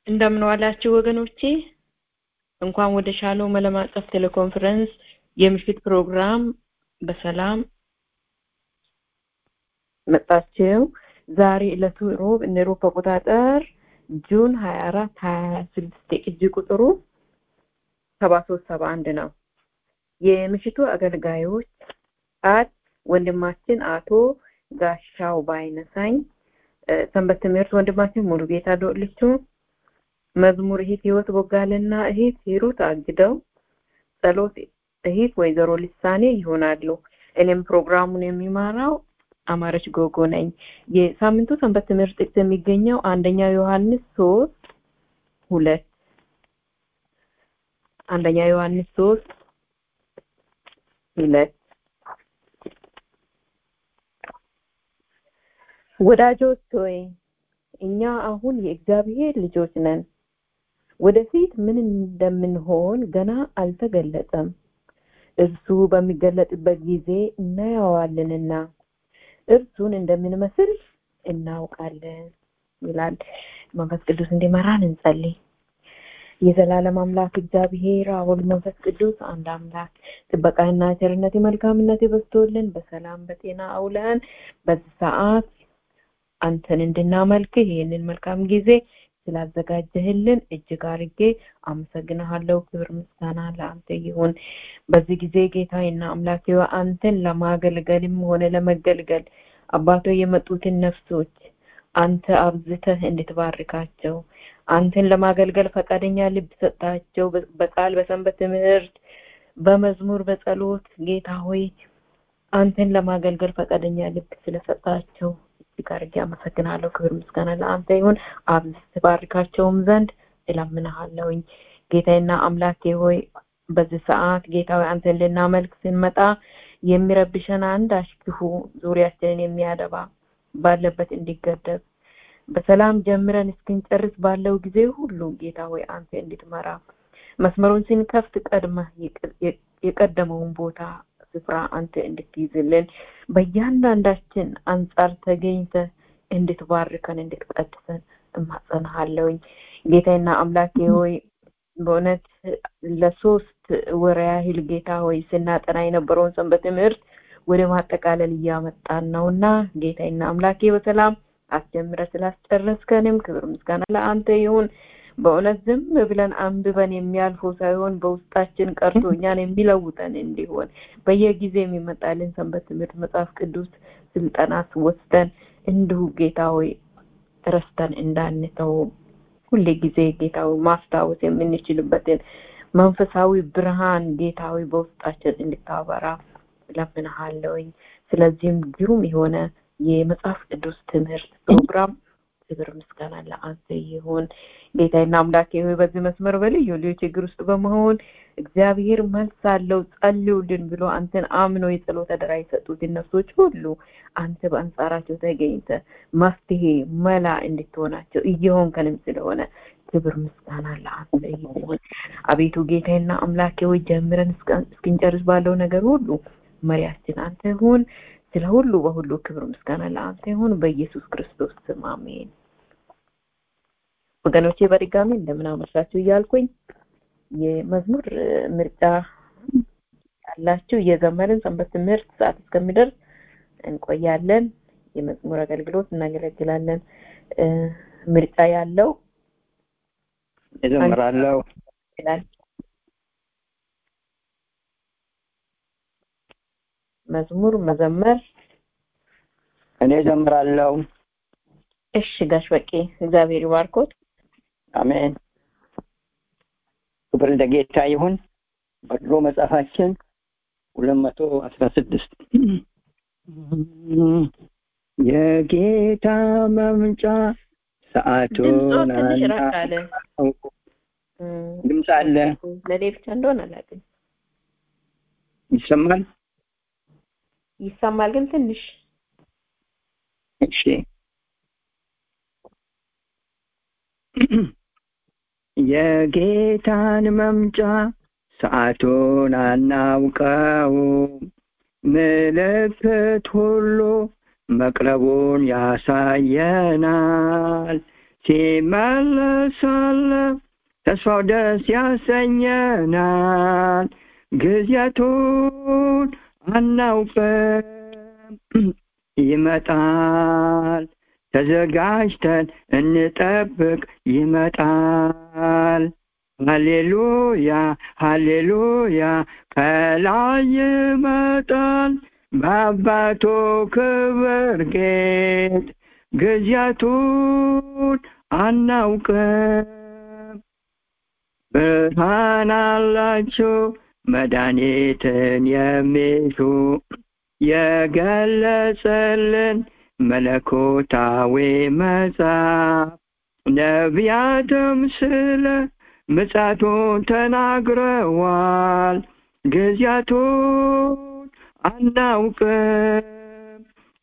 እንደምን ዋላችሁ ወገኖቼ እንኳን ወደ ሻሎም ዓለም አቀፍ ቴሌኮንፈረንስ የምሽት ፕሮግራም በሰላም መጣችሁ ዛሬ ዕለቱ ሮብ እንደ ሮብ አቆጣጠር ጁን 24 26 የቅጂ ቁጥሩ 7371 ነው የምሽቱ አገልጋዮች አት ወንድማችን አቶ ጋሻው ባይነሳኝ ሰንበት ትምህርት ወንድማችን ሙሉ ጌታ ዶልቹ መዝሙር እህት ህይወት ቦጋልና እህት ሂሩት አግደው ጸሎት እህት ወይዘሮ ልሳኔ ይሆናሉ እኔም ፕሮግራሙን የሚማራው አማረች ጎጎ ነኝ የሳምንቱ ሰንበት ትምህርት ጥቅስ የሚገኘው አንደኛ ዮሐንስ ሶስት ሁለት አንደኛ ዮሐንስ ሶስት ሁለት ወዳጆች ሆይ እኛ አሁን የእግዚአብሔር ልጆች ነን ወደፊት ምን እንደምንሆን ገና አልተገለጸም እርሱ በሚገለጥበት ጊዜ እናየዋለንና እርሱን እንደምንመስል እናውቃለን ይላል መንፈስ ቅዱስ እንዲመራን እንጸልይ የዘላለም አምላክ እግዚአብሔር አሁን መንፈስ ቅዱስ አንድ አምላክ ጥበቃና ቸርነት መልካምነት በዝቶልን በሰላም በጤና አውለን በዚህ ሰዓት አንተን እንድናመልክ ይህንን መልካም ጊዜ ስላዘጋጀህልን እጅግ አርጌ አመሰግንሃለሁ ክብር ምስጋና ለአንተ ይሁን በዚህ ጊዜ ጌታዬና አምላኬ አንተን ለማገልገልም ሆነ ለመገልገል አባቶ የመጡትን ነፍሶች አንተ አብዝተህ እንድትባርካቸው አንተን ለማገልገል ፈቃደኛ ልብ ሰጣቸው በቃል በሰንበት ትምህርት በመዝሙር በጸሎት ጌታ ሆይ አንተን ለማገልገል ፈቃደኛ ልብ ስለሰጣቸው እጅግ አድርጌ አመሰግናለሁ ክብር ምስጋና ለአንተ ይሁን አብዝት ባርካቸውም ዘንድ እለምንሃለሁኝ ጌታዬና አምላኬ ሆይ በዚህ ሰዓት ጌታዊ አንተን ልናመልክ ስንመጣ የሚረብሸን አንዳች ክፉ ዙሪያችንን የሚያደባ ባለበት እንዲገደብ በሰላም ጀምረን እስክንጨርስ ባለው ጊዜ ሁሉ ጌታ ሆይ አንተ እንድትመራ መስመሩን ስንከፍት ቀድመ የቀደመውን ቦታ ስፍራ አንተ እንድትይዝልን በእያንዳንዳችን አንጻር ተገኝተ እንድትባርከን እንድትቀድሰን እማጸንሃለሁኝ ጌታና አምላኬ ሆይ በእውነት ለሶስት ወር ያህል ጌታ ሆይ ስናጠና የነበረውን ሰንበት ትምህርት ወደ ማጠቃለል እያመጣን ነውና ጌታና አምላኬ በሰላም አስጀምረ ስላስጨረስከንም ክብር ምስጋና ለአንተ ይሁን በእውነት ዝም ብለን አንብበን የሚያልፈው ሳይሆን በውስጣችን ቀርቶ እኛን የሚለውጠን እንዲሆን በየጊዜ የሚመጣልን ሰንበት ትምህርት መጽሐፍ ቅዱስ ስልጠናት ወስደን እንዲሁ ጌታ ሆይ ረስተን እንዳንተው ሁሌ ጊዜ ጌታዊ ማስታወስ የምንችልበትን መንፈሳዊ ብርሃን ጌታዊ በውስጣችን እንድታበራ ለምንሃለውኝ ስለዚህም ግሩም የሆነ የመጽሐፍ ቅዱስ ትምህርት ፕሮግራም ክብር ምስጋና ለአንተ ይሁን ጌታና አምላኬ ሆይ በዚህ መስመር በልዩ ልዩ ችግር ውስጥ በመሆን እግዚአብሔር መልስ አለው ጸልዩልን ብሎ አንተን አምኖ የጸሎት አደራ የሰጡትን ነፍሶች ሁሉ አንተ በአንጻራቸው ተገኝተ መፍትሄ መላ እንድትሆናቸው እየሆንከንም ስለሆነ ክብር ምስጋና ለአንተ ይሁን አቤቱ ጌታና አምላኬ ሆይ ጀምረን እስክንጨርስ ባለው ነገር ሁሉ መሪያችን አንተ ሁን ስለ ሁሉ በሁሉ ክብር ምስጋና ለአንተ ይሁን በኢየሱስ ክርስቶስ ስም አሜን ወገኖቼ በድጋሚ እንደምን አመሻችሁ እያልኩኝ የመዝሙር ምርጫ ያላችሁ እየዘመርን ሰንበት ትምህርት ሰዓት እስከሚደርስ እንቆያለን የመዝሙር አገልግሎት እናገለግላለን ምርጫ ያለው እዘምራለሁ ይላል መዝሙር መዘመር እኔ እዘምራለሁ እሺ ጋሽ በቄ እግዚአብሔር ይባርኮት አሜን ክብር ለጌታ ይሁን በድሮ መጽሐፋችን ሁለት መቶ አስራ ስድስት የጌታ መምጫ ሰዓቱን ትንሽ ራቅ አለ ድምፅ አለ ለእኔ ብቻ እንደሆነ አላውቅም ይሰማል ይሰማል ግን ትንሽ እሺ የጌታን መምጫ ሰዓቱን አናውቀው ምልክት ሁሉ መቅረቡን ያሳየናል ሲመለሳለ ተስፋው ደስ ያሰኘናል ጊዜቱን አናውቅም ይመጣል ተዘጋጅተን እንጠብቅ ይመጣል ሃሌሉያ ሃሌሉያ ከላይ ይመጣል በአባቱ ክብር ጌጥ ጊዜቱን አናውቅም ብርሃን አላችሁ መድኃኒትን የሚሹ የገለጸልን መለኮታዊ መጽሐፍ ነቢያትም ስለ ምጻቱን ተናግረዋል ጊዜያቱን አናውቅም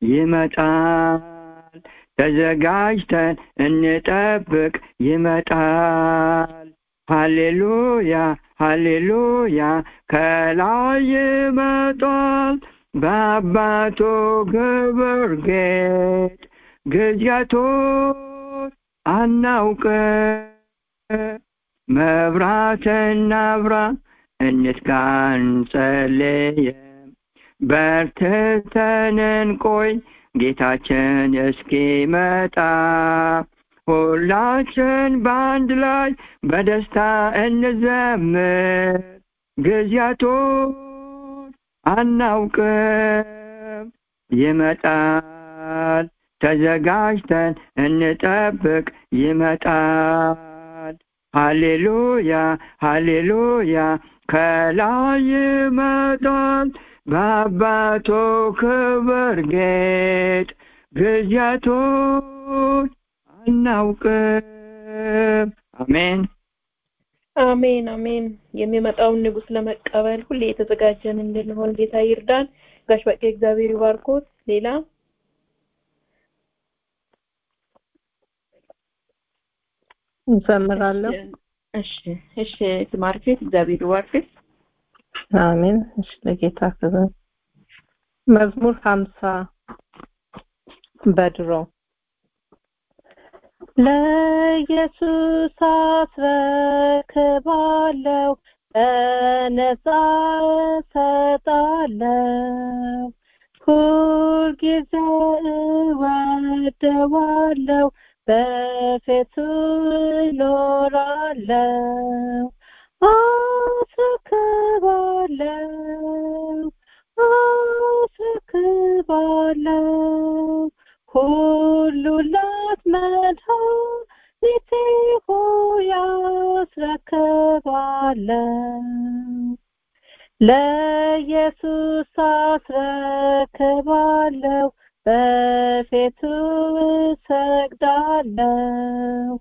ይመጣል ተዘጋጅተን እንጠብቅ ይመጣል ሃሌሉያ ሃሌሉያ ከላይ ይመጣል በአባቱ ክብር ጌጥ ጊዜያቱን አናውቅም መብራትና ብራ እንትጋ እንጸልይም በርትተን እንቆይ ጌታችን እስኪመጣ ሁላችን በአንድ ላይ በደስታ እንዘምር ጊዜያቱን አናውቅም ይመጣል ተዘጋጅተን እንጠብቅ ይመጣል ሃሌሉያ ሃሌሉያ ከላይ ይመጣል በአባቱ ክብር ጌጥ ጊዜያቱን አናውቅም አሜን አሜን አሜን የሚመጣውን ንጉስ ለመቀበል ሁሌ የተዘጋጀን እንድንሆን ጌታ ይርዳን ጋሽ በቄ እግዚአብሔር ይባርኮት ሌላ እንዘምራለሁ እሺ እሺ ትማርኬት እግዚአብሔር ይባርክሽ አሜን እሺ ለጌታ ክብር መዝሙር ሀምሳ በድሮ ለኢየሱስ አስረክባለሁ በነፃ እሰጣለሁ ሁልጊዜ እወደዋለሁ በፊቱ እኖራለሁ አስረክባለሁ አስረክባለሁ ሁሉ ላትመድኃኒቴ ሆይ አስረክባለሁ ለኢየሱስ አስረክባለሁ በፊቱ እሰግዳለሁ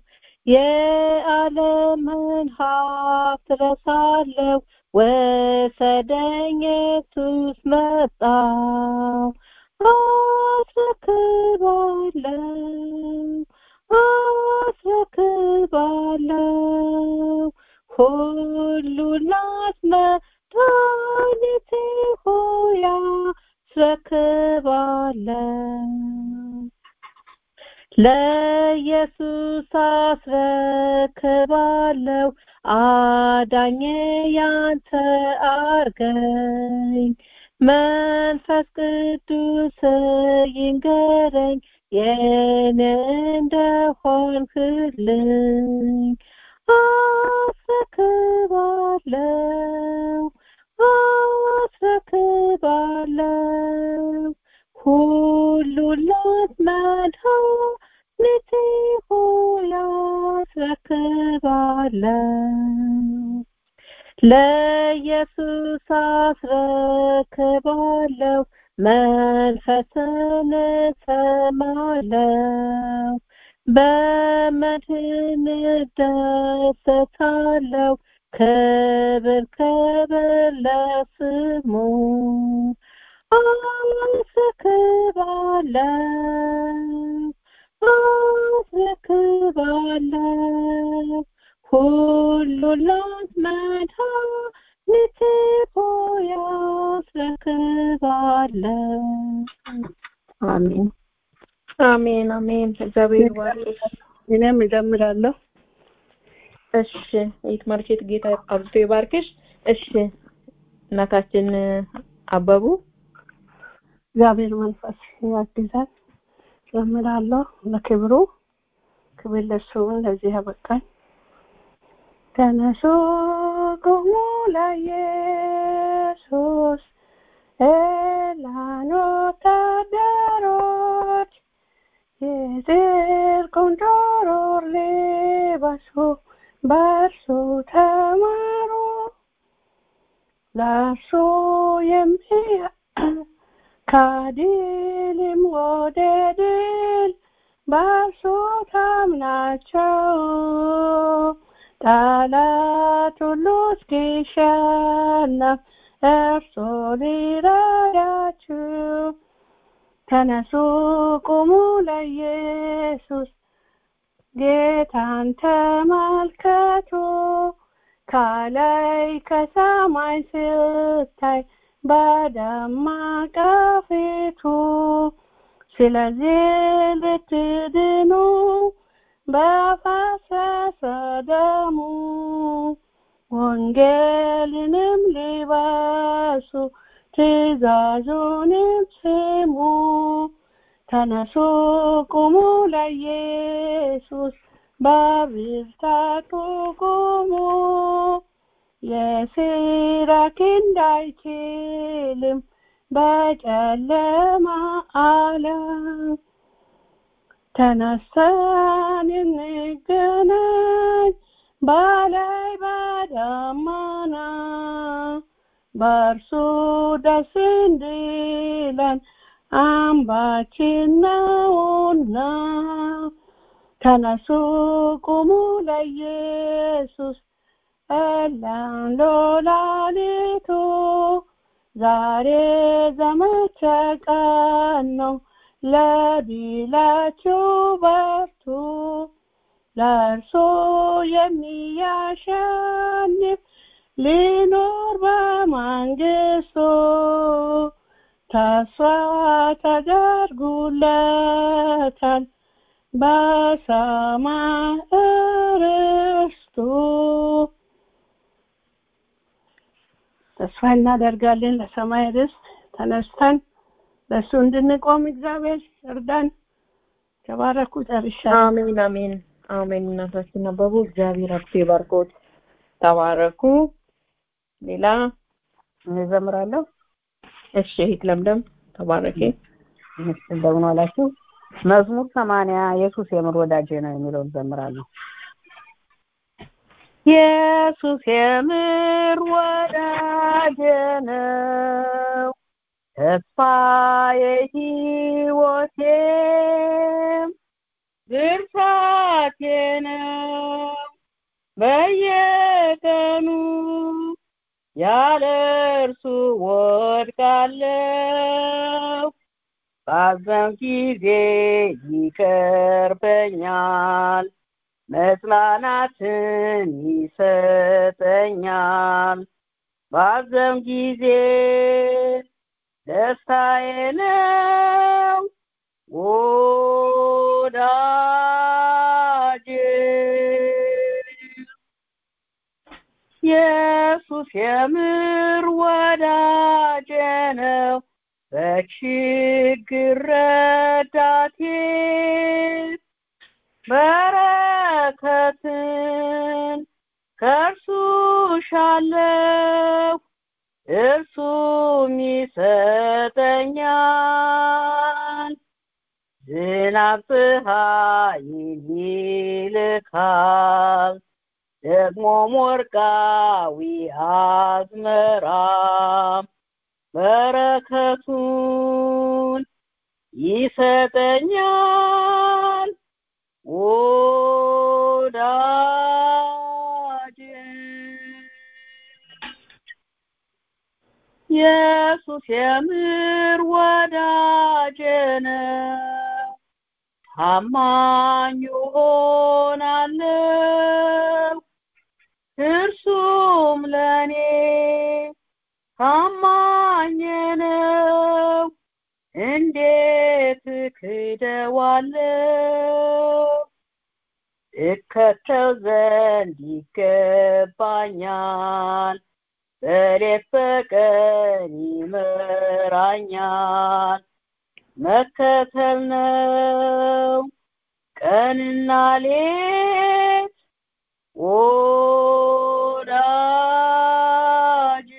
የዓለምን ሀብት ረሳለሁ ወሰደኝ ኢየሱስ መጣ አስረክባለሁ አስረክባለሁ ሁሉ ላስመድኃኒቴ ሆይ አስረክባለሁ ለኢየሱስ አስረክባለሁ አዳኜ ያንተ አርገኝ መንፈስ ቅዱስ ይንገረኝ የኔ እንደሆንክልኝ አስረክባለሁ አስረክባለሁ ሁሉ ላትመድኃኒቴ ሆይ አስረክባለሁ ለኢየሱስ አስረክባለሁ መንፈስን እሰማለሁ በመድህን እደሰታለሁ ክብር ክብር ለስሙ አስረክባለሁ አስረክባለሁ ሁሉ ላትመድኃኒቴ ሆይ አስረክባለሁ አሜን አሜን አሜን እግዚአብሔር ይባርክሽ እኔም እጀምራለሁ። እሺ ይት ማርኬት ጌታ አብዝቶ ይባርክሽ። እሺ እናታችን አበቡ እግዚአብሔር መንፈስ ያግዛል። ጀምራለሁ። ለክብሩ ክብር ለእሱ ይሁን። ለዚህ ያበቃኝ ተነሱ ቁሙ ለኢየሱስ ኤላን ወታደሮች የጽድቁን ጦር ልበሱ በእርሱ ተማሩ ለእርሱ የሚያ ከድልም ወደ ድል በእርሱ ታምናቸው ጠላት ሁሉ እስኪሸነፍ እርሱ ሊረዳችሁ ተነሱ ቁሙ ለኢየሱስ ጌታን ተመልከቱ ከላይ ከሰማይ ስታይ በደማቅ ፊቱ ስለዚህ ልትድኑ በፈሰሰ ደሙ ወንጌልንም ሊበሱ ትእዛዙንም ስሙ ተነሱ ቁሙ ለኢየሱስ በብርታቱ ቁሙ የሲራክ እንዳይችልም በጨለማ ዓለም ተነስተን እንገናኝ በላይ በደመና በእርሱ ደስ እንዲለን አምባችን ነውና ተነሱ ቁሙ ለኢየሱስ እላን ሎላሊቱ ዛሬ ዘመቻ ቀን ነው ለድላችሁ በርቱ ለእርሱ የሚያሸንፍ ሊኖር በመንግስቱ ተስፋ ተደርጉለታል በሰማይ ርስቱ ተስፋ እናደርጋለን ለሰማይ ርስት ተነስተን ለእሱ እንድንቆም እግዚአብሔር እርዳን። ተባረኩ። ጨርሻለሁ። አሜን አሜን አሜን። እናታችን አበቡ እግዚአብሔር አብቶ ይባርኮት። ተባረኩ። ሌላ እዘምራለሁ። እሺ እህት ለምለም ተባረኪ። እንደምን ዋላችሁ። መዝሙር ሰማንያ ኢየሱስ የምር ወዳጄ ነው የሚለውን ዘምራለሁ። ኢየሱስ የምር ወዳጄ ነው ተስፋዬ ሕይወቴም ብርታቴ ነው በየቀኑ ያለ እርሱ ወድቃለሁ ባዘን ጊዜ ይቀርበኛል መጽናናትን ይሰጠኛል ባዘን ጊዜ ደስታዬ ነው ወዳጄ ኢየሱስ የምር ወዳጄ ነው በችግር ረዳቴ በረከትን ከእርሱ ሻለው እርሱም ይሰጠኛል ዝናብ ፀሐይን ይልካል ደግሞም ወርቃዊ አዝመራ በረከቱን ይሰጠኛል ወዳጄ ኢየሱስ የምር ወዳጄ ነው ታማኝ ሆናለሁ እርሱም ለእኔ ታማኝ ነው እንዴት ክደዋለሁ እከተል ዘንድ ይገባኛል በሌት በቀን ይመራኛል መከተል ነው ቀንና ሌት ወዳጅ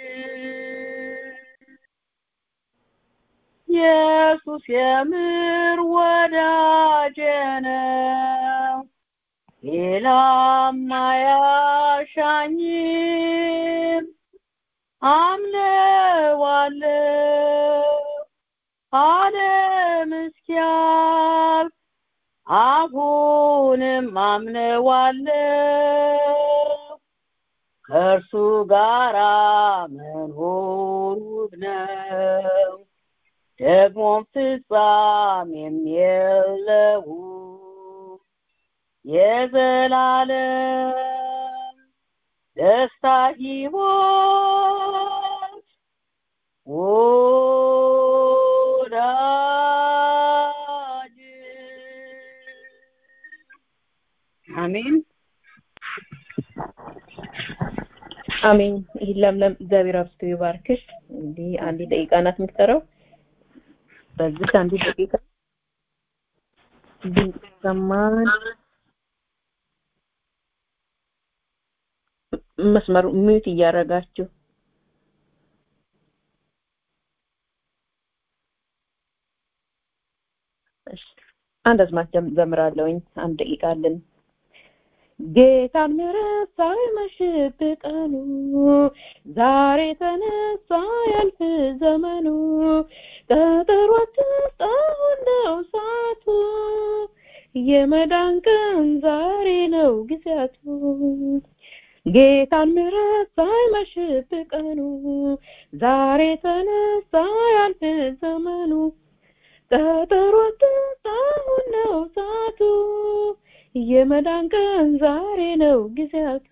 ኢየሱስ የምር ወዳጄ ነው ሌላም አያሻኝም አምነዋለሁ ዓለም እስኪያልፍ አሁንም አምነዋለሁ ከእርሱ ጋራ መኖር ውብ ነው ደግሞም ፍጻሜም የለው የዘላለም ደስታ ሕይወት ወዳጅ አሜን አሜን። ይህ ለምለም እግዚአብሔር አብዝቶ ይባርክሽ። እንዲህ አንድ ደቂቃ ናት የምትቀረው። በዚህ አንድ ደቂቃ ድምፅ ይሰማል። መስመሩ ሚዩት እያደረጋችሁ እሺ፣ አንድ አዝማች ዘምራለሁኝ። አንድ ደቂቃ አለን። ጌታን ምሕረት ሳይመሽብህ ቀኑ ዛሬ ተነሳ ያልፍ ዘመኑ ቀጠሮ አትስጥ አሁን ነው ሰዓቱ የመዳን ቀን ዛሬ ነው ጊዜያቱ ጌታን ምሕረት ሳይመሽብህ ቀኑ ዛሬ ተነሳ ያልፍ ዘመኑ ቀጠሮ አትስጥ አሁን ነው ሰዓቱ የመዳን ቀን ዛሬ ነው ጊዜያቱ።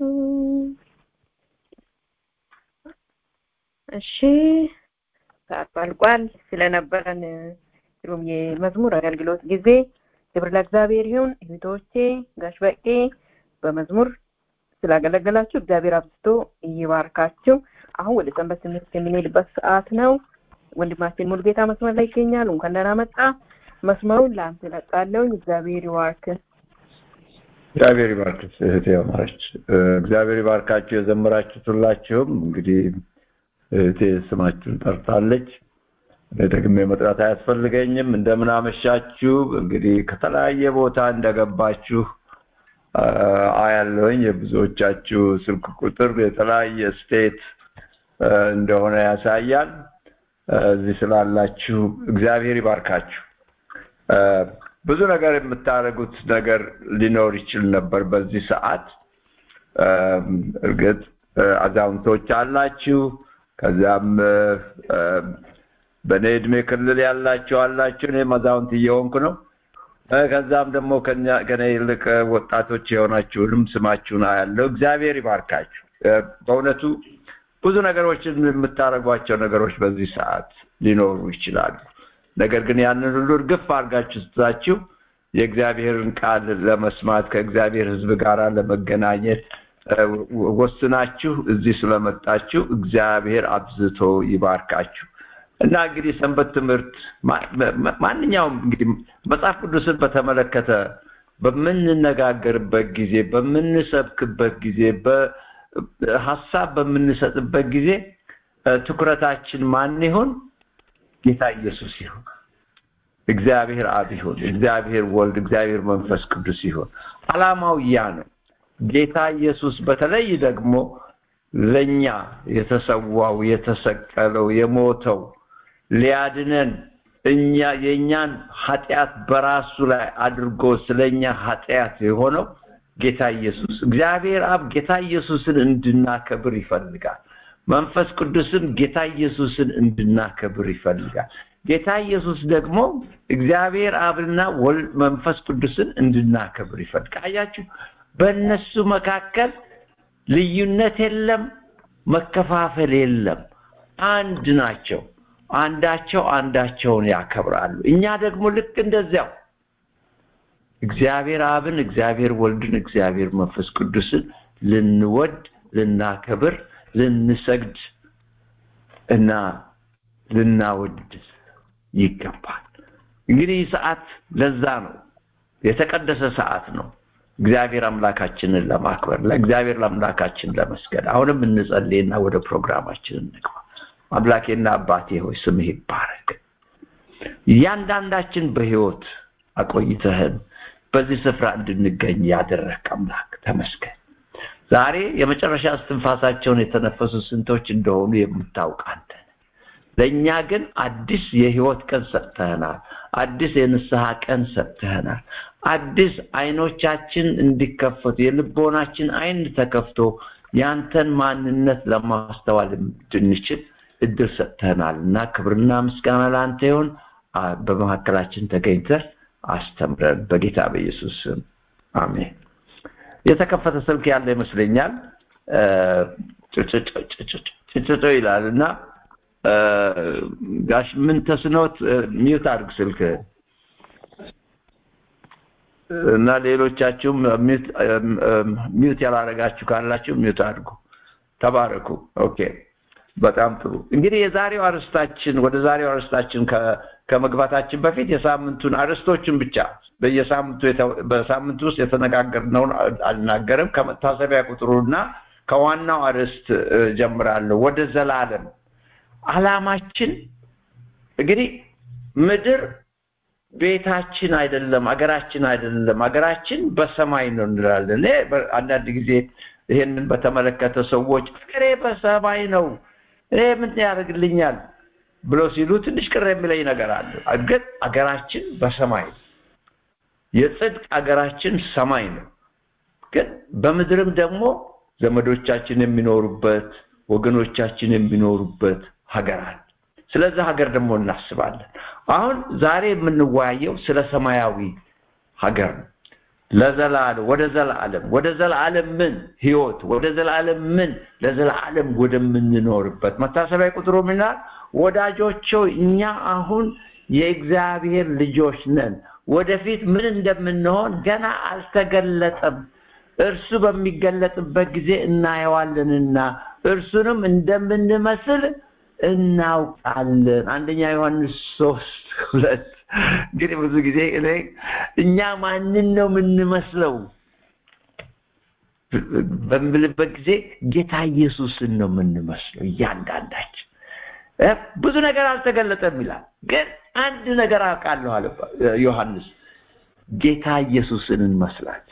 እሺ ሰዓት አልቋል። ስለነበረን ግሩም የመዝሙር አገልግሎት ጊዜ ክብር ለእግዚአብሔር ይሁን። እህቶቼ ጋሽ በቄ በመዝሙር ስላገለገላችሁ እግዚአብሔር አብዝቶ ይባርካችሁ። አሁን ወደ ሰንበት ትምህርት የምንሄድበት ሰዓት ነው። ወንድማችን ሙሉጌታ መስመር ላይ ይገኛል። እንኳን ደህና መጣ። መስመሩን ለአንተ እለቃለሁኝ። እግዚአብሔር ይባርክ። እግዚአብሔር ይባርክሽ እህቴ አማረች። እግዚአብሔር ይባርካችሁ የዘመራችሁት ሁላችሁም። እንግዲህ እህቴ ስማችሁን ጠርታለች። እኔ ደግሜ መጥራት አያስፈልገኝም። እንደምን አመሻችሁ። እንግዲህ ከተለያየ ቦታ እንደገባችሁ አያለሁኝ። የብዙዎቻችሁ ስልክ ቁጥር የተለያየ ስቴት እንደሆነ ያሳያል። እዚህ ስላላችሁ እግዚአብሔር ይባርካችሁ። ብዙ ነገር የምታደርጉት ነገር ሊኖር ይችል ነበር በዚህ ሰዓት። እርግጥ አዛውንቶች አላችሁ፣ ከዚያም በእኔ እድሜ ክልል ያላችሁ አላችሁ። እኔም አዛውንት እየሆንኩ ነው። ከዛም ደግሞ ከኔ ይልቅ ወጣቶች የሆናችሁንም ስማችሁን አያለው። እግዚአብሔር ይባርካችሁ። በእውነቱ ብዙ ነገሮችን የምታደርጓቸው ነገሮች በዚህ ሰዓት ሊኖሩ ይችላሉ። ነገር ግን ያንን ሁሉ እርግፍ አድርጋችሁ ስትዛችሁ የእግዚአብሔርን ቃል ለመስማት ከእግዚአብሔር ሕዝብ ጋር ለመገናኘት ወስናችሁ እዚህ ስለመጣችሁ እግዚአብሔር አብዝቶ ይባርካችሁ እና እንግዲህ ሰንበት ትምህርት ማንኛውም እንግዲህ መጽሐፍ ቅዱስን በተመለከተ በምንነጋገርበት ጊዜ በምንሰብክበት ጊዜ ሀሳብ በምንሰጥበት ጊዜ ትኩረታችን ማን ይሁን? ጌታ ኢየሱስ ይሁን። እግዚአብሔር አብ ይሁን። እግዚአብሔር ወልድ፣ እግዚአብሔር መንፈስ ቅዱስ ይሁን። አላማው ያ ነው። ጌታ ኢየሱስ በተለይ ደግሞ ለኛ የተሰዋው የተሰቀለው የሞተው ሊያድነን እኛ የእኛን ኃጢአት በራሱ ላይ አድርጎ ስለኛ ኃጢአት የሆነው ጌታ ኢየሱስ እግዚአብሔር አብ ጌታ ኢየሱስን እንድናከብር ይፈልጋል። መንፈስ ቅዱስም ጌታ ኢየሱስን እንድናከብር ይፈልጋል። ጌታ ኢየሱስ ደግሞ እግዚአብሔር አብና ወልድ መንፈስ ቅዱስን እንድናከብር ይፈልጋል። አያችሁ፣ በእነሱ መካከል ልዩነት የለም፣ መከፋፈል የለም። አንድ ናቸው። አንዳቸው አንዳቸውን ያከብራሉ። እኛ ደግሞ ልክ እንደዚያው እግዚአብሔር አብን፣ እግዚአብሔር ወልድን፣ እግዚአብሔር መንፈስ ቅዱስን ልንወድ፣ ልናከብር፣ ልንሰግድ እና ልናወድ ይገባል። እንግዲህ ይህ ሰዓት ለዛ ነው የተቀደሰ ሰዓት ነው። እግዚአብሔር አምላካችንን ለማክበር ለእግዚአብሔር ለአምላካችን ለመስገድ አሁንም እንጸልይና ወደ ፕሮግራማችን እንግባ። አምላኬና አባቴ ሆይ ስምህ ይባረክ። እያንዳንዳችን በህይወት አቆይተህን በዚህ ስፍራ እንድንገኝ ያደረግ አምላክ ተመስገን። ዛሬ የመጨረሻ እስትንፋሳቸውን የተነፈሱ ስንቶች እንደሆኑ የምታውቅ አንተ ነህ። ለእኛ ግን አዲስ የህይወት ቀን ሰጥተህናል። አዲስ የንስሐ ቀን ሰጥተህናል። አዲስ አይኖቻችን እንዲከፈቱ የልቦናችን አይን ተከፍቶ ያንተን ማንነት ለማስተዋል እንድንችል እድል ሰጥተህናል እና ክብርና ምስጋና ለአንተ ይሁን። በመካከላችን ተገኝተህ አስተምረን በጌታ በኢየሱስ ስም አሜን። የተከፈተ ስልክ ያለ ይመስለኛል። ጭጭጮ ይላል እና ጋሽ ምን ተስኖት ሚዩት አድርግ ስልክ እና ሌሎቻችሁም ሚዩት ያላረጋችሁ ካላችሁ ሚዩት አድርጉ። ተባረኩ። ኦኬ፣ በጣም ጥሩ። እንግዲህ የዛሬው አርስታችን ወደ ዛሬው አርስታችን ከመግባታችን በፊት የሳምንቱን አርስቶችን ብቻ በየሳምንቱ በሳምንቱ ውስጥ የተነጋገርነውን አልናገርም። ከመታሰቢያ ቁጥሩና ከዋናው አርስት ጀምራለሁ። ወደ ዘላለም አላማችን እንግዲህ ምድር ቤታችን አይደለም፣ አገራችን አይደለም። አገራችን በሰማይ ነው እንላለን። አንዳንድ ጊዜ ይሄንን በተመለከተ ሰዎች አገሬ በሰማይ ነው እኔ ምን ያደርግልኛል ብሎ ሲሉ ትንሽ ቅር የሚለኝ ነገር አለ። ግን አገራችን በሰማይ ነው። የጽድቅ አገራችን ሰማይ ነው። ግን በምድርም ደግሞ ዘመዶቻችን የሚኖሩበት ወገኖቻችን የሚኖሩበት ሀገር አለ። ስለዚህ ሀገር ደግሞ እናስባለን። አሁን ዛሬ የምንወያየው ስለ ሰማያዊ ሀገር ነው። ለዘላለም ወደ ዘላለም ወደ ዘላለም ምን ህይወት ወደ ዘላለም ምን ለዘላለም ወደምንኖርበት መታሰቢያ ቁጥሩ ምናል ወዳጆች እኛ አሁን የእግዚአብሔር ልጆች ነን። ወደፊት ምን እንደምንሆን ገና አልተገለጠም። እርሱ በሚገለጥበት ጊዜ እናየዋለንና እርሱንም እንደምንመስል እናውቃለን። አንደኛ ዮሐንስ ሶስት ሁለት እንግዲህ ብዙ ጊዜ እኔ እኛ ማንን ነው የምንመስለው በምልበት ጊዜ ጌታ ኢየሱስን ነው የምንመስለው እያንዳንዳችን። ብዙ ነገር አልተገለጠም ይላል፣ ግን አንድ ነገር አውቃለሁ አለ ዮሐንስ፣ ጌታ ኢየሱስን እንመስላለን።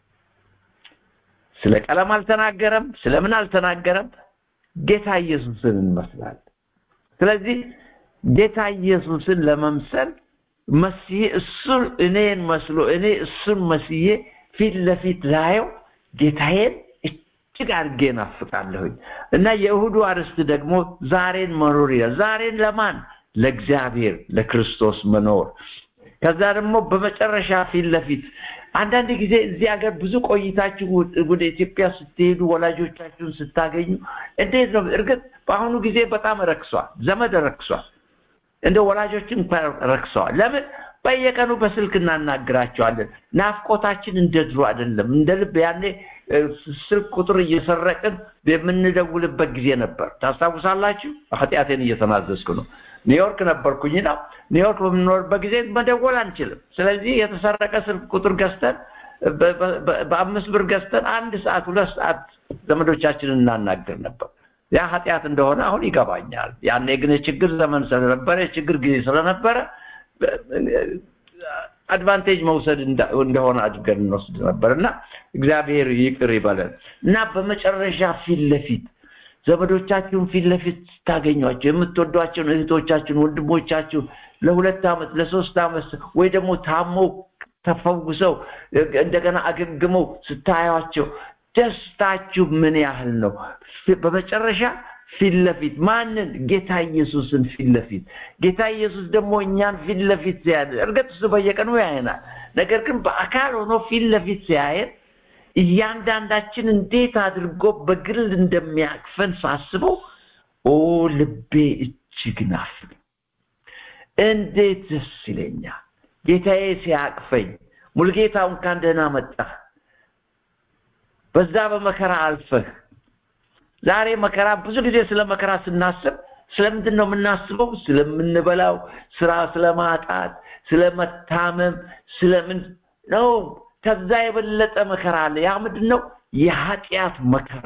ስለ ቀለም አልተናገረም፣ ስለምን አልተናገረም። ጌታ ኢየሱስን እንመስላለን። ስለዚህ ጌታ ኢየሱስን ለመምሰል መስዬ እሱን እኔን መስሎ እኔ እሱን መስዬ ፊት ለፊት ላየው ጌታዬን እጅግ አድርጌ ናፍቃለሁኝ እና የእሁዱ አርዕስት ደግሞ ዛሬን መኖር ይላል። ዛሬን ለማን? ለእግዚአብሔር ለክርስቶስ መኖር። ከዛ ደግሞ በመጨረሻ ፊት ለፊት አንዳንድ ጊዜ እዚህ ሀገር ብዙ ቆይታችሁ ወደ ኢትዮጵያ ስትሄዱ ወላጆቻችሁን ስታገኙ እንዴት ነው? እርግጥ በአሁኑ ጊዜ በጣም ረክሷል፣ ዘመድ ረክሷል፣ እንደ ወላጆችን ረክሰዋል። ለምን? በየቀኑ በስልክ እናናግራቸዋለን። ናፍቆታችን እንደ ድሮ አይደለም። እንደ ልብ ያኔ ስልክ ቁጥር እየሰረቅን የምንደውልበት ጊዜ ነበር። ታስታውሳላችሁ? ኃጢአቴን እየተናዘዝኩ ነው። ኒውዮርክ ነበርኩኝና ኒውዮርክ በምንኖርበት ጊዜ መደወል አንችልም። ስለዚህ የተሰረቀ ስልክ ቁጥር ገዝተን በአምስት ብር ገዝተን አንድ ሰዓት ሁለት ሰዓት ዘመዶቻችንን እናናገር ነበር። ያ ኃጢአት እንደሆነ አሁን ይገባኛል። ያኔ ግን የችግር ዘመን ስለነበረ የችግር ጊዜ ስለነበረ አድቫንቴጅ መውሰድ እንደሆነ አድርገን እንወስድ ነበር እና እግዚአብሔር ይቅር ይበለን እና በመጨረሻ ፊት ለፊት ዘመዶቻችሁን ፊት ለፊት ስታገኟቸው የምትወዷቸውን እህቶቻችሁን ወንድሞቻችሁን ለሁለት ዓመት ለሶስት ዓመት ወይ ደግሞ ታሞ ተፈውሰው እንደገና አገግመው ስታዩቸው ደስታችሁ ምን ያህል ነው? በመጨረሻ ፊት ለፊት ማንን? ጌታ ኢየሱስን ፊት ለፊት ጌታ ኢየሱስ ደግሞ እኛን ፊት ለፊት ሲያየን፣ እርግጥ እሱ በየቀኑ ያየናል። ነገር ግን በአካል ሆኖ ፊት ለፊት ሲያየን እያንዳንዳችን እንዴት አድርጎ በግል እንደሚያቅፈን ሳስበው ኦ ልቤ እጅግ ናፍቅ፣ እንዴት ደስ ይለኛል ጌታዬ ሲያቅፈኝ፣ ሙልጌታ እንኳን ደህና መጣህ። በዛ በመከራ አልፈህ ዛሬ መከራ ብዙ ጊዜ ስለ መከራ ስናስብ ስለምንድን ነው የምናስበው? ስለምንበላው ስራ ስለማጣት፣ ስለመታመም፣ ስለምን ነው? ከዛ የበለጠ መከራ አለ። ያ ምንድን ነው? የኃጢአት መከራ።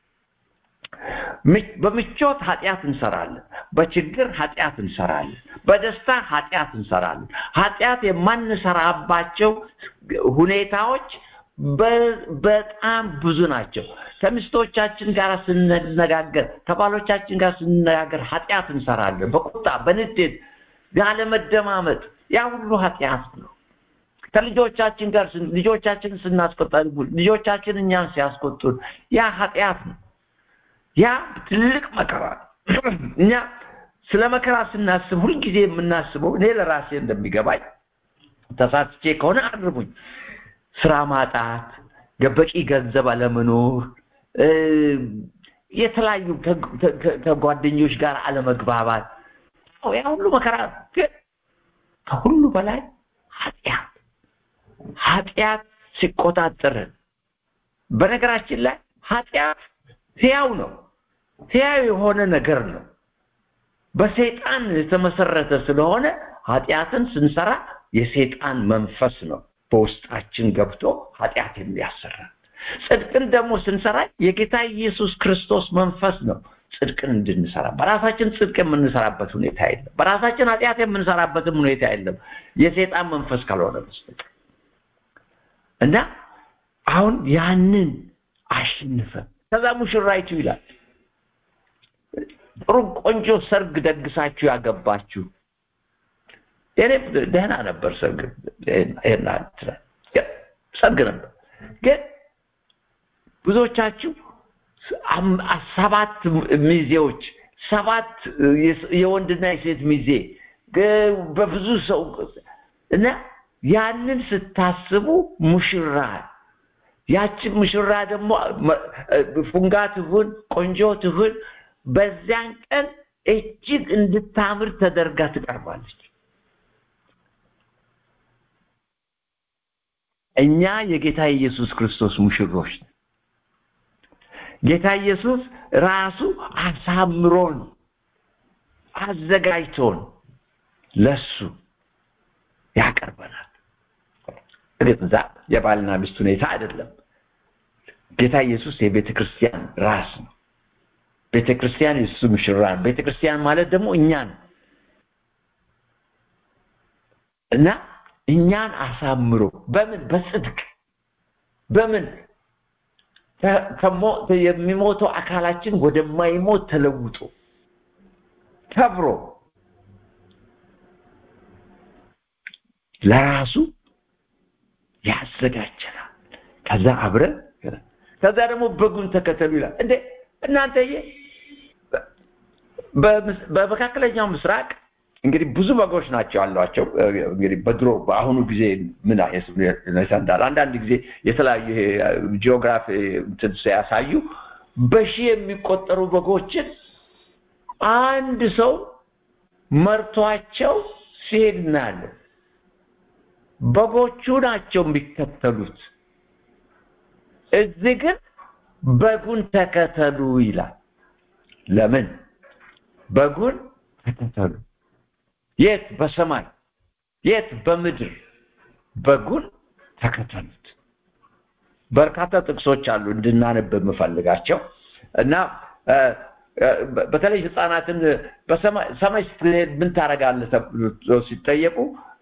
በምቾት ኃጢአት እንሰራለን። በችግር ኃጢአት እንሰራለን። በደስታ ኃጢአት እንሰራለን። ኃጢአት የማንሰራባቸው ሁኔታዎች በጣም ብዙ ናቸው። ከሚስቶቻችን ጋር ስንነጋገር፣ ከባሎቻችን ጋር ስንነጋገር ኃጢአት እንሰራለን። በቁጣ በንዴት ያለመደማመጥ፣ ያ ሁሉ ኃጢአት ነው። ከልጆቻችን ጋር ልጆቻችንን ስናስቆጣ ልጆቻችን እኛን ሲያስቆጡን ያ ኃጢአት ነው። ያ ትልቅ መከራ ነው። እኛ ስለ መከራ ስናስብ ሁልጊዜ የምናስበው እኔ ለራሴ እንደሚገባኝ ተሳስቼ ከሆነ አርሙኝ፣ ስራ ማጣት፣ በቂ ገንዘብ አለመኖር፣ የተለያዩ ከጓደኞች ጋር አለመግባባት፣ ያ ሁሉ መከራ ግን ከሁሉ በላይ ኃጢአት ኃጢአት ሲቆጣጠርን በነገራችን ላይ ኃጢአት ሕያው ነው። ሕያው የሆነ ነገር ነው። በሰይጣን የተመሰረተ ስለሆነ ኃጢአትን ስንሰራ የሰይጣን መንፈስ ነው በውስጣችን ገብቶ ኃጢአት የሚያሰራ። ጽድቅን ደግሞ ስንሰራ የጌታ ኢየሱስ ክርስቶስ መንፈስ ነው ጽድቅን እንድንሰራ። በራሳችን ጽድቅ የምንሰራበት ሁኔታ የለም። በራሳችን ኃጢአት የምንሰራበትም ሁኔታ የለም የሰይጣን መንፈስ ካልሆነ በስተቀር እና አሁን ያንን አሸንፈን ከዛ ሙሽራይቱ ይላል ጥሩ ቆንጆ ሰርግ ደግሳችሁ ያገባችሁ እኔ ደህና ነበር ሰርግ ይሄን ሰርግ ነበር ግን ብዙዎቻችሁ ሰባት ሚዜዎች ሰባት የወንድና የሴት ሚዜ በብዙ ሰው እና ያንን ስታስቡ ሙሽራ ያችን ሙሽራ ደግሞ ፉንጋ ትሁን ቆንጆ ትሁን በዚያን ቀን እጅግ እንድታምር ተደርጋ ትቀርባለች። እኛ የጌታ ኢየሱስ ክርስቶስ ሙሽሮች ነን። ጌታ ኢየሱስ ራሱ አሳምሮን አዘጋጅቶን ለሱ ያቀርበናል። እርግጥ እዛ የባልና ሚስት ሁኔታ አይደለም። ጌታ ኢየሱስ የቤተ ክርስቲያን ራስ ነው። ቤተ ክርስቲያን የሱ ሙሽራ ነው። ቤተ ክርስቲያን ማለት ደግሞ እኛን እና እኛን አሳምሮ በምን በጽድቅ በምን የሚሞተው አካላችን ወደማይሞት ተለውጦ ከብሮ ለራሱ ያዘጋጀናል። ከዛ አብረን ከዛ ደግሞ በጉን ተከተሉ ይላል። እንዴ እናንተዬ በመካከለኛው ምስራቅ እንግዲህ ብዙ በጎች ናቸው ያሏቸው። እንግዲህ በድሮ በአሁኑ ጊዜ ምን እንዳለ አንዳንድ ጊዜ የተለያዩ ጂኦግራፊ እንትን ሲያሳዩ በሺህ የሚቆጠሩ በጎችን አንድ ሰው መርቷቸው ሲሄድ እናያለን። በጎቹ ናቸው የሚከተሉት። እዚህ ግን በጉን ተከተሉ ይላል። ለምን? በጉን ተከተሉ። የት? በሰማይ የት? በምድር በጉን ተከተሉት። በርካታ ጥቅሶች አሉ እንድናነብ የምፈልጋቸው እና በተለይ ህፃናትን በሰማይ ስትሄድ ምን ታደርጋለህ ተብሎ ሲጠየቁ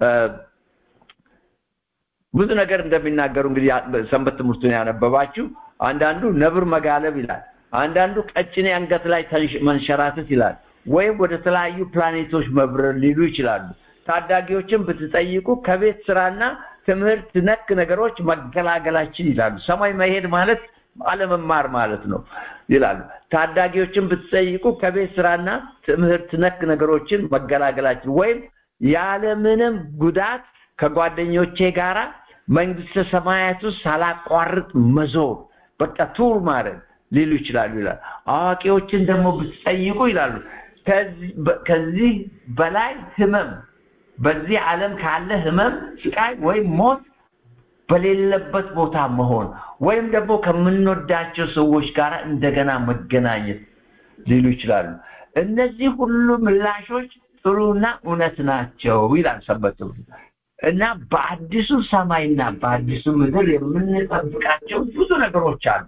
ብዙ ነገር እንደሚናገሩ እንግዲህ ሰንበት ትምህርቱን ያነበባችሁ አንዳንዱ ነብር መጋለብ ይላል፣ አንዳንዱ ቀጭኔ አንገት ላይ መንሸራተት ይላል፣ ወይም ወደ ተለያዩ ፕላኔቶች መብረር ሊሉ ይችላሉ። ታዳጊዎችን ብትጠይቁ ከቤት ስራና ትምህርት ነክ ነገሮች መገላገላችን ይላሉ። ሰማይ መሄድ ማለት አለመማር ማለት ነው ይላሉ። ታዳጊዎችን ብትጠይቁ ከቤት ስራና ትምህርት ነክ ነገሮችን መገላገላችን ወይም ያለምንም ጉዳት ከጓደኞቼ ጋራ መንግስተ ሰማያት ውስጥ ሳላቋርጥ መዞር በቃ ቱር ማድረግ ሊሉ ይችላሉ ይላል። አዋቂዎችን ደግሞ ብትጠይቁ ይላሉ ከዚህ በላይ ህመም በዚህ ዓለም ካለ ህመም፣ ስቃይ ወይም ሞት በሌለበት ቦታ መሆን ወይም ደግሞ ከምንወዳቸው ሰዎች ጋር እንደገና መገናኘት ሊሉ ይችላሉ። እነዚህ ሁሉ ምላሾች ጥሩና እውነት ናቸው ይላል ሰንበት ትምህርት እና በአዲሱ ሰማይና በአዲሱ ምድር የምንጠብቃቸው ብዙ ነገሮች አሉ።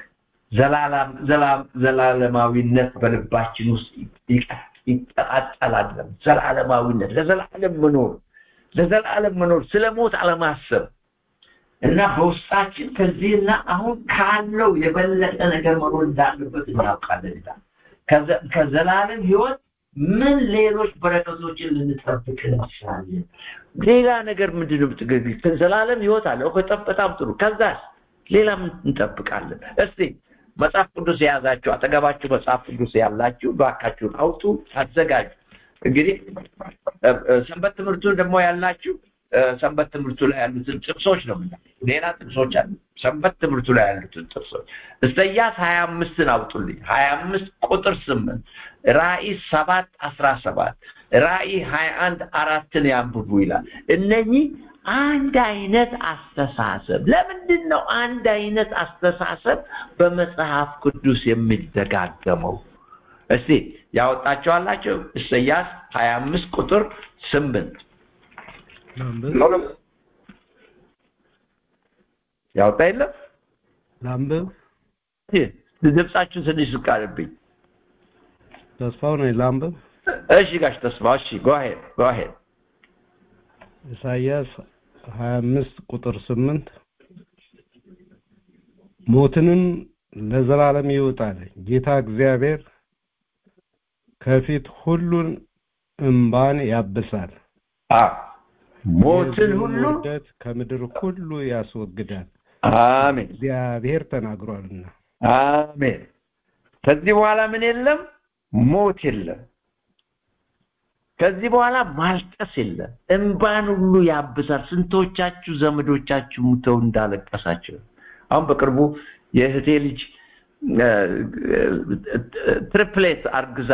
ዘላለማዊነት በልባችን ውስጥ ይቀጣጠላል። ዘላለማዊነት ለዘላለም መኖር ለዘላለም መኖር ስለ ሞት አለማሰብ እና በውስጣችን ከዚህና አሁን ካለው የበለጠ ነገር መኖር እንዳለበት እናውቃለን ይላል። ከዘላለም ህይወት ምን ሌሎች በረከቶችን ልንጠብቅ እንችላለን? ሌላ ነገር ምንድን ነው? ዘላለም ህይወት አለ። በጣም ጥሩ። ከዛስ ሌላ ምን እንጠብቃለን? እስቲ መጽሐፍ ቅዱስ የያዛችሁ አጠገባችሁ መጽሐፍ ቅዱስ ያላችሁ ባካችሁን አውጡ፣ አዘጋጁ። እንግዲህ ሰንበት ትምህርቱን ደግሞ ያላችሁ ሰንበት ትምህርቱ ላይ ያሉትን ጥቅሶች ነው የምናየው። ሌላ ጥቅሶች አሉ። ሰንበት ትምህርቱ ላይ ያሉትን ጥቅሶች ኢሳይያስ ሀያ አምስትን አውጡልኝ። ሀያ አምስት ቁጥር ስምንት ራእይ ሰባት አስራ ሰባት ራእይ ሀያ አንድ አራትን ያንብቡ ይላል። እነኚህ አንድ አይነት አስተሳሰብ ለምንድን ነው አንድ አይነት አስተሳሰብ በመጽሐፍ ቅዱስ የሚደጋገመው? እስቲ ያወጣቸዋላቸው ኢሳይያስ ሀያ አምስት ቁጥር ስምንት ያወጣ የለም ላንብብ ድምጻችሁን ትንሽ ዝቅ አለብኝ ተስፋው ነኝ ላንብብ እሺ ጋሽ ተስፋ እሺ ጎሄድ ጎሄድ ኢሳይያስ 25 ቁጥር 8 ሞትንም ለዘላለም ይውጣል ጌታ እግዚአብሔር ከፊት ሁሉን እንባን ያብሳል ሞትን ሁሉ ውርደት ከምድር ሁሉ ያስወግዳል አሜን እግዚአብሔር ተናግሯልና አሜን ከዚህ በኋላ ምን የለም ሞት የለም ከዚህ በኋላ ማልቀስ የለም እንባን ሁሉ ያብሳል ስንቶቻችሁ ዘመዶቻችሁ ሙተው እንዳለቀሳቸው አሁን በቅርቡ የእህቴ ልጅ ትሪፕሌት አርግዛ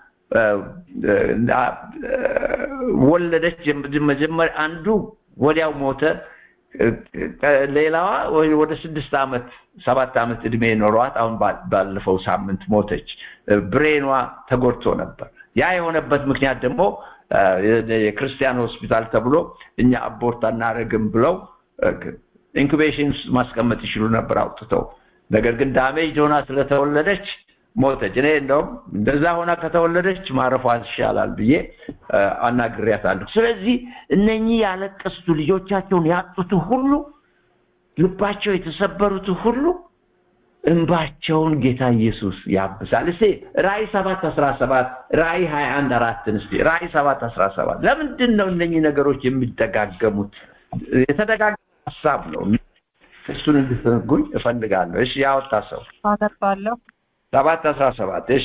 ወለደች መጀመሪያ አንዱ ወዲያው ሞተ ሌላዋ ወደ ስድስት ዓመት ሰባት ዓመት እድሜ ኖሯት አሁን ባለፈው ሳምንት ሞተች ብሬኗ ተጎድቶ ነበር ያ የሆነበት ምክንያት ደግሞ የክርስቲያን ሆስፒታል ተብሎ እኛ አቦርት አናረግም ብለው ኢንኩቤሽን ማስቀመጥ ይችሉ ነበር አውጥተው ነገር ግን ዳሜጅ ሆና ስለተወለደች ሞተች እኔ እንደውም እንደዛ ሆና ከተወለደች ማረፏ ይሻላል ብዬ አናግሬያታለሁ ስለዚህ እነኚህ ያለቀሱት ልጆቻቸውን ያጡት ሁሉ ልባቸው የተሰበሩት ሁሉ እንባቸውን ጌታ ኢየሱስ ያብሳል እስቲ ራእይ ሰባት አስራ ሰባት ራእይ ሀያ አንድ አራትን እስቲ ራእይ ሰባት አስራ ሰባት ለምንድን ነው እነኚህ ነገሮች የሚደጋገሙት የተደጋገመ ሀሳብ ነው እሱን እንድትነግሩኝ እፈልጋለሁ እሺ ያወጣ ሰው አነባለሁ ሰባት አስራ ሰባት እሺ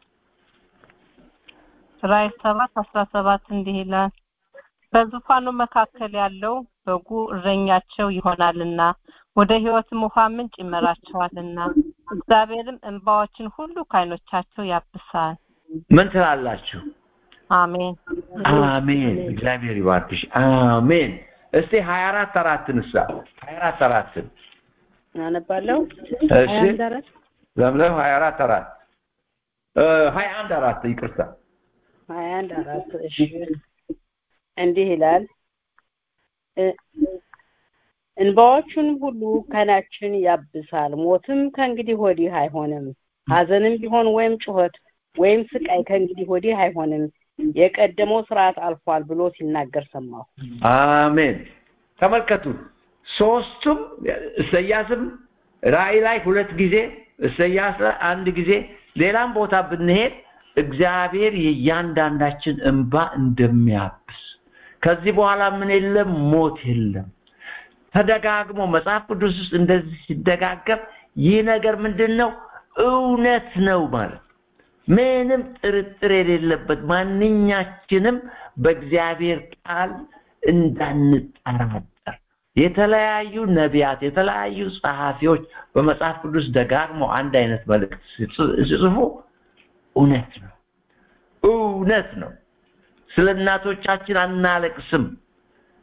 ራእይ ሰባት አስራ ሰባት እንዲህ ይላል በዙፋኑ መካከል ያለው በጉ እረኛቸው ይሆናልና ወደ ህይወትም ውሃ ምንጭ ይመራቸዋልና እግዚአብሔርም እንባዎችን ሁሉ ከዓይኖቻቸው ያብሳል ምን ትላላችሁ አሜን አሜን እግዚአብሔር ይባርክሽ አሜን እስቲ 24 አራትን እሳ 24 አራትን አነባለሁ እሺ ለምለም 24 አራት እ 21 አራት ይቅርታ 21 አራት እሺ እንዲህ ይላል እንባዎቹን ሁሉ ከናችን ያብሳል ሞትም ከእንግዲህ ወዲህ አይሆንም ሀዘንም ቢሆን ወይም ጩኸት ወይም ስቃይ ከእንግዲህ ወዲህ አይሆንም የቀደመው ስርዓት አልፏል ብሎ ሲናገር ሰማሁ አሜን ተመልከቱ ሶስቱም ኢሳያስም ራእይ ላይ ሁለት ጊዜ ኢሳያስ ላይ አንድ ጊዜ ሌላም ቦታ ብንሄድ እግዚአብሔር የእያንዳንዳችን እንባ እንደሚያብስ ከዚህ በኋላ ምን የለም ሞት የለም ተደጋግሞ መጽሐፍ ቅዱስ ውስጥ እንደዚህ ሲደጋገም ይህ ነገር ምንድን ነው እውነት ነው ማለት ምንም ጥርጥር የሌለበት ማንኛችንም በእግዚአብሔር ቃል እንዳንጠራጠር የተለያዩ ነቢያት የተለያዩ ጸሐፊዎች በመጽሐፍ ቅዱስ ደጋግሞ አንድ አይነት መልእክት ሲጽፉ እውነት ነው እውነት ነው ስለ እናቶቻችን አናለቅስም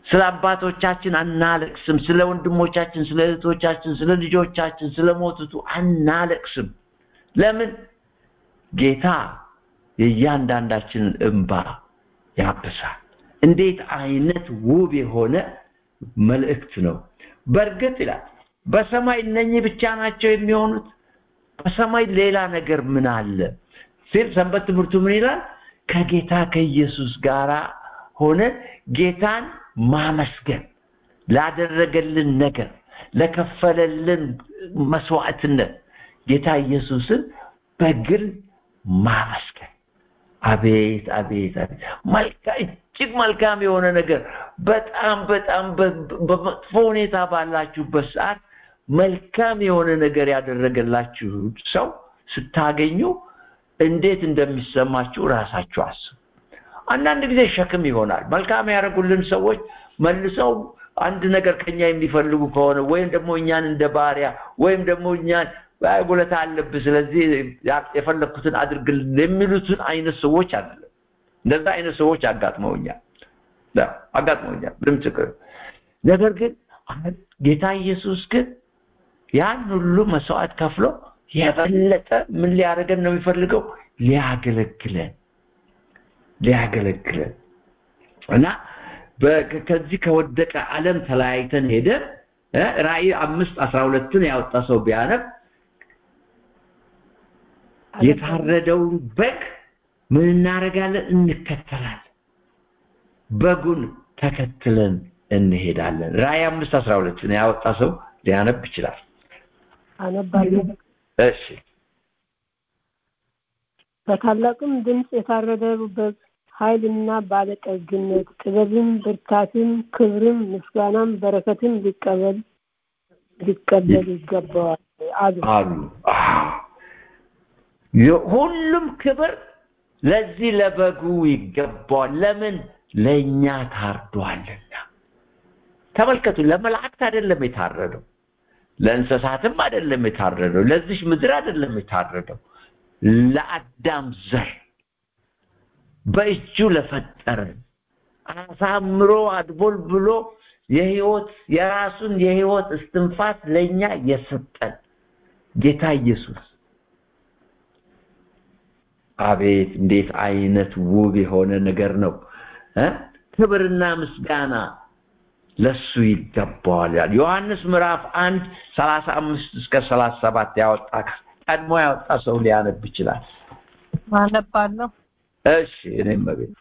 ስለ አባቶቻችን አናለቅስም ስለ ወንድሞቻችን ስለ እህቶቻችን ስለ ልጆቻችን ስለ ሞቱቱ አናለቅስም ለምን ጌታ የእያንዳንዳችንን እንባ ያብሳል እንዴት አይነት ውብ የሆነ መልእክት ነው በእርግጥ ይላል በሰማይ እነኚህ ብቻ ናቸው የሚሆኑት በሰማይ ሌላ ነገር ምን አለ ሲል ሰንበት ትምህርቱ ምን ይላል ከጌታ ከኢየሱስ ጋር ሆነ ጌታን ማመስገን ላደረገልን ነገር ለከፈለልን መስዋዕትነት ጌታ ኢየሱስን በግል ማመስገን አቤት አቤት አቤት መልካ እጅግ መልካም የሆነ ነገር በጣም በጣም በመጥፎ ሁኔታ ባላችሁበት ሰዓት መልካም የሆነ ነገር ያደረገላችሁ ሰው ስታገኙ እንዴት እንደሚሰማችሁ ራሳችሁ አስቡ አንዳንድ ጊዜ ሸክም ይሆናል መልካም ያደረጉልን ሰዎች መልሰው አንድ ነገር ከኛ የሚፈልጉ ከሆነ ወይም ደግሞ እኛን እንደ ባሪያ ወይም ደግሞ እኛን ጉለታ አለብህ ስለዚህ የፈለግኩትን አድርግልን የሚሉትን አይነት ሰዎች አይደለም እንደዛ አይነት ሰዎች አጋጥመውኛል አጋጥመውኛል ምንም ችግር ነገር ግን ጌታ ኢየሱስ ግን ያን ሁሉ መስዋዕት ከፍሎ የበለጠ ምን ሊያደርገን ነው የሚፈልገው ሊያገለግለን ሊያገለግለን እና ከዚህ ከወደቀ ዓለም ተለያይተን ሄደን ራእይ አምስት አስራ ሁለትን ያወጣ ሰው ቢያነብ የታረደውን በግ ምን እናደርጋለን እንከተላለን በጉን ተከትለን እንሄዳለን ራእይ አምስት አስራ ሁለትን ያወጣ ሰው ሊያነብ ይችላል አነባለሁ እሺ በታላቅም ድምፅ የታረደ በግ ኃይልና ባለጠግነት ጥበብም ብርታትም ክብርም ምስጋናም በረከትም ሊቀበል ሊቀበል ይገባዋል አሉ አሉ ሁሉም ክብር ለዚህ ለበጉ ይገባዋል ለምን ለእኛ ታርዷልና ተመልከቱ ለመላእክት አይደለም የታረደው ለእንስሳትም አይደለም የታረደው ለዚሽ ምድር አይደለም የታረደው ለአዳም ዘር በእጁ ለፈጠረን አሳምሮ አድቦል ብሎ የህይወት የራሱን የህይወት እስትንፋስ ለኛ የሰጠን ጌታ ኢየሱስ አቤት እንዴት አይነት ውብ የሆነ ነገር ነው ክብርና ምስጋና ለሱ ይገባዋል ያል ዮሐንስ ምዕራፍ አንድ ሰላሳ አምስት እስከ ሰላሳ ሰባት ያወጣ ቀድሞ ያወጣ ሰው ሊያነብ ይችላል አነባለሁ እሺ እኔም ቤት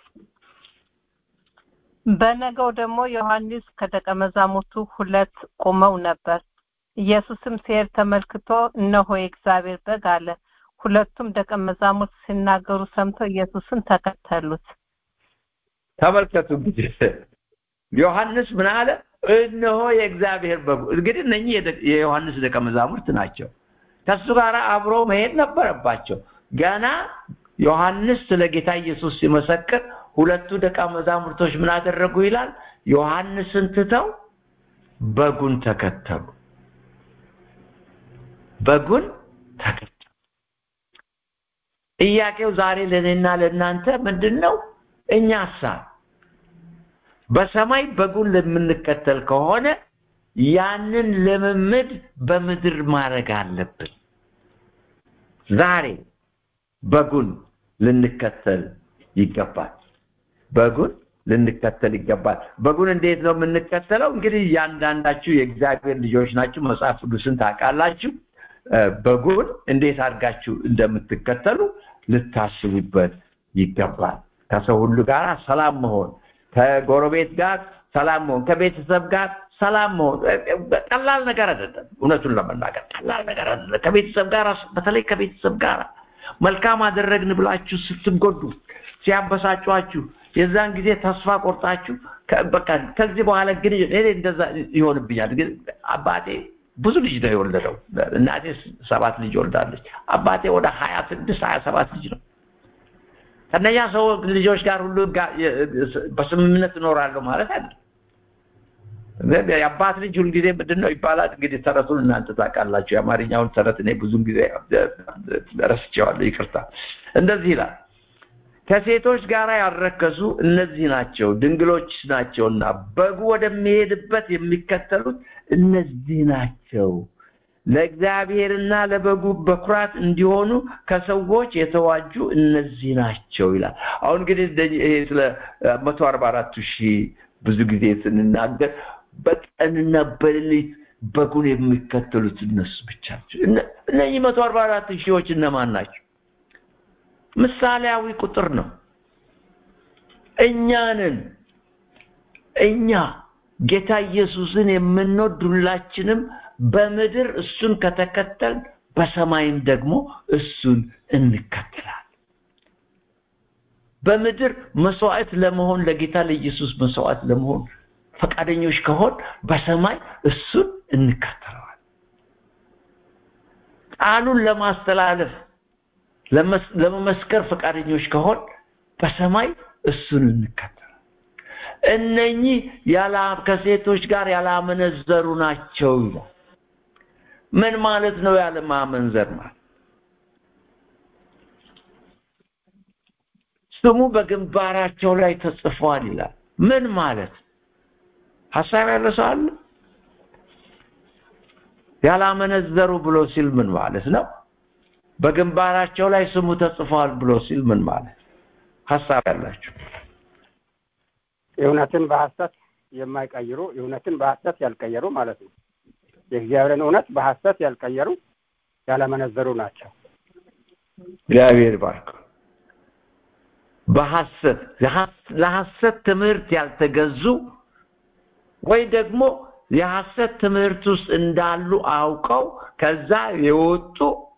በነገው ደግሞ ዮሐንስ ከደቀ መዛሙርቱ ሁለት ቆመው ነበር ኢየሱስም ሲሄድ ተመልክቶ እነሆ የእግዚአብሔር በግ አለ ሁለቱም ደቀ መዛሙርት ሲናገሩ ሰምተው ኢየሱስን ተከተሉት ተመልከቱ እንግዲህ ዮሐንስ ምን አለ እነሆ የእግዚአብሔር በጉ እንግዲህ እነኚህ የዮሐንስ ደቀ መዛሙርት ናቸው ከሱ ጋር አብሮ መሄድ ነበረባቸው ገና ዮሐንስ ስለ ጌታ ኢየሱስ ሲመሰክር ሁለቱ ደቀ መዛሙርቶች ምን አደረጉ ይላል ዮሐንስን ትተው በጉን ተከተሉ በጉን ተከተሉ ጥያቄው ዛሬ ለእኔና ለእናንተ ምንድን ነው እኛሳ በሰማይ በጉን ለምንከተል ከሆነ ያንን ልምምድ በምድር ማድረግ አለብን ዛሬ በጉን ልንከተል ይገባል በጉን ልንከተል ይገባል በጉን እንዴት ነው የምንከተለው እንግዲህ እያንዳንዳችሁ የእግዚአብሔር ልጆች ናችሁ መጽሐፍ ቅዱስን ታውቃላችሁ በጉን እንዴት አድርጋችሁ እንደምትከተሉ ልታስቡበት ይገባል ከሰው ሁሉ ጋር ሰላም መሆን ከጎረቤት ጋር ሰላም መሆን ከቤተሰብ ጋር ሰላም መሆን ቀላል ነገር አይደለም እውነቱን ለመናገር ቀላል ነገር አይደለም ከቤተሰብ ጋር በተለይ ከቤተሰብ ጋር መልካም አደረግን ብላችሁ ስትጎዱ ሲያበሳጯችሁ የዛን ጊዜ ተስፋ ቆርጣችሁ በቃ ከዚህ በኋላ ግን እኔ እንደዛ ይሆንብኛል ግን አባቴ ብዙ ልጅ ነው የወለደው እናቴ ሰባት ልጅ ወልዳለች አባቴ ወደ ሀያ ስድስት ሀያ ሰባት ልጅ ነው ከነኛ ሰው ልጆች ጋር ሁሉ በስምምነት እኖራለሁ ማለት አይደለም የአባት ልጅ ሁልጊዜ ምንድን ነው ይባላል እንግዲህ ተረቱን እናንተ ታውቃላችሁ የአማርኛውን ተረት እኔ ብዙን ጊዜ ረስቼዋለሁ ይቅርታ እንደዚህ ይላል ከሴቶች ጋር ያልረከሱ እነዚህ ናቸው ድንግሎች ናቸውና በጉ ወደሚሄድበት የሚከተሉት እነዚህ ናቸው ለእግዚአብሔርና ለበጉ በኩራት እንዲሆኑ ከሰዎች የተዋጁ እነዚህ ናቸው ይላል አሁን እንግዲህ ይሄ ስለ መቶ አርባ አራቱ ሺህ ብዙ ጊዜ ስንናገር በቀንና በሌሊት በጉን የሚከተሉት እነሱ ብቻ ናቸው እነዚህ መቶ አርባ አራት ሺዎች እነማን ናቸው ምሳሌያዊ ቁጥር ነው እኛንን እኛ ጌታ ኢየሱስን የምንወድ ሁላችንም በምድር እሱን ከተከተል በሰማይም ደግሞ እሱን እንከተላል በምድር መስዋዕት ለመሆን ለጌታ ለኢየሱስ መስዋዕት ለመሆን ፈቃደኞች ከሆን በሰማይ እሱን እንከተለዋል ቃሉን ለማስተላለፍ ለመመስከር ፈቃደኞች ከሆን በሰማይ እሱን እንከተላል እነኚህ ከሴቶች ጋር ያላመነዘሩ ናቸው ይላል ምን ማለት ነው ያለ ማመንዘር ማለት ስሙ በግንባራቸው ላይ ተጽፏል ይላል ምን ማለት ሀሳብ ያለ ሰው አለ ያላመነዘሩ ብሎ ሲል ምን ማለት ነው በግንባራቸው ላይ ስሙ ተጽፏል ብሎ ሲል ምን ማለት ሀሳብ ያላችሁ እውነትን በሐሰት የማይቀይሩ እውነትን በሐሰት ያልቀየሩ ማለት ነው የእግዚአብሔርን እውነት በሐሰት ያልቀየሩ ያለመነዘሩ ናቸው እግዚአብሔር ባርክ በሐሰት ለሐሰት ትምህርት ያልተገዙ ወይ ደግሞ የሐሰት ትምህርት ውስጥ እንዳሉ አውቀው ከዛ የወጡ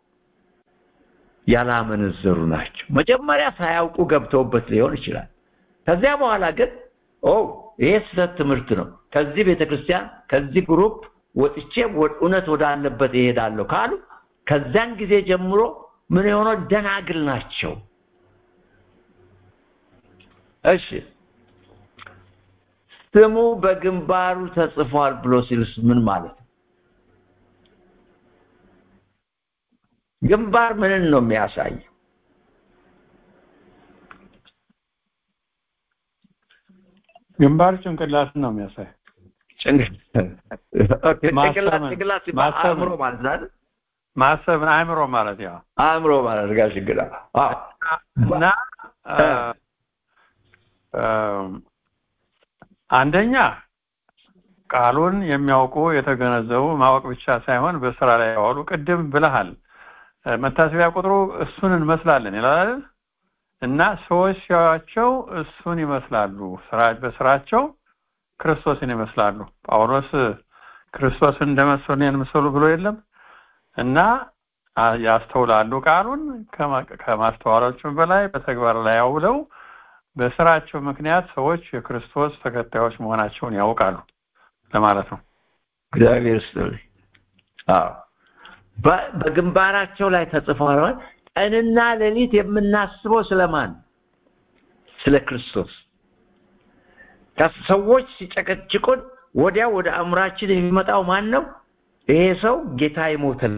ያላመነዘሩ ናቸው መጀመሪያ ሳያውቁ ገብተውበት ሊሆን ይችላል ከዚያ በኋላ ግን ኦ ይሄ ስህተት ትምህርት ነው ከዚህ ቤተክርስቲያን ከዚህ ግሩፕ ወጥቼ እውነት ወዳለበት ይሄዳለሁ ካሉ ከዚያን ጊዜ ጀምሮ ምን የሆነው ደናግል ናቸው እሺ ስሙ በግንባሩ ተጽፏል ብሎ ሲልስ ምን ማለት ነው ግንባር ምንን ነው የሚያሳይ ግንባር ጭንቅላትን ነው የሚያሳይ ጭንቅላት አእምሮ ማለት ነው ማሰብ አእምሮ ማለት ያው አእምሮ ማለት ጋር ችግር እና አንደኛ ቃሉን የሚያውቁ የተገነዘቡ ማወቅ ብቻ ሳይሆን በስራ ላይ ያዋሉ ቅድም ብለሃል መታሰቢያ ቁጥሩ እሱን እንመስላለን ይላል እና ሰዎች ሲያዩአቸው እሱን ይመስላሉ ስራ በስራቸው ክርስቶስን ይመስላሉ ጳውሎስ ክርስቶስን እንደመሰሉ የምሰሉ ብሎ የለም እና ያስተውላሉ ቃሉን ከማስተዋላቸውም በላይ በተግባር ላይ ያውለው በስራቸው ምክንያት ሰዎች የክርስቶስ ተከታዮች መሆናቸውን ያውቃሉ ለማለት ነው እግዚአብሔር ይስጥልኝ አዎ በግንባራቸው ላይ ተጽፏል ቀንና ሌሊት የምናስበው ስለማን ስለ ክርስቶስ ሰዎች ሲጨቀጭቁን ወዲያ ወደ አእምራችን የሚመጣው ማን ነው ይሄ ሰው ጌታ ይሞተል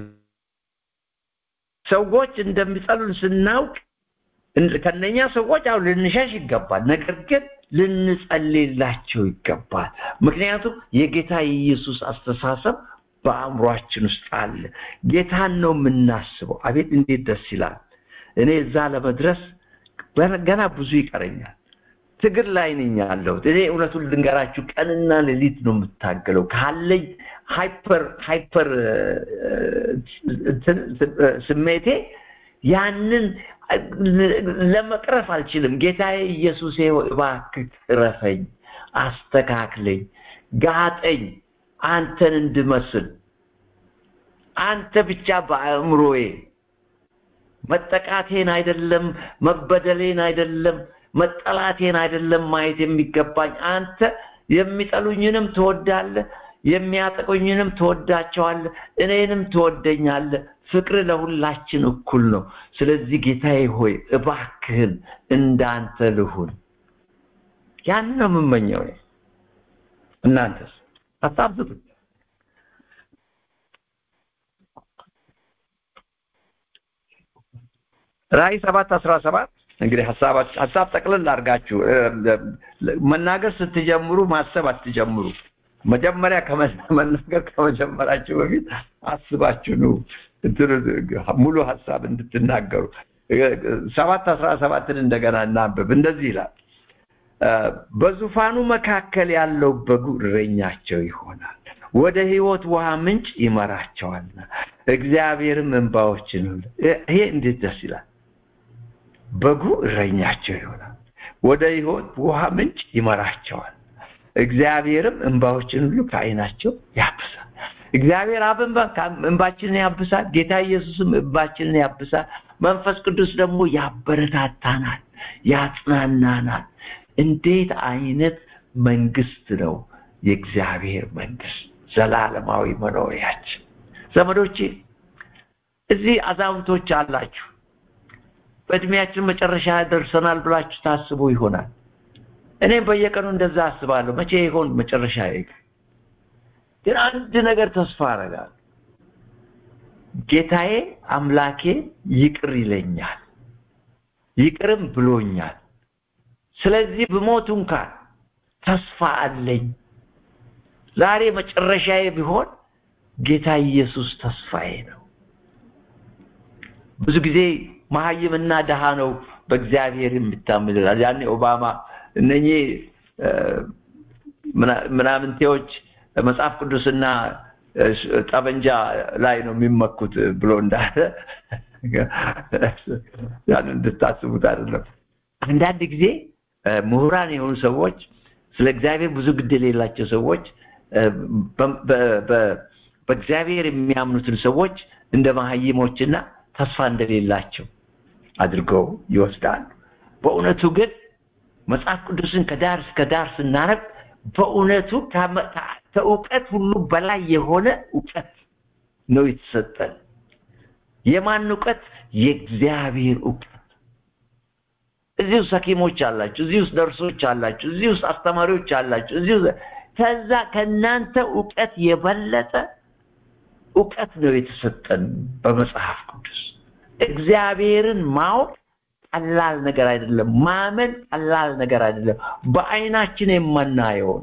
ሰዎች እንደሚጸሉን ስናውቅ ከነኛ ሰዎች አው ልንሸሽ ይገባል ነገር ግን ልንጸልይላቸው ይገባል ምክንያቱም የጌታ የኢየሱስ አስተሳሰብ በአእምሯችን ውስጥ አለ ጌታን ነው የምናስበው አቤት እንዴት ደስ ይላል እኔ እዛ ለመድረስ ገና ብዙ ይቀረኛል ትግል ላይ ነኝ ያለሁት እኔ እውነቱን ልንገራችሁ ቀንና ሌሊት ነው የምታገለው ካለኝ ሃይፐር ሃይፐር ስሜቴ ያንን ለመቅረፍ አልችልም ጌታዬ ኢየሱሴ እባክህ ቅረፈኝ አስተካክለኝ ጋጠኝ አንተን እንድመስል አንተ ብቻ በአእምሮዬ መጠቃቴን አይደለም መበደሌን አይደለም መጠላቴን አይደለም ማየት የሚገባኝ አንተ የሚጠሉኝንም ትወዳለህ የሚያጠቁኝንም ትወዳቸዋለህ እኔንም ትወደኛለህ ፍቅር ለሁላችን እኩል ነው ስለዚህ ጌታዬ ሆይ እባክህን እንዳንተ ልሁን ያን ነው የምመኘው እናንተስ ሀሳብ ስጡኝ ራእይ ሰባት አስራ ሰባት እንግዲህ ሀሳብ ሀሳብ ጠቅልል አድርጋችሁ መናገር ስትጀምሩ ማሰብ አትጀምሩ። መጀመሪያ መናገር ከመጀመራችሁ በፊት አስባችሁ ነው ሙሉ ሀሳብ እንድትናገሩ። ሰባት አስራ ሰባትን እንደገና እናንብብ። እንደዚህ ይላል፣ በዙፋኑ መካከል ያለው በጉ እረኛቸው ይሆናል፣ ወደ ሕይወት ውሃ ምንጭ ይመራቸዋልና እግዚአብሔርም እንባዎችን ይሄ እንዴት ደስ ይላል! በጉ እረኛቸው ይሆናል፣ ወደ ሕይወት ውሃ ምንጭ ይመራቸዋል፣ እግዚአብሔርም እንባዎችን ሁሉ ከዓይናቸው ያብሳል። እግዚአብሔር አብ እንባችንን ያብሳል። ጌታ ኢየሱስም እንባችንን ያብሳል። መንፈስ ቅዱስ ደግሞ ያበረታታናል፣ ያጽናናናል። እንዴት አይነት መንግስት ነው የእግዚአብሔር መንግስት፣ ዘላለማዊ መኖሪያችን። ዘመዶቼ እዚህ አዛውንቶች አላችሁ፣ በእድሜያችን መጨረሻ ደርሰናል ብላችሁ ታስቡ ይሆናል። እኔም በየቀኑ እንደዛ አስባለሁ። መቼ ይሆን መጨረሻ? ግን አንድ ነገር ተስፋ አደርጋለሁ። ጌታዬ አምላኬ ይቅር ይለኛል፣ ይቅርም ብሎኛል። ስለዚህ ብሞት እንኳን ተስፋ አለኝ። ዛሬ መጨረሻዬ ቢሆን ጌታ ኢየሱስ ተስፋዬ ነው። ብዙ ጊዜ መሀይምና ደሃ ነው በእግዚአብሔር የሚታመን ይላል። ያኔ ኦባማ እነኚህ ምናምንቴዎች መጽሐፍ ቅዱስና ጠበንጃ ላይ ነው የሚመኩት ብሎ እንዳለ ያን እንድታስቡት አይደለም። አንዳንድ ጊዜ ምሁራን የሆኑ ሰዎች ስለ እግዚአብሔር ብዙ ግድ የሌላቸው ሰዎች በእግዚአብሔር የሚያምኑትን ሰዎች እንደ መሀይሞችና ተስፋ እንደሌላቸው አድርገው ይወስዳሉ። በእውነቱ ግን መጽሐፍ ቅዱስን ከዳር እስከ ዳር ስናነብ በእውነቱ ከእውቀት ሁሉ በላይ የሆነ እውቀት ነው የተሰጠን። የማን እውቀት? የእግዚአብሔር እውቀት። እዚህ ውስጥ ሐኪሞች አላችሁ፣ እዚህ ውስጥ ነርሶች አላችሁ፣ እዚህ ውስጥ አስተማሪዎች አላችሁ፣ እዚህ ውስጥ ከዛ ከእናንተ እውቀት የበለጠ እውቀት ነው የተሰጠን በመጽሐፍ ቅዱስ። እግዚአብሔርን ማወቅ ቀላል ነገር አይደለም። ማመን ቀላል ነገር አይደለም። በአይናችን የማናየውን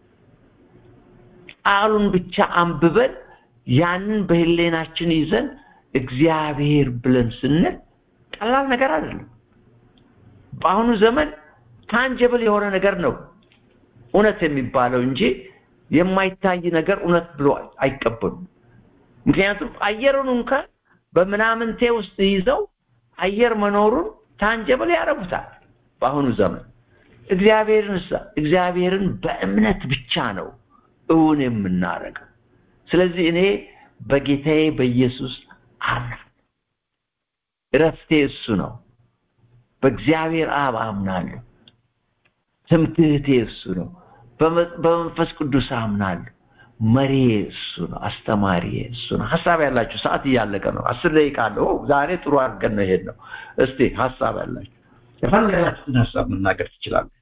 ቃሉን ብቻ አንብበን ያንን በህሌናችን ይዘን እግዚአብሔር ብለን ስንል ቀላል ነገር አይደለም። በአሁኑ ዘመን ታንጀብል የሆነ ነገር ነው እውነት የሚባለው እንጂ የማይታይ ነገር እውነት ብሎ አይቀበሉም። ምክንያቱም አየሩን እንኳን በምናምንቴ ውስጥ ይዘው አየር መኖሩን ታንጀብል ያደርጉታል በአሁኑ ዘመን። እግዚአብሔርን እግዚአብሔርን በእምነት ብቻ ነው እውን የምናደርገው። ስለዚህ እኔ በጌታዬ በኢየሱስ አምናለሁ። እረፍቴ እሱ ነው። በእግዚአብሔር አብ አምናለሁ። ትምክህቴ እሱ ነው። በመንፈስ ቅዱስ አምናለሁ። መሪ እሱ ነው። አስተማሪ እሱ ነው። ሀሳብ ያላችሁ ሰዓት እያለቀ ነው። አስር ደቂቃ አለው። ዛሬ ጥሩ አድርገን ነው ይሄድ ነው። እስቲ ሀሳብ ያላችሁ የፈለጋችሁትን ሀሳብ መናገር ትችላለህ።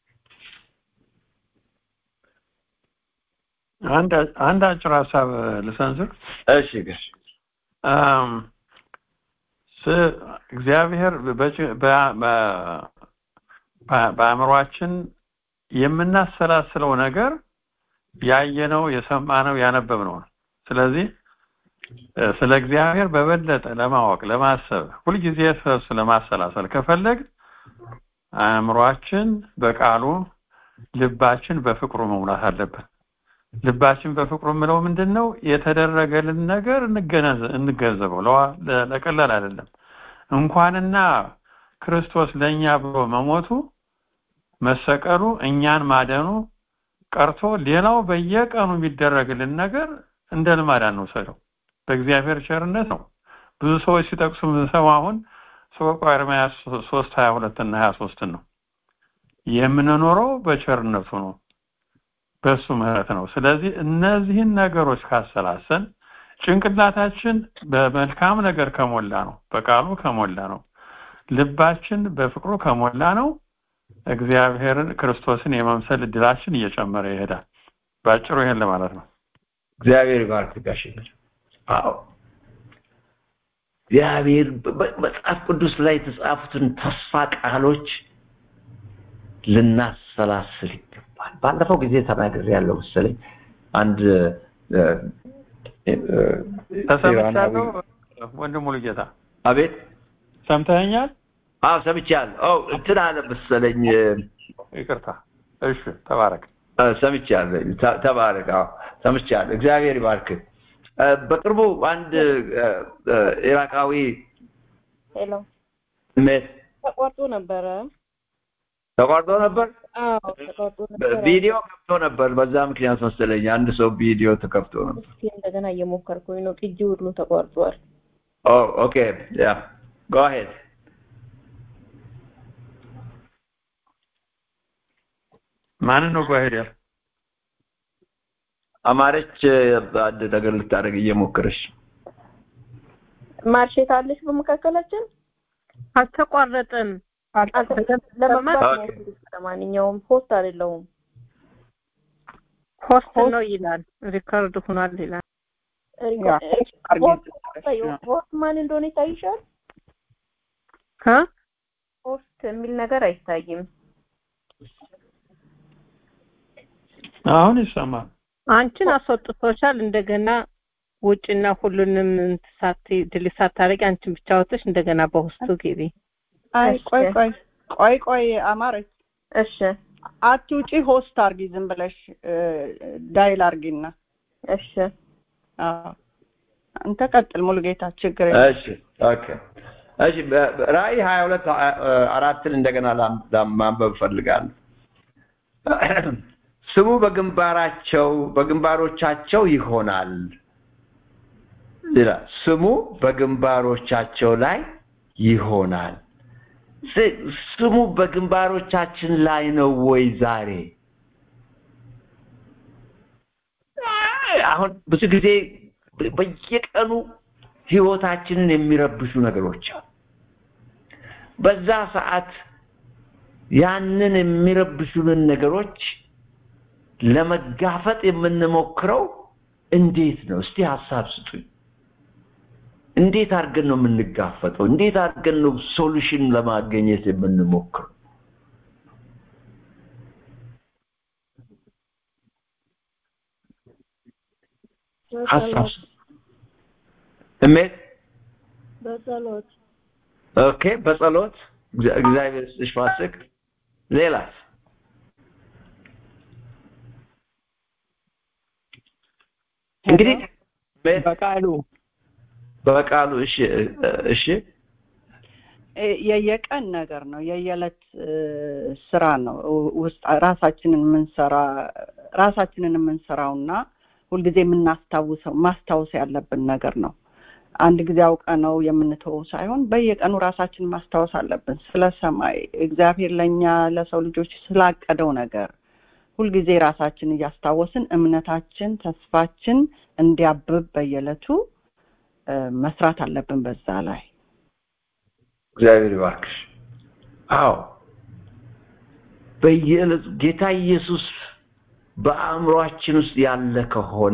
አንድ አንድ አጭር ሀሳብ ልሰንዝር። እሺ ገሽ እግዚአብሔር በአእምሯችን የምናሰላስለው ነገር ያየነው፣ የሰማነው፣ ያነበብነው ነው። ስለዚህ ስለ እግዚአብሔር በበለጠ ለማወቅ ለማሰብ ሁልጊዜ ስለሱ ለማሰላሰል ከፈለግ አእምሯችን በቃሉ ልባችን በፍቅሩ መሙላት አለበት። ልባችን በፍቅሩ የምለው ምንድን ነው? የተደረገልን ነገር እንገንዘበው። ለቀላል አይደለም። እንኳንና ክርስቶስ ለእኛ ብሎ መሞቱ መሰቀሉ እኛን ማደኑ ቀርቶ ሌላው በየቀኑ የሚደረግልን ነገር እንደ ልማድ አንውሰደው። በእግዚአብሔር ቸርነት ነው። ብዙ ሰዎች ሲጠቅሱ ምንሰማ አሁን ሰቆቃወ ኤርምያስ ሶስት ሀያ ሁለት እና ሀያ ሶስትን ነው የምንኖረው በቸርነቱ ነው በሱ ምህረት ነው። ስለዚህ እነዚህን ነገሮች ካሰላሰን ጭንቅላታችን በመልካም ነገር ከሞላ ነው፣ በቃሉ ከሞላ ነው፣ ልባችን በፍቅሩ ከሞላ ነው። እግዚአብሔርን ክርስቶስን የመምሰል እድላችን እየጨመረ ይሄዳል። ባጭሩ ይሄን ለማለት ነው። እግዚአብሔር ይባርክ ጋሽ። አዎ እግዚአብሔር በመጽሐፍ ቅዱስ ላይ የተጻፉትን ተስፋ ቃሎች ልናሰላስል ይገባል። ባለፈው ጊዜ ተናግሬ ያለው መሰለኝ አንድ ተሰምቻለሁ። ወንድሙ ልጌታ አቤት ሰምተኸኛል? አዎ ሰምቻለሁ። ኦ እንትን አለ መሰለኝ ይቅርታ። እሺ ተባረክ። ሰምቻለሁ። ተባረክ። አዎ ሰምቻለሁ። እግዚአብሔር ይባርክ። በቅርቡ አንድ ኢራቃዊ ሄሎ ሜት ተቋርጦ ነበረ። ተቋርጦ ነበር። አዎ ተቋርጦ ነበር። ቪዲዮ ከፍቶ ነበር። በዛ ምክንያት መሰለኝ አንድ ሰው ቪዲዮ ተከፍቶ ነበር። እስኪ እንደገና እየሞከርኩኝ ነው። ቅጂ ሁሉ ተቋርጧል። ኦ ኦኬ ያ ጎ አሄድ ማንን ነው ጓሄድ ያል አማረች አንድ ነገር ልታደርግ እየሞከረች ማርሼት አለሽ በመካከላችን አልተቋረጠም። ለመማር ለማንኛውም ሆስት አይደለሁም። ሆስት ነው ይላል፣ ሪከርድ ሆኗል ይላል። ሆስት ማን እንደሆነ ይታይሻል? ሀ ሆስት የሚል ነገር አይታይም። አሁን ይሰማል። አንቺን አስወጥቶሻል። እንደገና ውጭና ሁሉንም ሳት ድሊት ሳታረጊ አንቺን ብቻ ወጥተሽ እንደገና በውስጡ ግቢ። አይ ቆይ ቆይ ቆይ ቆይ አማረች እሺ አትውጪ፣ ሆስት አርጊ ዝም ብለሽ ዳይል አርጊና። እሺ አዎ አንተ ቀጥል ሙሉጌታ፣ ችግር እሺ ኦኬ እሺ ራእይ ሀያ ሁለት አራትን እንደገና ማንበብ እፈልጋለሁ። ስሙ በግንባራቸው በግንባሮቻቸው ይሆናል ይላል። ስሙ በግንባሮቻቸው ላይ ይሆናል። ስሙ በግንባሮቻችን ላይ ነው ወይ ዛሬ? አሁን ብዙ ጊዜ በየቀኑ ህይወታችንን የሚረብሹ ነገሮች አሉ። በዛ ሰዓት ያንን የሚረብሹንን ነገሮች ለመጋፈጥ የምንሞክረው እንዴት ነው? እስቲ ሀሳብ ስጡኝ። እንዴት አድርገን ነው የምንጋፈጠው? እንዴት አድርገን ነው ሶሉሽን ለማግኘት የምንሞክረው? ሀሳብ እሜት በጸሎት ኦኬ፣ በጸሎት እግዚአብሔር ይስጥሽ ፋሲክ። ሌላስ? እንግዲህ በቃሉ በቃሉ እሺ እሺ የየቀን ነገር ነው የየዕለት ስራ ነው ውስጥ ራሳችንን የምንሰራ ራሳችንን የምንሰራውና ሁልጊዜ የምናስታውሰው ማስታወስ ያለብን ነገር ነው አንድ ጊዜ አውቀ ነው የምንተወው ሳይሆን በየቀኑ ራሳችን ማስታወስ አለብን ስለ ሰማይ እግዚአብሔር ለእኛ ለሰው ልጆች ስላቀደው ነገር ሁልጊዜ ራሳችን እያስታወስን እምነታችን ተስፋችን እንዲያብብ በየዕለቱ መስራት አለብን በዛ ላይ እግዚአብሔር ይባርክሽ አዎ በየዕለቱ ጌታ ኢየሱስ በአእምሯችን ውስጥ ያለ ከሆነ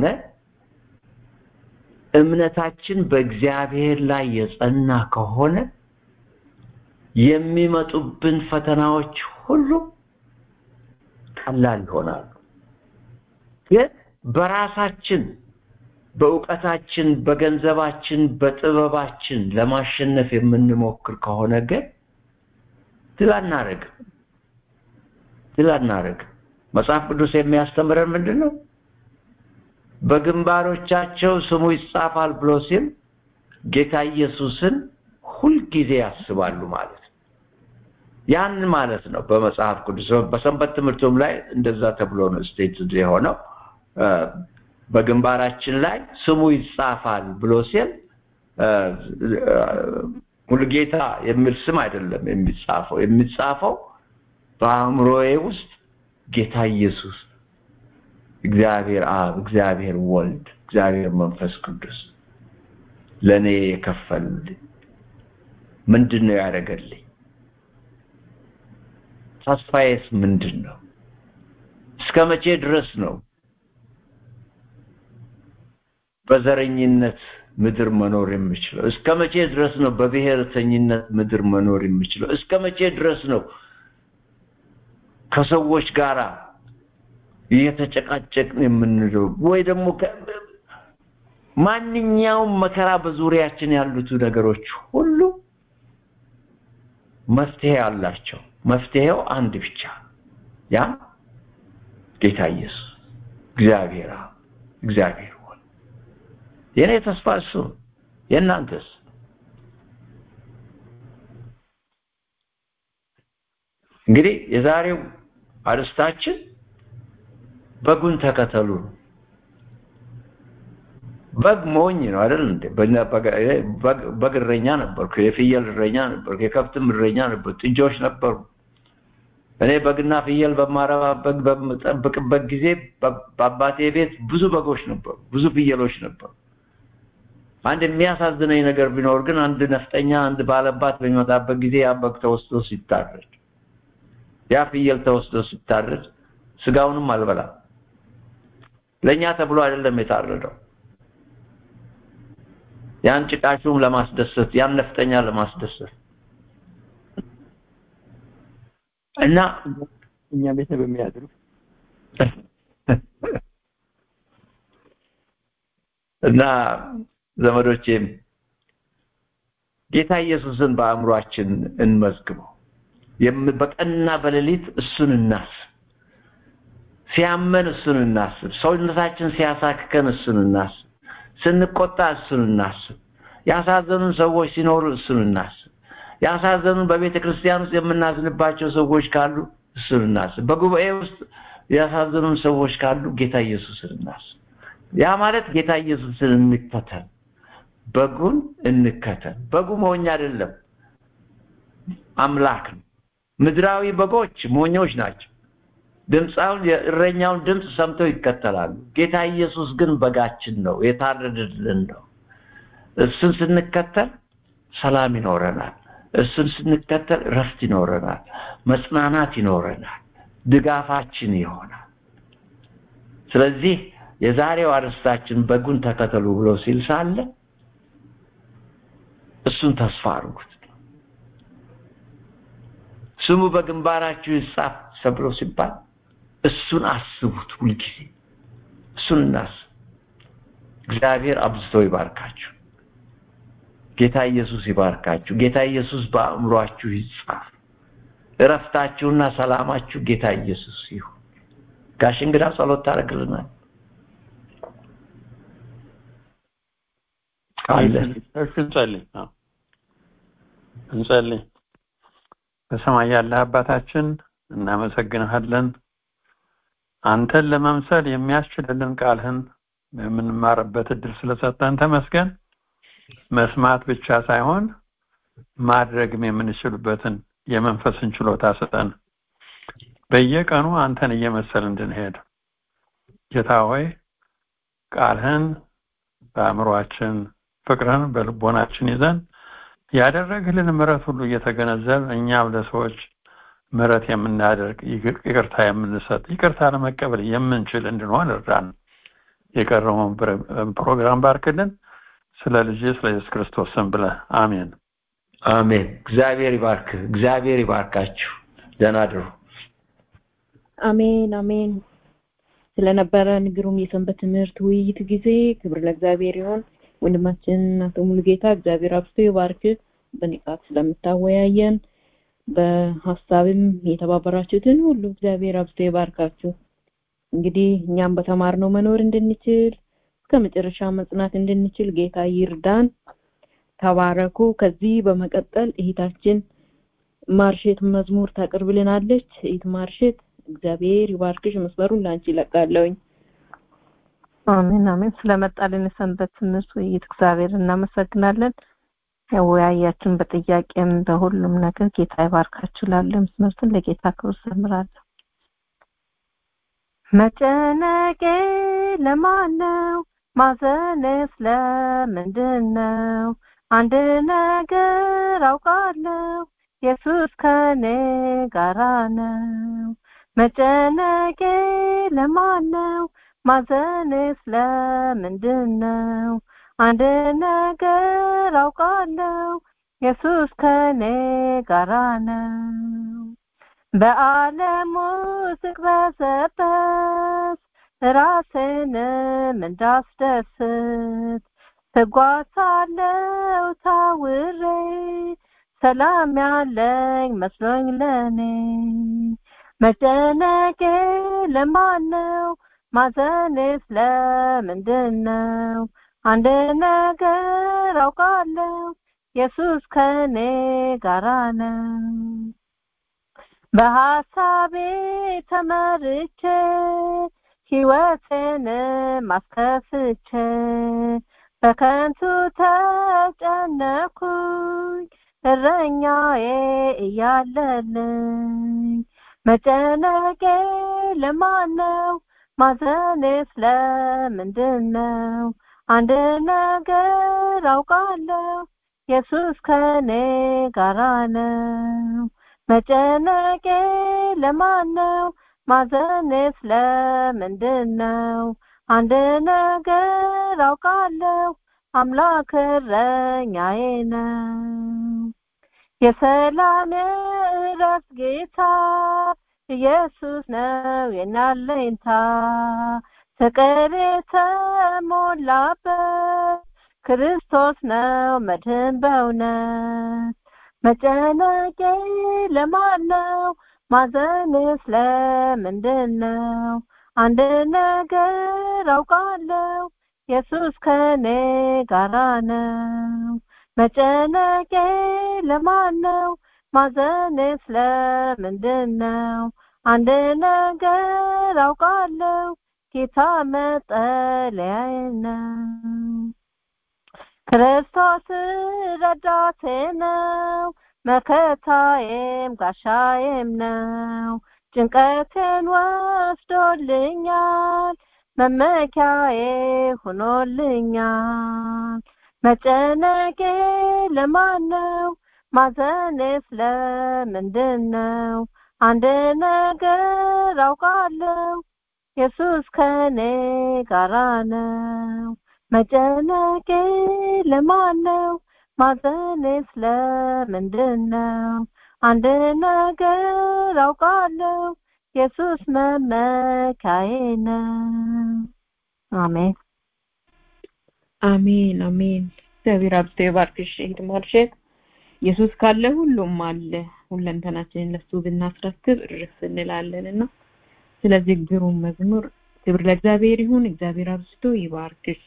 እምነታችን በእግዚአብሔር ላይ የጸና ከሆነ የሚመጡብን ፈተናዎች ሁሉ ቀላል ይሆናሉ ግን በራሳችን በእውቀታችን በገንዘባችን በጥበባችን ለማሸነፍ የምንሞክር ከሆነ ግን ድል አናረግም ድል አናረግም መጽሐፍ ቅዱስ የሚያስተምረን ምንድን ነው በግንባሮቻቸው ስሙ ይጻፋል ብሎ ሲል ጌታ ኢየሱስን ሁልጊዜ ያስባሉ ማለት ነው ያን ማለት ነው በመጽሐፍ ቅዱስ በሰንበት ትምህርቱም ላይ እንደዛ ተብሎ ነው ስቴት የሆነው በግንባራችን ላይ ስሙ ይጻፋል ብሎ ሲል ሙሉጌታ የሚል ስም አይደለም የሚጻፈው የሚጻፈው በአእምሮዬ ውስጥ ጌታ ኢየሱስ እግዚአብሔር አብ እግዚአብሔር ወልድ እግዚአብሔር መንፈስ ቅዱስ ለእኔ የከፈልልኝ ምንድን ነው ያደረገልኝ ተስፋዬስ ምንድን ነው እስከ መቼ ድረስ ነው በዘረኝነት ምድር መኖር የምችለው? እስከ መቼ ድረስ ነው በብሔርተኝነት ምድር መኖር የምችለው? እስከ መቼ ድረስ ነው ከሰዎች ጋር እየተጨቃጨቅን የምንለው? ወይ ደግሞ ማንኛውም መከራ በዙሪያችን ያሉት ነገሮች ሁሉ መፍትሄ አላቸው። መፍትሄው አንድ ብቻ፣ ያ ጌታ ኢየሱስ እግዚአብሔር እግዚአብሔር ሆነ። የኔ ተስፋ እሱ፣ የእናንተስ? እንግዲህ የዛሬው አርስታችን በጉን ተከተሉ ነው። በግ ሞኝ ነው አይደል እንዴ? በግ እረኛ ነበርኩ፣ የፍየል እረኛ ነበርኩ፣ የከብትም እረኛ ነበርኩ፣ ጥጆች ነበሩ። እኔ በግና ፍየል በማረባበት በምጠብቅበት ጊዜ በአባቴ ቤት ብዙ በጎች ነበሩ፣ ብዙ ፍየሎች ነበሩ። አንድ የሚያሳዝነኝ ነገር ቢኖር ግን አንድ ነፍጠኛ፣ አንድ ባለባት በሚመጣበት ጊዜ ያ በግ ተወስዶ ሲታረድ፣ ያ ፍየል ተወስዶ ሲታረድ ስጋውንም አልበላም። ለእኛ ተብሎ አይደለም የታረደው ያን ጭቃሹም ለማስደሰት ያን ነፍጠኛ ለማስደሰት እና እኛ ቤት በሚያድሩ እና ዘመዶቼም ጌታ ኢየሱስን በአእምሯችን እንመዝግበው። በቀንና በሌሊት እሱን እናስብ። ሲያመን እሱን እናስብ። ሰውነታችን ሲያሳክከን እሱን እናስብ። ስንቆጣ እሱን እናስብ። ያሳዘኑን ሰዎች ሲኖሩ እሱን እናስብ። ያሳዘኑን በቤተ ክርስቲያን ውስጥ የምናዝንባቸው ሰዎች ካሉ እሱን እናስብ። በጉባኤ ውስጥ ያሳዘኑን ሰዎች ካሉ ጌታ ኢየሱስን እናስብ። ያ ማለት ጌታ ኢየሱስን እንከተል፣ በጉን እንከተል። በጉ ሞኝ አይደለም፣ አምላክ ነው። ምድራዊ በጎች ሞኞች ናቸው። ድምፃውን የእረኛውን ድምፅ ሰምተው ይከተላሉ። ጌታ ኢየሱስ ግን በጋችን ነው፣ የታረደልን ነው። እሱን ስንከተል ሰላም ይኖረናል። እሱን ስንከተል ረፍት ይኖረናል፣ መጽናናት ይኖረናል፣ ድጋፋችን ይሆናል። ስለዚህ የዛሬው አርስታችን በጉን ተከተሉ ብሎ ሲል ሳለ እሱን ተስፋ አድርጉት። ስሙ በግንባራችሁ ይጻፍ ተብሎ ሲባል እሱን አስቡት። ሁልጊዜ እሱን እናስብ። እግዚአብሔር አብዝቶ ይባርካችሁ። ጌታ ኢየሱስ ይባርካችሁ። ጌታ ኢየሱስ በአእምሯችሁ ይጻፍ። እረፍታችሁና ሰላማችሁ ጌታ ኢየሱስ ይሁን። ጋሽ እንግዳ ጸሎት ታደርግልናል አለ። እሺ እንጸልይ። አዎ እንጸልይ። በሰማይ ያለህ አባታችን እናመሰግንሃለን። አንተን ለመምሰል የሚያስችልልን ቃልህን የምንማርበት እድል ስለሰጠን ተመስገን። መስማት ብቻ ሳይሆን ማድረግም የምንችልበትን የመንፈስን ችሎታ ስጠን። በየቀኑ አንተን እየመሰል እንድንሄድ ጌታ ሆይ ቃልህን በአእምሯችን ፍቅርህን በልቦናችን ይዘን ያደረግልን ምሕረት ሁሉ እየተገነዘብ እኛም ለሰዎች ምሕረት የምናደርግ ይቅርታ የምንሰጥ ይቅርታ ለመቀበል የምንችል እንድንሆን እርዳን። የቀረበውን ፕሮግራም ባርክልን። ስለ ልጅ ስለ ኢየሱስ ክርስቶስ ስም ብለህ አሜን አሜን። እግዚአብሔር ይባርክ። እግዚአብሔር ይባርካችሁ። ደህና አድሩ። አሜን አሜን። ስለነበረን ግሩም የሰንበት ትምህርት ውይይት ጊዜ ክብር ለእግዚአብሔር ይሆን። ወንድማችን አቶ ሙሉጌታ እግዚአብሔር አብዝቶ ይባርክ። በንቃት ስለምታወያየን በሀሳብም የተባበራችሁትን ሁሉ እግዚአብሔር አብዝቶ ይባርካችሁ። እንግዲህ እኛም በተማርነው መኖር እንድንችል እስከ መጨረሻ መጽናት እንድንችል ጌታ ይርዳን። ተባረኩ። ከዚህ በመቀጠል እህታችን ማርሼት መዝሙር ታቀርብልናለች። እህት ማርሼት እግዚአብሔር ይባርክሽ። መስመሩን ለአንቺ ይለቃለሁኝ። አሜን አሜን። ስለመጣልን የሰንበት ትምህርት ውይይት እግዚአብሔር እናመሰግናለን። ያወያያችን በጥያቄም በሁሉም ነገር ጌታ ይባርካችሁ። ላለ መስመርትን ለጌታ ክብር ዘምራለሁ። መጨነቄ ለማን ነው? ማዘንስ ለምንድን ነው? አንድ ነገር አውቃለሁ፣ ኢየሱስ ከኔ ጋራ ነው። መጨነቄ ለማን ነው? ማዘንስ ለምንድን ነው? አንድ ነገር አውቃለሁ ኢየሱስ ከኔ ጋራ ነው በዓለም ውስጥ ቅበዘበዝ ራሴንም እንዳስደስት ትጓዛለው ታውሬ ሰላም ያለኝ መስሎኝ ለኔ መጨነቄ ለማን ነው ማዘኔስ ለምንድን ነው አንድ ነገር አውቃለሁ ኢየሱስ ከኔ ጋራ ነው በሐሳቤ ተመርቼ ሕይወቴንም አስከፍቼ በከንቱ ተጨነኩኝ እረኛዬ እያለልኝ መጨነቄ ለማን ነው ማዘኔስ ለምንድን ነው አንድ ነገር አውቃለሁ ኢየሱስ ከኔ ጋራ ነው መጨነቄ ለማን ነው ማዘኔስ ለምንድን ነው አንድ ነገር አውቃለሁ አምላክ እረኛዬ ነው የሰላም እረፍት ጌታ ኢየሱስ ነው የናለኝታ ፍቅር የተሞላበት ክርስቶስ ነው መድህን በእውነት መጨነቄ ለማን ነው ማዘንስ ለምንድን ነው አንድ ነገር አውቃለሁ ኢየሱስ ከኔ ጋራ ነው መጨነቄ ለማን ነው ማዘንስ ለምንድን ነው አንድ ነገር አውቃለሁ ጌታ መጠለያዬ ነው ክርስቶስ ረዳቴ ነው መከታዬም ጋሻዬም ነው ጭንቀቴን ወስዶልኛል መመኪያዬ ሆኖልኛል መጨነቄ ለማን ነው ማዘኔስ ለምንድን ነው አንድ ነገር አውቃለሁ ኢየሱስ ከኔ ጋራ ነው መጨነቄ ለማን ነው ማዘኔስ ለምንድን ነው አንድ ነገር አውቃለሁ ኢየሱስ መመካዬ ነው አሜን አሜን አሜን እግዚአብሔር አብዝቶ ይባርክሽ እህት ማርሸት ኢየሱስ ካለ ሁሉም አለ ሁለንተናችንን ለሱ ብናስረክብ እርፍ እንላለንና ስለዚህ ግሩም መዝሙር ክብር ለእግዚአብሔር ይሁን እግዚአብሔር አብዝቶ ይባርክሽ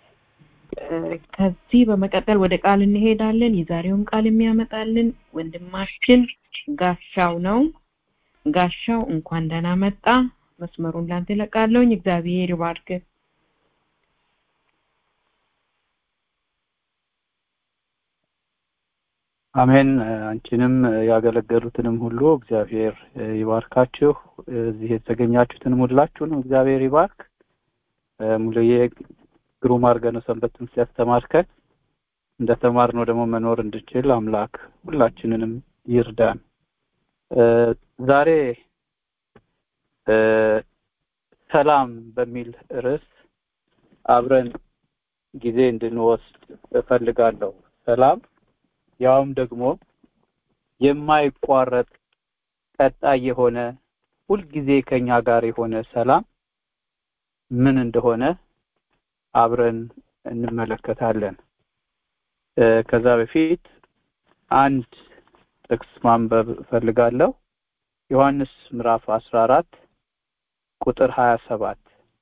ከዚህ በመቀጠል ወደ ቃል እንሄዳለን የዛሬውን ቃል የሚያመጣልን ወንድማችን ጋሻው ነው ጋሻው እንኳን ደህና መጣ መስመሩን ላንተ ለቃለውኝ እግዚአብሔር ይባርክ አሜን አንቺንም ያገለገሉትንም ሁሉ እግዚአብሔር ይባርካችሁ እዚህ የተገኛችሁትንም ሁላችሁንም እግዚአብሔር ይባርክ ሙሉዬ ግሩም አድርገህ ነው ሰንበትን ሲያስተማርከን እንደተማርነው ደግሞ መኖር እንድችል አምላክ ሁላችንንም ይርዳን ዛሬ ሰላም በሚል ርዕስ አብረን ጊዜ እንድንወስድ እፈልጋለሁ ሰላም ያውም ደግሞ የማይቋረጥ ቀጣይ የሆነ ሁልጊዜ ከኛ ጋር የሆነ ሰላም ምን እንደሆነ አብረን እንመለከታለን ከዛ በፊት አንድ ጥቅስ ማንበብ እፈልጋለሁ ዮሐንስ ምዕራፍ 14 ቁጥር 27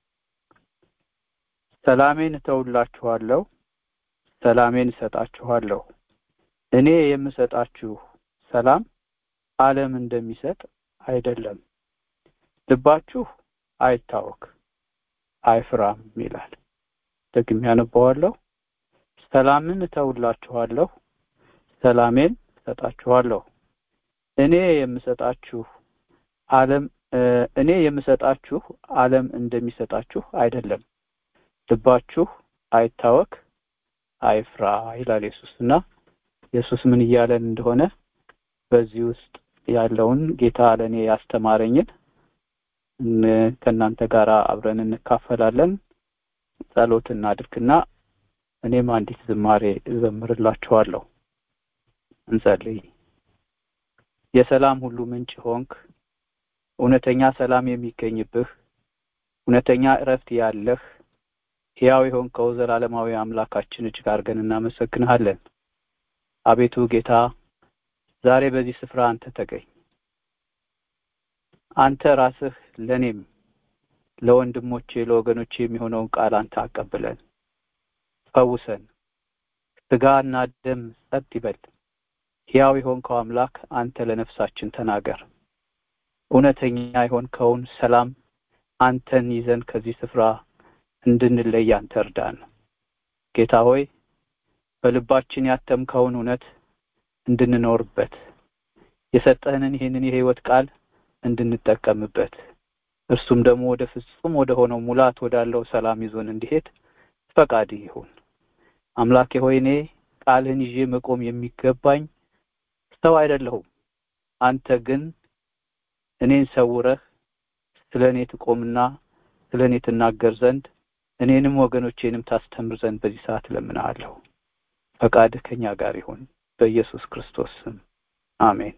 ሰላሜን እተውላችኋለሁ ሰላሜን እሰጣችኋለሁ እኔ የምሰጣችሁ ሰላም ዓለም እንደሚሰጥ አይደለም ልባችሁ አይታወክ አይፍራም ይላል ደግሜ ያነባዋለሁ ሰላምን እተውላችኋለሁ ሰላሜን እሰጣችኋለሁ እኔ የምሰጣችሁ ዓለም እኔ የምሰጣችሁ ዓለም እንደሚሰጣችሁ አይደለም ልባችሁ አይታወክ አይፍራ ይላል ኢየሱስ እና ኢየሱስ ምን እያለን እንደሆነ በዚህ ውስጥ ያለውን ጌታ ለእኔ ያስተማረኝን ከእናንተ ጋር አብረን እንካፈላለን ጸሎት እናድርግና እኔም አንዲት ዝማሬ እዘምርላችኋለሁ። እንጸልይ። የሰላም ሁሉ ምንጭ ሆንክ፣ እውነተኛ ሰላም የሚገኝብህ፣ እውነተኛ እረፍት ያለህ ሕያው የሆንከው ዘላለማዊ አምላካችን እጅግ አድርገን እናመሰግንሃለን። አቤቱ ጌታ ዛሬ በዚህ ስፍራ አንተ ተገኝ። አንተ ራስህ ለእኔም ለወንድሞቼ ለወገኖቼ የሚሆነውን ቃል አንተ አቀብለን፣ ፈውሰን። ስጋና ደም ጸጥ ይበል። ሕያው የሆንከው አምላክ አንተ ለነፍሳችን ተናገር። እውነተኛ የሆንከውን ሰላም አንተን ይዘን ከዚህ ስፍራ እንድንለይ አንተ እርዳን። ጌታ ሆይ በልባችን ያተምከውን እውነት እንድንኖርበት የሰጠህንን ይህንን የህይወት ቃል እንድንጠቀምበት እርሱም ደግሞ ወደ ፍጹም ወደ ሆነው ሙላት ወዳለው ሰላም ይዞን እንዲሄድ ፈቃድህ ይሁን። አምላኬ ሆይ እኔ ቃልህን ይዤ መቆም የሚገባኝ ሰው አይደለሁም። አንተ ግን እኔን ሰውረህ ስለ እኔ ትቆምና ስለ እኔ ትናገር ዘንድ እኔንም ወገኖቼንም ታስተምር ዘንድ በዚህ ሰዓት እለምንሃለሁ። ፈቃድህ ከኛ ጋር ይሁን በኢየሱስ ክርስቶስ ስም አሜን።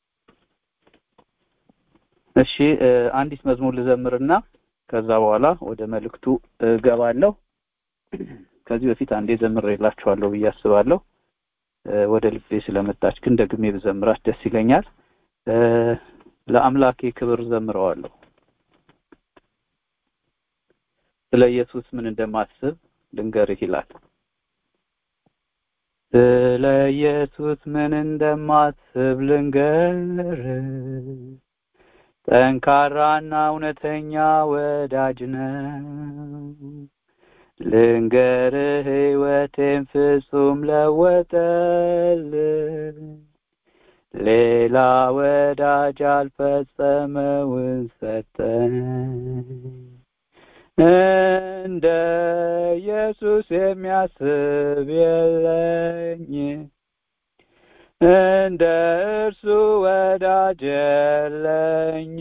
እሺ አንዲት መዝሙር ልዘምርና ከዛ በኋላ ወደ መልእክቱ እገባለሁ። ከዚህ በፊት አንዴ ዘምሬላችኋለሁ ብዬ አስባለሁ። ወደ ልቤ ስለመጣች ግን ደግሜ ብዘምራት ደስ ይለኛል። ለአምላኬ ክብር ዘምረዋለሁ። ስለ ኢየሱስ ምን እንደማስብ ልንገርህ ይላል። ስለ ኢየሱስ ምን እንደማስብ ልንገርህ፣ ጠንካራና እውነተኛ ወዳጅ ነው። ልንገርህ ሕይወቴን ፍጹም ለወጠልኝ፣ ሌላ ወዳጅ አልፈጸመውን ሰጠኝ። እንደ ኢየሱስ የሚያስብ የለኝ፣ እንደ እርሱ ወዳጅ የለኝ።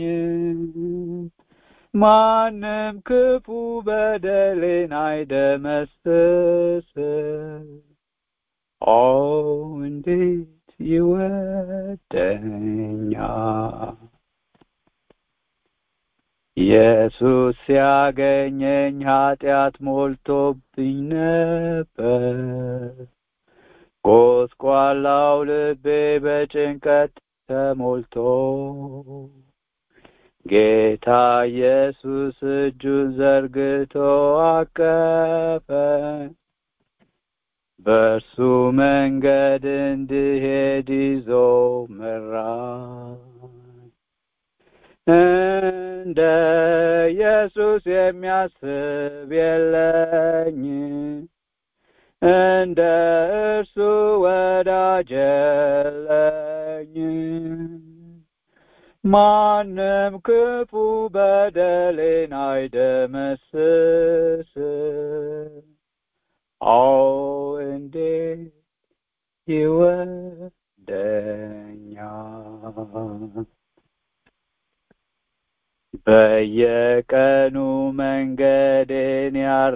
ማንም ክፉ በደሌን አይደመስስ። ኦ እንዴት ይወደኛል! ኢየሱስ ሲያገኘኝ ኃጢአት ሞልቶብኝ ነበር። ጎስቋላው ልቤ በጭንቀት ተሞልቶ ጌታ ኢየሱስ እጁን ዘርግቶ አቀፈኝ። በእርሱ መንገድ እንድሄድ ይዞ መራኝ። እንደ ኢየሱስ የሚያስብ የለኝ፣ እንደ እርሱ ወዳጅ የለኝ። ማንም ክፉ በደሌን አይደመስስ። አዎ እንዴት ይወደኛል! በየቀኑ መንገዴን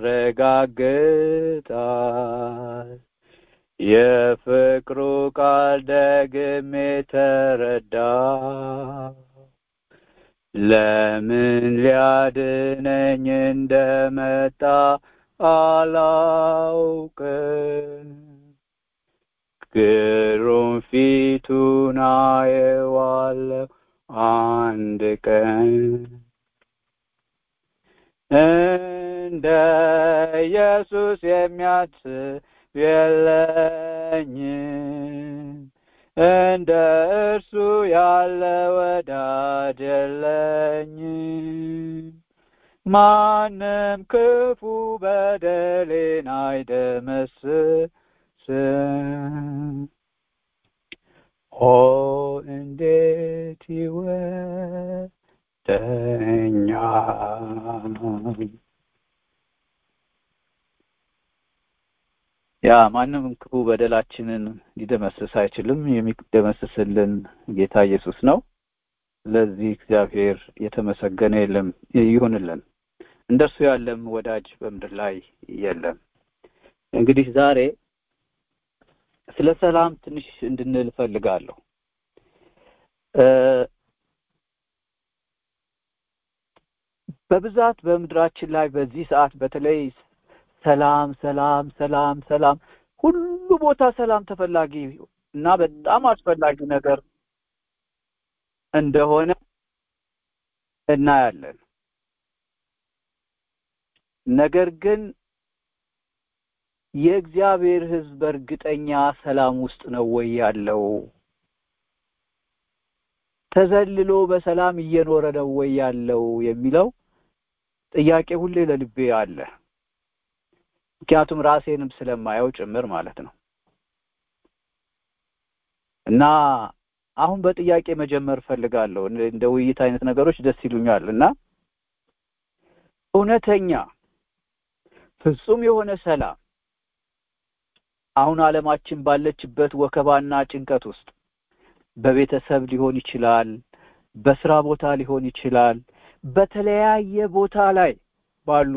ያረጋግጣል። የፍቅሩ ቃል ደግሜ ተረዳ። ለምን ሊያድነኝ እንደመጣ አላውቅም። ግሩም ፊቱን አየዋለሁ አንድ ቀን እንደ ኢየሱስ የሚያስብ የለኝም፣ እንደ እርሱ ያለ ወዳጅ የለኝም። ማንም ክፉ በደሌን አይደመስስም። ኦ እንዴት ይወደኛል! ያ ማንም ክፉ በደላችንን ሊደመስስ አይችልም። የሚደመስስልን ጌታ ኢየሱስ ነው። ስለዚህ እግዚአብሔር የተመሰገነ የለም ይሁንልን። እንደርሱ ያለም ወዳጅ በምድር ላይ የለም። እንግዲህ ዛሬ ስለ ሰላም ትንሽ እንድንል እፈልጋለሁ። በብዛት በምድራችን ላይ በዚህ ሰዓት በተለይ ሰላም ሰላም ሰላም ሰላም ሁሉ ቦታ ሰላም ተፈላጊ እና በጣም አስፈላጊ ነገር እንደሆነ እናያለን። ነገር ግን የእግዚአብሔር ሕዝብ በእርግጠኛ ሰላም ውስጥ ነው ወይ ያለው? ተዘልሎ በሰላም እየኖረ ነው ወይ ያለው የሚለው ጥያቄ ሁሌ ለልቤ አለ። ምክንያቱም ራሴንም ስለማየው ጭምር ማለት ነው። እና አሁን በጥያቄ መጀመር ፈልጋለሁ። እንደ ውይይት አይነት ነገሮች ደስ ይሉኛል እና እውነተኛ ፍጹም የሆነ ሰላም አሁን ዓለማችን ባለችበት ወከባና ጭንቀት ውስጥ በቤተሰብ ሊሆን ይችላል፣ በስራ ቦታ ሊሆን ይችላል፣ በተለያየ ቦታ ላይ ባሉ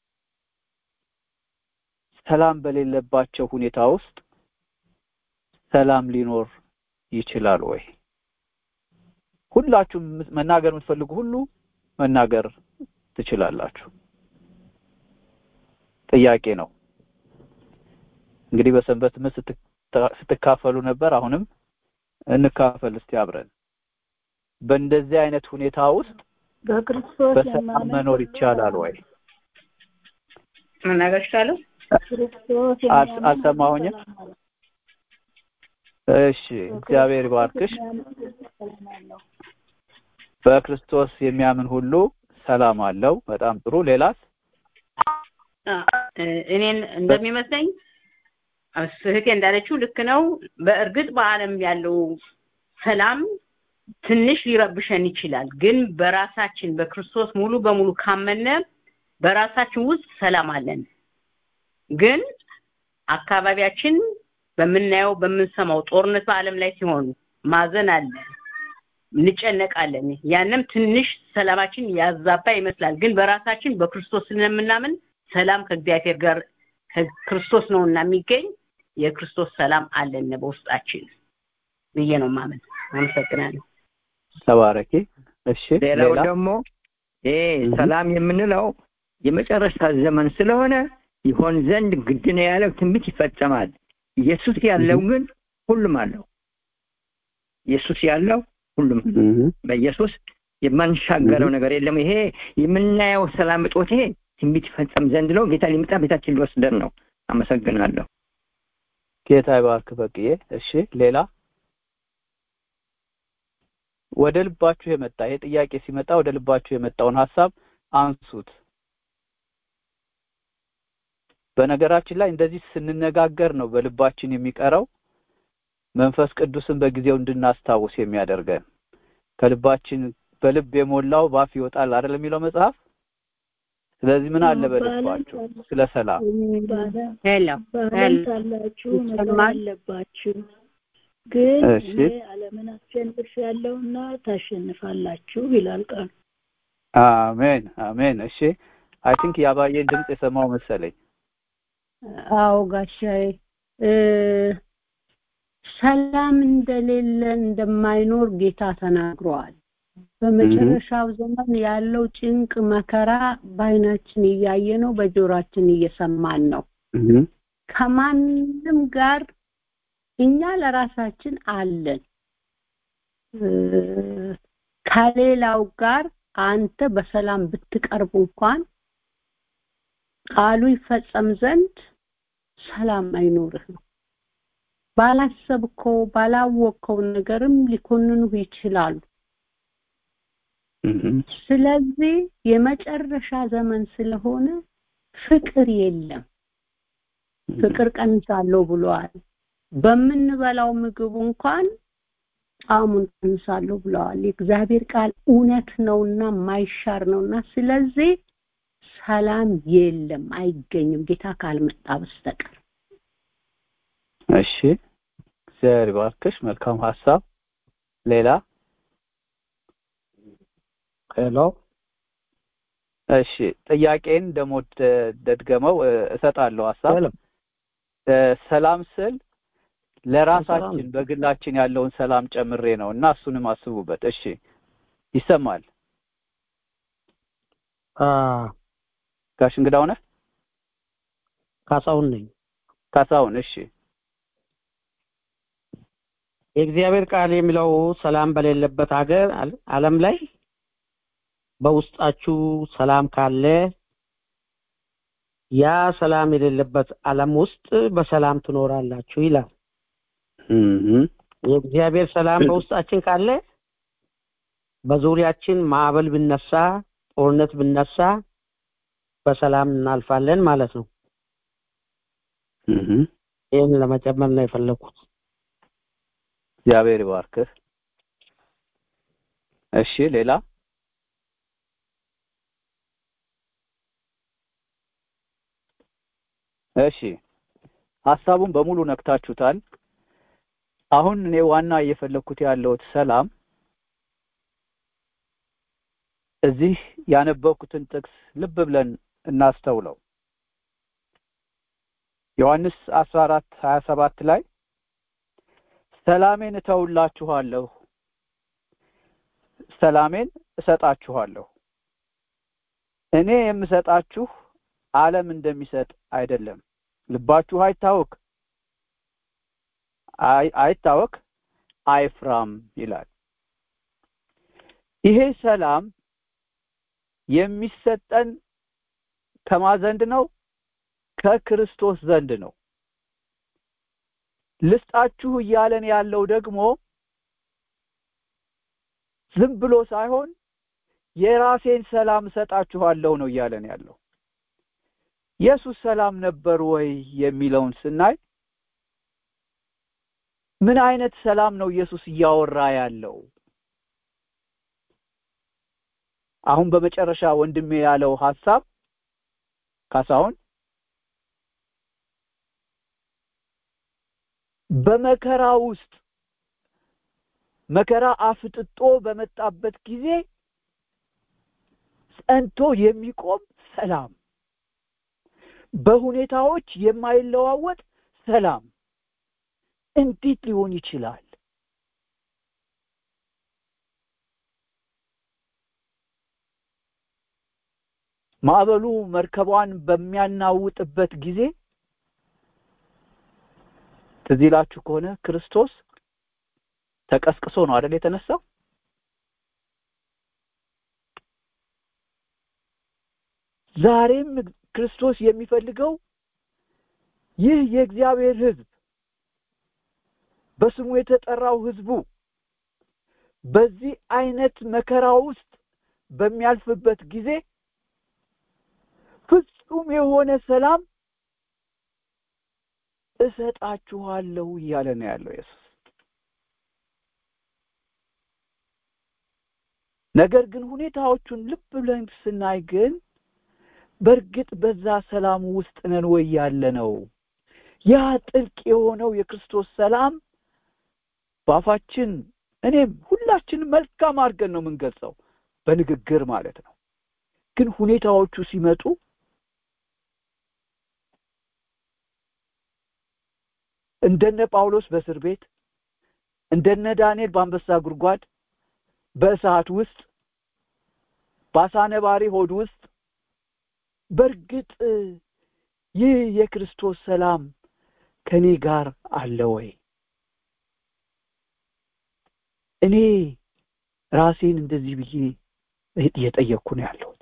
ሰላም በሌለባቸው ሁኔታ ውስጥ ሰላም ሊኖር ይችላል ወይ? ሁላችሁም መናገር የምትፈልጉ ሁሉ መናገር ትችላላችሁ። ጥያቄ ነው። እንግዲህ በሰንበት ትምህርት ስትካፈሉ ነበር። አሁንም እንካፈል እስቲ አብረን። በእንደዚህ አይነት ሁኔታ ውስጥ በክርስቶስ በሰላም መኖር ይቻላል ወይ? መናገር ይቻላል? ክርስቶስ አልሰማሁኝም። እሺ፣ እግዚአብሔር ይባርክሽ። በክርስቶስ የሚያምን ሁሉ ሰላም አለው። በጣም ጥሩ። ሌላስ? እኔን እንደሚመስለኝ እህቴ እንዳለችው ልክ ነው። በእርግጥ በዓለም ያለው ሰላም ትንሽ ሊረብሸን ይችላል። ግን በራሳችን በክርስቶስ ሙሉ በሙሉ ካመነ በራሳችን ውስጥ ሰላም አለን። ግን አካባቢያችን በምናየው በምንሰማው ጦርነት በዓለም ላይ ሲሆን ማዘን አለ፣ እንጨነቃለን። ያንም ትንሽ ሰላማችን ያዛባ ይመስላል። ግን በራሳችን በክርስቶስ ስለምናምን ሰላም ከእግዚአብሔር ጋር ከክርስቶስ ነውና የሚገኝ የክርስቶስ ሰላም አለን በውስጣችን ብዬ ነው ማመን። አመሰግናለሁ። ተባረኪ። እሺ፣ ሌላው ደግሞ ይሄ ሰላም የምንለው የመጨረሻ ዘመን ስለሆነ ይሆን ዘንድ ግድ ነው ያለው ትንቢት ይፈጸማል። ኢየሱስ ያለው ግን ሁሉም አለው። ኢየሱስ ያለው ሁሉም በኢየሱስ የማንሻገረው ነገር የለም። ይሄ የምናየው ሰላም እጦት ይሄ ትንቢት ይፈጸም ዘንድ ነው። ጌታ ሊመጣ ቤታችን ሊወስደን ነው። አመሰግናለሁ። ጌታ ይባርክ በቅዬ። እሺ ሌላ ወደ ልባችሁ የመጣ ይሄ ጥያቄ ሲመጣ ወደ ልባችሁ የመጣውን ሀሳብ አንሱት። በነገራችን ላይ እንደዚህ ስንነጋገር ነው በልባችን የሚቀረው መንፈስ ቅዱስን በጊዜው እንድናስታውስ የሚያደርገን ከልባችን በልብ የሞላው ባፍ ይወጣል አይደል የሚለው መጽሐፍ ስለዚህ ምን አለ በልባችሁ ስለ ሰላም ሄሎ በዓለም ሳላችሁ መኖር አለባችሁ ግን እሺ። እኔ ዓለምን አሸንፍ ያለውና ታሸንፋላችሁ ይላል ቃሉ። አሜን አሜን እሺ አይ ቲንክ የአባዬን ድምፅ የሰማው መሰለኝ አዎ ጋሻዬ እ ሰላም እንደሌለ እንደማይኖር ጌታ ተናግሯል። በመጨረሻው ዘመን ያለው ጭንቅ መከራ በአይናችን እያየ ነው፣ በጆሯችን እየሰማን ነው። ከማንም ጋር እኛ ለራሳችን አለን። እ ከሌላው ጋር አንተ በሰላም ብትቀርብ እንኳን ቃሉ ይፈጸም ዘንድ ሰላም አይኖርህም። ባላሰብከው ባላወቅከው ነገርም ሊኮንኑህ ይችላሉ። ስለዚህ የመጨረሻ ዘመን ስለሆነ ፍቅር የለም። ፍቅር ቀንሳለሁ ብለዋል። በምንበላው ምግብ እንኳን ጣዕሙን ቀንሳለሁ ብለዋል። የእግዚአብሔር ቃል እውነት ነውና ማይሻር ነውና ስለዚህ ሰላም የለም፣ አይገኝም ጌታ ካልመጣ በስተቀር። እሺ እግዚአብሔር ይባርክሽ መልካም ሀሳብ ሌላ ሄሎ እሺ ጥያቄን ደግሞ ደ- ደድገመው እ- እሰጣለሁ ሀሳብ ሄሎ ሰላም ስል ለራሳችን በግላችን ያለውን ሰላም ጨምሬ ነው እና እሱንም አስቡበት። እሺ ይሰማል። ጋሽ እንግዳው ነህ? ካሳሁን ነኝ። ካሳሁን እሺ። የእግዚአብሔር ቃል የሚለው ሰላም በሌለበት ሀገር ዓለም ላይ በውስጣችሁ ሰላም ካለ ያ ሰላም የሌለበት ዓለም ውስጥ በሰላም ትኖራላችሁ ይላል። የእግዚአብሔር ሰላም በውስጣችን ካለ በዙሪያችን ማዕበል ብነሳ፣ ጦርነት ብነሳ በሰላም እናልፋለን ማለት ነው። ይህን ለመጨመር ነው የፈለኩት። እግዚአብሔር ይባርክህ። እሺ ሌላ እሺ ሀሳቡን በሙሉ ነክታችሁታል። አሁን እኔ ዋና እየፈለኩት ያለሁት ሰላም እዚህ ያነበብኩትን ጥቅስ ልብ ብለን እናስተውለው። ዮሐንስ 14 27 ላይ ሰላሜን እተውላችኋለሁ፣ ሰላሜን እሰጣችኋለሁ። እኔ የምሰጣችሁ ዓለም እንደሚሰጥ አይደለም። ልባችሁ አይታወክ አይታወክ አይፍራም ይላል። ይሄ ሰላም የሚሰጠን ከማ ዘንድ ነው? ከክርስቶስ ዘንድ ነው። ልስጣችሁ እያለን ያለው ደግሞ ዝም ብሎ ሳይሆን የራሴን ሰላም እሰጣችኋለሁ ነው እያለን ያለው። ኢየሱስ ሰላም ነበር ወይ የሚለውን ስናይ ምን አይነት ሰላም ነው ኢየሱስ እያወራ ያለው? አሁን በመጨረሻ ወንድሜ ያለው ሐሳብ ካሳሁን በመከራ ውስጥ መከራ አፍጥጦ በመጣበት ጊዜ ጸንቶ የሚቆም ሰላም፣ በሁኔታዎች የማይለዋወጥ ሰላም እንዴት ሊሆን ይችላል? ማዕበሉ መርከቧን በሚያናውጥበት ጊዜ ትዝ ይላችሁ ከሆነ ክርስቶስ ተቀስቅሶ ነው አይደል የተነሳው? ዛሬም ክርስቶስ የሚፈልገው ይህ የእግዚአብሔር ሕዝብ በስሙ የተጠራው ሕዝቡ በዚህ አይነት መከራ ውስጥ በሚያልፍበት ጊዜ ፍጹም የሆነ ሰላም እሰጣችኋለሁ እያለ ነው ያለው ኢየሱስ። ነገር ግን ሁኔታዎቹን ልብ ብለን ስናይ ግን በእርግጥ በዛ ሰላም ውስጥ ነን ወይ ያለ ነው? ያ ጥልቅ የሆነው የክርስቶስ ሰላም በአፋችን እኔም ሁላችንም መልካም አድርገን ነው የምንገልጸው በንግግር ማለት ነው። ግን ሁኔታዎቹ ሲመጡ እንደነ ጳውሎስ በእስር ቤት እንደነ ዳንኤል በአንበሳ ጉድጓድ በእሳት ውስጥ በአሳ ነባሪ ሆድ ውስጥ በእርግጥ ይህ የክርስቶስ ሰላም ከኔ ጋር አለ ወይ? እኔ ራሴን እንደዚህ ብዬ እየጠየቅኩ ነው ያለሁት።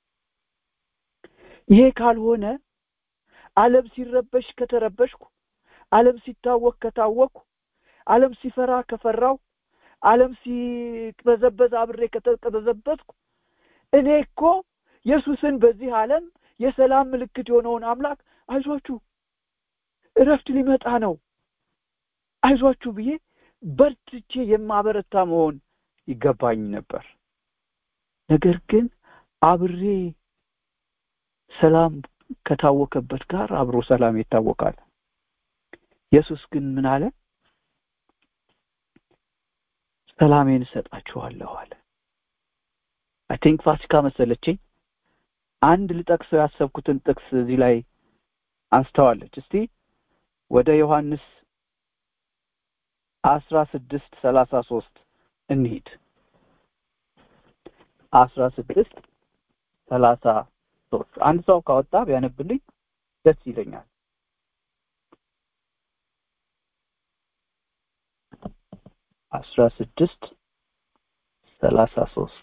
ይሄ ካልሆነ ዓለም ሲረበሽ ከተረበሽኩ፣ ዓለም ሲታወክ ከታወቅኩ፣ ዓለም ሲፈራ ከፈራው፣ ዓለም ሲቅበዘበዝ አብሬ ከተቅበዘበዝኩ እኔ እኮ ኢየሱስን በዚህ ዓለም የሰላም ምልክት የሆነውን አምላክ አይዟችሁ እረፍት ሊመጣ ነው አይዟችሁ ብዬ በርትቼ የማበረታ መሆን ይገባኝ ነበር። ነገር ግን አብሬ ሰላም ከታወከበት ጋር አብሮ ሰላም ይታወቃል። ኢየሱስ ግን ምን አለ? ሰላሜን እሰጣችኋለሁ አለ። አይ ቲንክ ፋሲካ መሰለችኝ አንድ ልጠቅሰው ያሰብኩትን ጥቅስ እዚህ ላይ አንስተዋለች። እስቲ ወደ ዮሐንስ አስራ ስድስት ሰላሳ ሶስት እንሂድ አስራ ስድስት ሰላሳ ሶስት አንድ ሰው ካወጣ ቢያነብልኝ ደስ ይለኛል አስራ ስድስት ሰላሳ ሶስት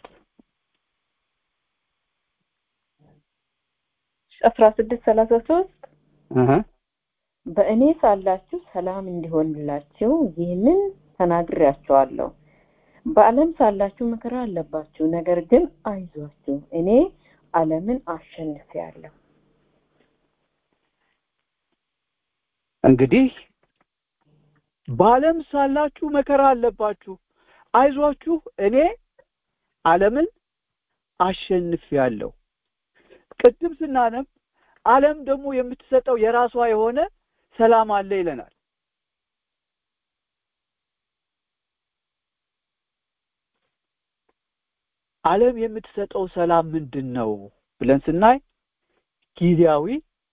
አስራ ስድስት ሰላሳ ሶስት በእኔ ሳላችሁ ሰላም እንዲሆንላችሁ ይህንን ተናግሬያችኋለሁ በዓለም ሳላችሁ መከራ አለባችሁ ነገር ግን አይዟችሁ እኔ ዓለምን አሸንፌያለሁ እንግዲህ በዓለም ሳላችሁ መከራ አለባችሁ አይዟችሁ እኔ ዓለምን አሸንፌያለሁ ቅድም ስናነብ ዓለም ደግሞ የምትሰጠው የራሷ የሆነ ሰላም አለ ይለናል ዓለም የምትሰጠው ሰላም ምንድን ነው ብለን ስናይ ጊዜያዊ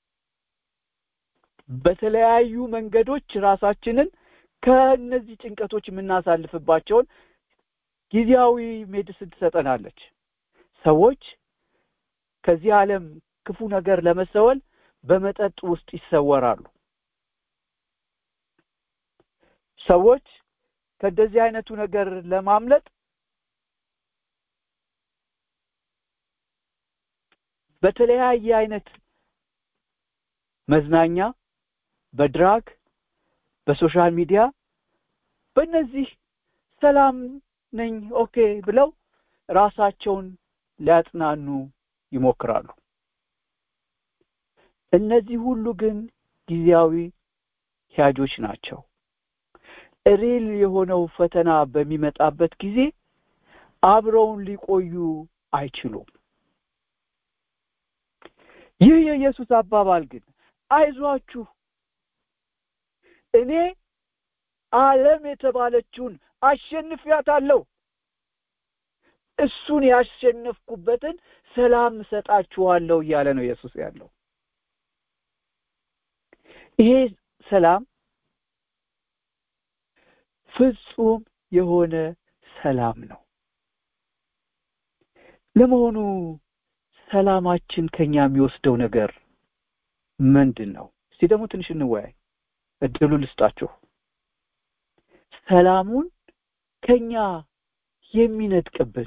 በተለያዩ መንገዶች ራሳችንን ከእነዚህ ጭንቀቶች የምናሳልፍባቸውን ጊዜያዊ ሜዲስን ትሰጠናለች ሰዎች ከዚህ ዓለም ክፉ ነገር ለመሰወል በመጠጥ ውስጥ ይሰወራሉ ሰዎች ከእንደዚህ አይነቱ ነገር ለማምለጥ በተለያየ አይነት መዝናኛ በድራግ በሶሻል ሚዲያ በእነዚህ ሰላም ነኝ ኦኬ ብለው ራሳቸውን ሊያጽናኑ ይሞክራሉ እነዚህ ሁሉ ግን ጊዜያዊ ሂያጆች ናቸው ሪል የሆነው ፈተና በሚመጣበት ጊዜ አብረውን ሊቆዩ አይችሉም ይህ የኢየሱስ አባባል ግን አይዟችሁ እኔ ዓለም የተባለችውን አሸንፊያታለሁ እሱን ያሸነፍኩበትን ሰላም እሰጣችኋለሁ እያለ ነው ኢየሱስ ያለው ይሄ ሰላም ፍጹም የሆነ ሰላም ነው ለመሆኑ ሰላማችን ከኛ የሚወስደው ነገር ምንድን ነው እስቲ ደግሞ ትንሽ እንወያይ እድሉ ልስጣችሁ ሰላሙን ከኛ የሚነጥቅብን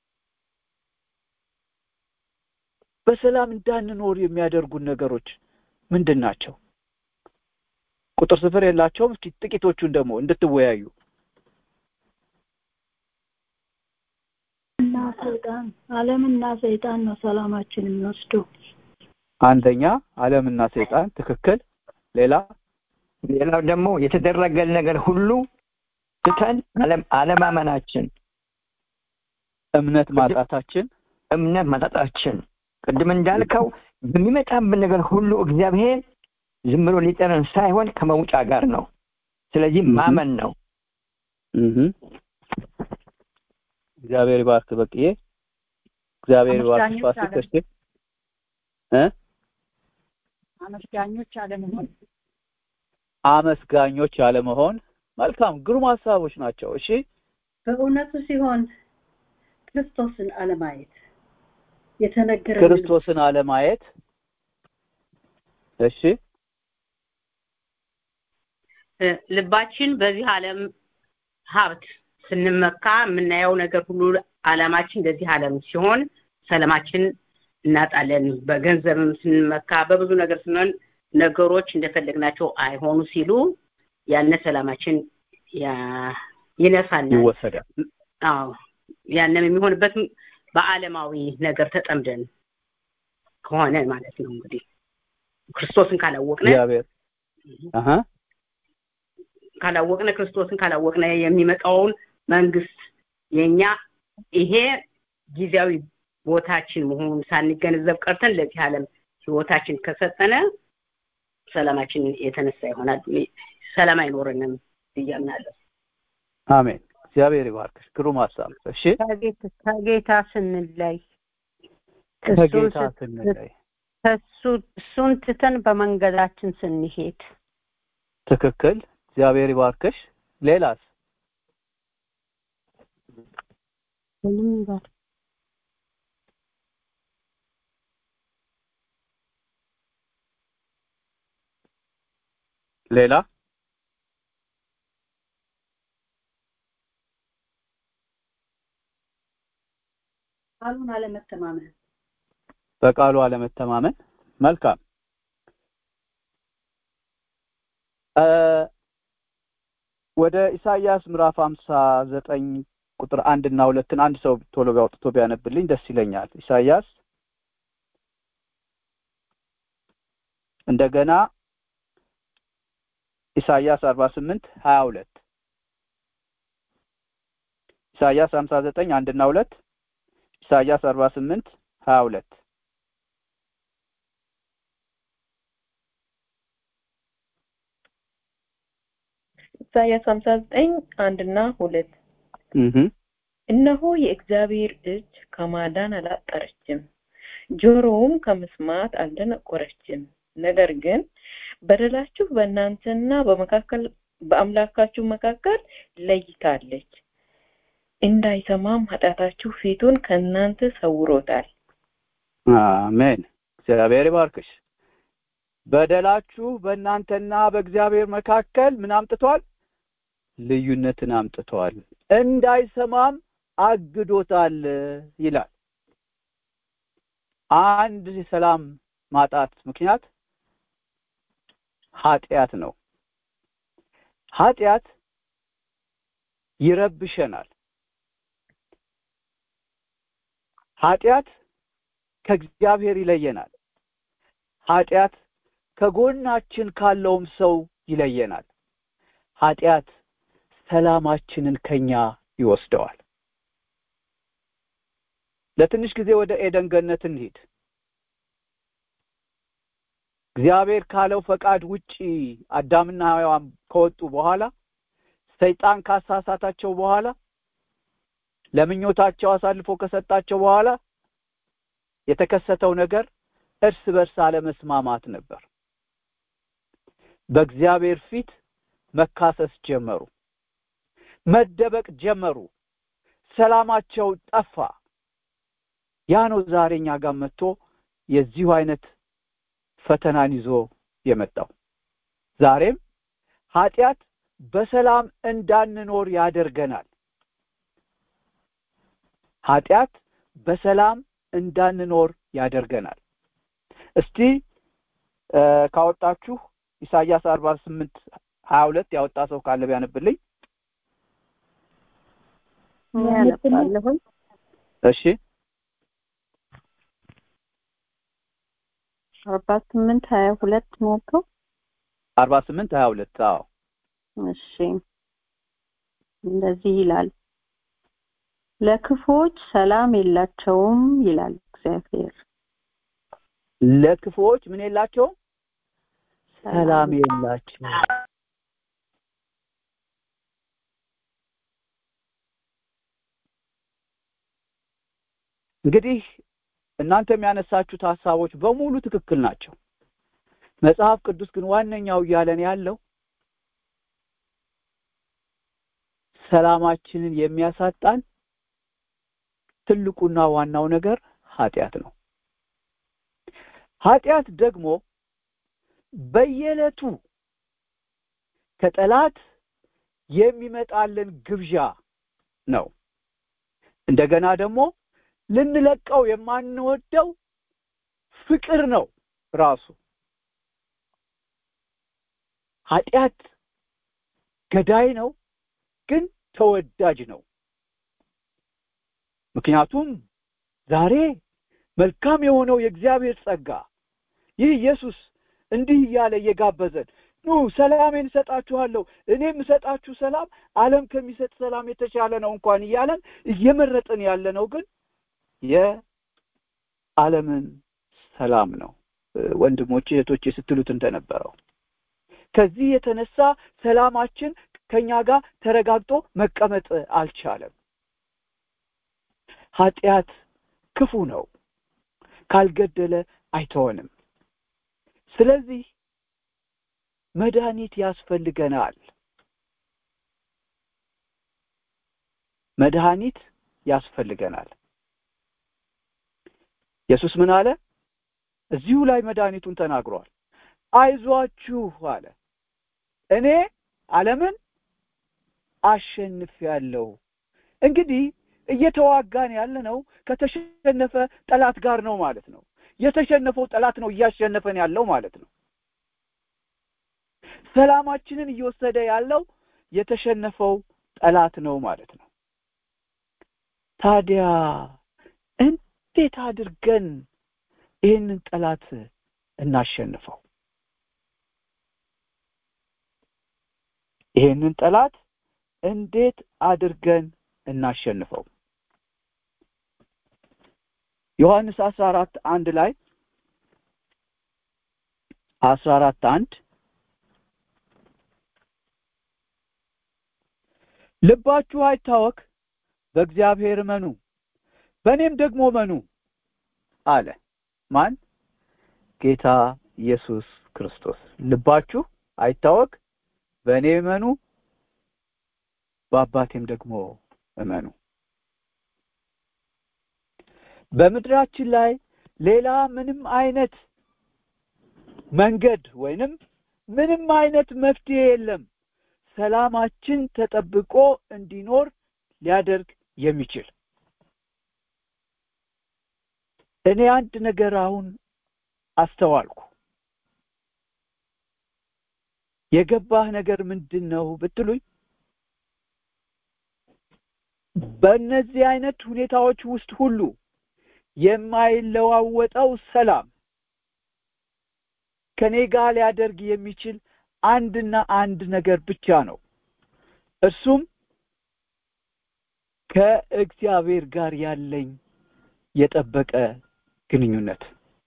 በሰላም እንዳንኖር የሚያደርጉን ነገሮች ምንድን ናቸው ቁጥር ስፍር የላቸውም እስቲ ጥቂቶቹን ደግሞ እንድትወያዩ እና ሰይጣን ዓለምና ሰይጣን ነው ሰላማችን የሚወስደው አንደኛ ዓለምና ሰይጣን ትክክል ሌላ ሌላው ደግሞ የተደረገል ነገር ሁሉ ትተን አለማመናችን እምነት ማጣታችን እምነት ማጣታችን ቅድም እንዳልከው በሚመጣብን ነገር ሁሉ እግዚአብሔር ዝም ብሎ ሊጠረን ሳይሆን ከመውጫ ጋር ነው ስለዚህ ማመን ነው እግዚአብሔር ይባርክ በቅዬ እግዚአብሔር ይባርክ ፋሲል እሺ እ አመስጋኞች አለመሆን አመስጋኞች አለመሆን መልካም ግሩም ሀሳቦች ናቸው እሺ በእውነቱ ሲሆን ክርስቶስን አለማየት የተነገረ ክርስቶስን አለማየት እሺ ልባችን በዚህ ዓለም ሀብት ስንመካ የምናየው ነገር ሁሉ አላማችን እንደዚህ ዓለም ሲሆን ሰላማችን እናጣለን በገንዘብም ስንመካ በብዙ ነገር ስንሆን ነገሮች እንደፈለግናቸው አይሆኑ ሲሉ ያነ ሰላማችን ይነሳናል ይወሰዳል አዎ ያንም የሚሆንበት በአለማዊ ነገር ተጠምደን ከሆነ ማለት ነው እንግዲህ ክርስቶስን ካላወቅነ እግዚአብሔር አሃ ካላወቅነ ክርስቶስን ካላወቅነ የሚመጣውን መንግስት የኛ ይሄ ጊዜያዊ ቦታችን መሆኑን ሳንገነዘብ ቀርተን ለዚህ ዓለም ህይወታችን ከሰጠነ ሰላማችን የተነሳ ይሆናል ሰላም አይኖረንም ብያምናለሁ አሜን እግዚአብሔር ይባርክሽ ግሩም ሀሳብ እሺ ከጌታ ስንለይ ከጌታ ስንለይ ከሱ እሱን ትተን በመንገዳችን ስንሄድ ትክክል። እግዚአብሔር ይባርክሽ። ሌላስ? ምንም ይባል ሌላ ቃሉን አለመተማመን በቃሉ አለመተማመን። መልካም እ ወደ ኢሳይያስ ምዕራፍ ሀምሳ ዘጠኝ ቁጥር አንድ እና ሁለትን አንድ ሰው ቶሎ ቢያውጥቶ ቢያነብልኝ ደስ ይለኛል። ኢሳይያስ እንደገና ኢሳይያስ አርባ ስምንት ሀያ ሁለት ኢሳይያስ ሀምሳ ዘጠኝ አንድ እና ሁለት ኢሳይያስ አርባ ስምንት ሀያ ሁለት ኢሳያስ ሀምሳ ዘጠኝ አንድና ሁለት እነሆ የእግዚአብሔር እጅ ከማዳን አላጠረችም፣ ጆሮውም ከመስማት አልደነቆረችም። ነገር ግን በደላችሁ በእናንተና በመካከል በአምላካችሁ መካከል ለይታለች፣ እንዳይሰማም ኃጢአታችሁ ፊቱን ከእናንተ ሰውሮታል። አሜን። እግዚአብሔር ይባርክሽ። በደላችሁ በእናንተና በእግዚአብሔር መካከል ምን አምጥቷል? ልዩነትን አምጥቷል፣ እንዳይሰማም አግዶታል ይላል። አንድ የሰላም ማጣት ምክንያት ኃጢአት ነው። ኃጢአት ይረብሸናል። ኃጢአት ከእግዚአብሔር ይለየናል። ኃጢአት ከጎናችን ካለውም ሰው ይለየናል። ኃጢአት ሰላማችንን ከኛ ይወስደዋል። ለትንሽ ጊዜ ወደ ኤደን ገነት እንሂድ። እግዚአብሔር ካለው ፈቃድ ውጪ አዳምና ሔዋን ከወጡ በኋላ ሰይጣን ካሳሳታቸው በኋላ ለምኞታቸው አሳልፎ ከሰጣቸው በኋላ የተከሰተው ነገር እርስ በርስ አለመስማማት ነበር። በእግዚአብሔር ፊት መካሰስ ጀመሩ፣ መደበቅ ጀመሩ። ሰላማቸው ጠፋ። ያ ነው ዛሬ እኛ ጋር መጥቶ የዚሁ አይነት ፈተናን ይዞ የመጣው። ዛሬም ኃጢአት በሰላም እንዳንኖር ያደርገናል። ኃጢአት በሰላም እንዳንኖር ያደርገናል። እስቲ ካወጣችሁ ኢሳይያስ አርባ ስምንት ሀያ ሁለት ያወጣ ሰው ካለ ቢያነብልኝ። ያነባለሁኝ። እሺ አርባ ስምንት ሀያ ሁለት ሞልተው አርባ ስምንት ሀያ ሁለት አዎ እሺ እንደዚህ ይላል ለክፎች ሰላም የላቸውም ይላል እግዚአብሔር ለክፉዎች ምን የላቸውም ሰላም የላቸው እንግዲህ እናንተ የሚያነሳችሁት ሀሳቦች በሙሉ ትክክል ናቸው መጽሐፍ ቅዱስ ግን ዋነኛው እያለን ያለው ሰላማችንን የሚያሳጣን ትልቁና ዋናው ነገር ኃጢአት ነው ኃጢአት ደግሞ በየዕለቱ ከጠላት የሚመጣልን ግብዣ ነው እንደገና ደግሞ ልንለቀው የማንወደው ፍቅር ነው ራሱ ኃጢአት ገዳይ ነው ግን ተወዳጅ ነው ምክንያቱም ዛሬ መልካም የሆነው የእግዚአብሔር ጸጋ ይህ ኢየሱስ እንዲህ እያለ እየጋበዘን ኑ ሰላሜን እሰጣችኋለሁ እኔም እሰጣችሁ ሰላም ዓለም ከሚሰጥ ሰላም የተሻለ ነው እንኳን እያለን እየመረጥን ያለ ነው ግን የዓለምን ሰላም ነው ወንድሞቼ እህቶቼ ስትሉት እንደነበረው ከዚህ የተነሳ ሰላማችን ከኛ ጋር ተረጋግጦ መቀመጥ አልቻለም ኃጢአት ክፉ ነው ካልገደለ አይተወንም ስለዚህ መድኃኒት ያስፈልገናል። መድኃኒት ያስፈልገናል። ኢየሱስ ምን አለ? እዚሁ ላይ መድኃኒቱን ተናግሯል። አይዟችሁ አለ፣ እኔ ዓለምን አሸንፌአለሁ። እንግዲህ እየተዋጋን ያለነው ከተሸነፈ ጠላት ጋር ነው ማለት ነው። የተሸነፈው ጠላት ነው እያሸነፈን ያለው ማለት ነው። ሰላማችንን እየወሰደ ያለው የተሸነፈው ጠላት ነው ማለት ነው። ታዲያ እንዴት አድርገን ይህንን ጠላት እናሸንፈው? ይህንን ጠላት እንዴት አድርገን እናሸንፈው? ዮሐንስ አስራ አራት አንድ ላይ አስራ አራት አንድ ልባችሁ አይታወክ፣ በእግዚአብሔር እመኑ፣ በእኔም ደግሞ እመኑ አለ። ማን? ጌታ ኢየሱስ ክርስቶስ። ልባችሁ አይታወክ፣ በእኔ እመኑ፣ በአባቴም ደግሞ እመኑ። በምድራችን ላይ ሌላ ምንም አይነት መንገድ ወይንም ምንም አይነት መፍትሄ የለም ሰላማችን ተጠብቆ እንዲኖር ሊያደርግ የሚችል እኔ አንድ ነገር አሁን አስተዋልኩ። የገባህ ነገር ምንድን ነው ብትሉኝ፣ በእነዚህ አይነት ሁኔታዎች ውስጥ ሁሉ የማይለዋወጠው ሰላም ከኔ ጋር ሊያደርግ የሚችል አንድና አንድ ነገር ብቻ ነው። እሱም ከእግዚአብሔር ጋር ያለኝ የጠበቀ ግንኙነት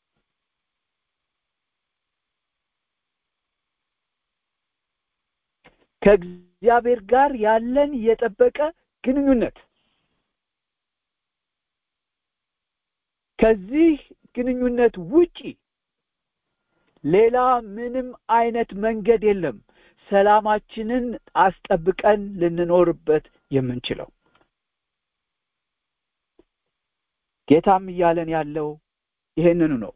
ከእግዚአብሔር ጋር ያለን የጠበቀ ግንኙነት ከዚህ ግንኙነት ውጪ ሌላ ምንም አይነት መንገድ የለም ሰላማችንን አስጠብቀን ልንኖርበት የምንችለው ጌታም እያለን ያለው ይሄንኑ ነው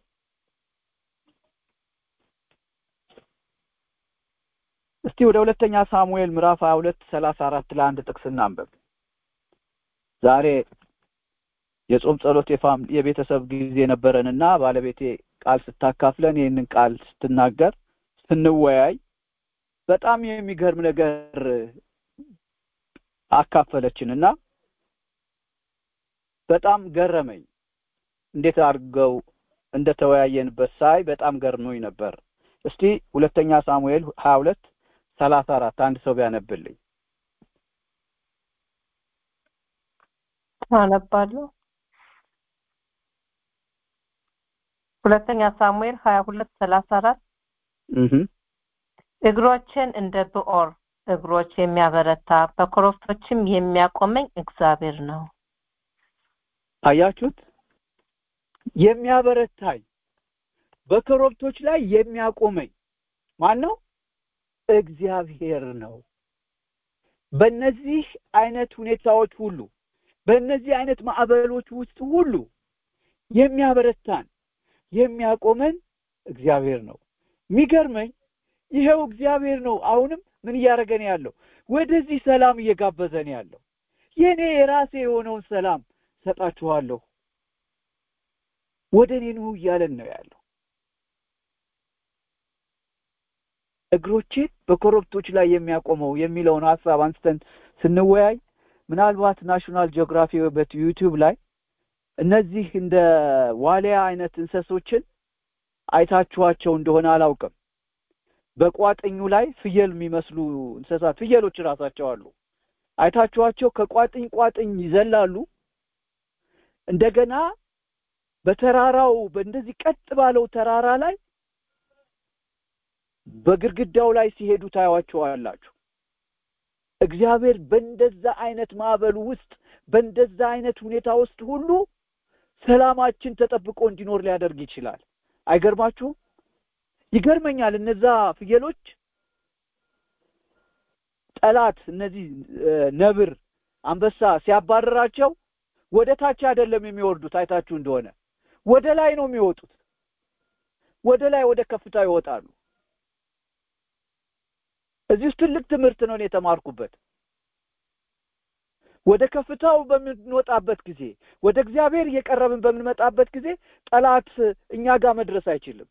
እስቲ ወደ ሁለተኛ ሳሙኤል ምዕራፍ ሀያ ሁለት ሰላሳ አራት ለአንድ ጥቅስ እናንበብ ዛሬ የጾም ጸሎት የፋም የቤተሰብ ጊዜ ነበረንና ባለቤቴ ቃል ስታካፍለን ይህንን ቃል ስትናገር ስንወያይ በጣም የሚገርም ነገር አካፈለችን እና በጣም ገረመኝ እንዴት አድርገው እንደተወያየንበት ሳይ በጣም ገርሞኝ ነበር እስቲ ሁለተኛ ሳሙኤል ሀያ ሁለት ሰላሳ አራት አንድ ሰው ቢያነብልኝ አነባለሁ ሁለተኛ ሳሙኤል ሀያ ሁለት ሰላሳ አራት እግሮችን እንደ ብኦር እግሮች የሚያበረታ በኮረብቶችም የሚያቆመኝ እግዚአብሔር ነው አያችሁት የሚያበረታኝ በኮረብቶች ላይ የሚያቆመኝ ማን ነው እግዚአብሔር ነው በእነዚህ አይነት ሁኔታዎች ሁሉ በእነዚህ አይነት ማዕበሎች ውስጥ ሁሉ የሚያበረታን የሚያቆመን እግዚአብሔር ነው የሚገርመኝ ይሄው እግዚአብሔር ነው አሁንም ምን እያደረገን ያለው ወደዚህ ሰላም እየጋበዘን ያለው የኔ የራሴ የሆነውን ሰላም ሰጣችኋለሁ ወደ እኔ ኑ እያለን ነው ያለው እግሮቼን በኮረብቶች ላይ የሚያቆመው የሚለውን ሀሳብ አንስተን ስንወያይ ምናልባት ናሽናል ጂኦግራፊ በዩቲዩብ ላይ እነዚህ እንደ ዋሊያ አይነት እንሰሶችን አይታችኋቸው እንደሆነ አላውቅም በቋጥኙ ላይ ፍየል የሚመስሉ እንስሳት ፍየሎች ራሳቸው አሉ አይታችኋቸው ከቋጥኝ ቋጥኝ ይዘላሉ እንደገና በተራራው በእንደዚህ ቀጥ ባለው ተራራ ላይ በግድግዳው ላይ ሲሄዱ ታያዋቸዋላችሁ እግዚአብሔር በእንደዛ አይነት ማዕበሉ ውስጥ በእንደዛ አይነት ሁኔታ ውስጥ ሁሉ ሰላማችን ተጠብቆ እንዲኖር ሊያደርግ ይችላል አይገርማችሁም ይገርመኛል እነዛ ፍየሎች ጠላት እነዚህ ነብር አንበሳ ሲያባረራቸው ወደ ታች አይደለም የሚወርዱት አይታችሁ እንደሆነ ወደ ላይ ነው የሚወጡት ወደ ላይ ወደ ከፍታ ይወጣሉ እዚህ ውስጥ ትልቅ ትምህርት ነው የተማርኩበት ወደ ከፍታው በምንወጣበት ጊዜ ወደ እግዚአብሔር እየቀረብን በምንመጣበት ጊዜ ጠላት እኛ ጋር መድረስ አይችልም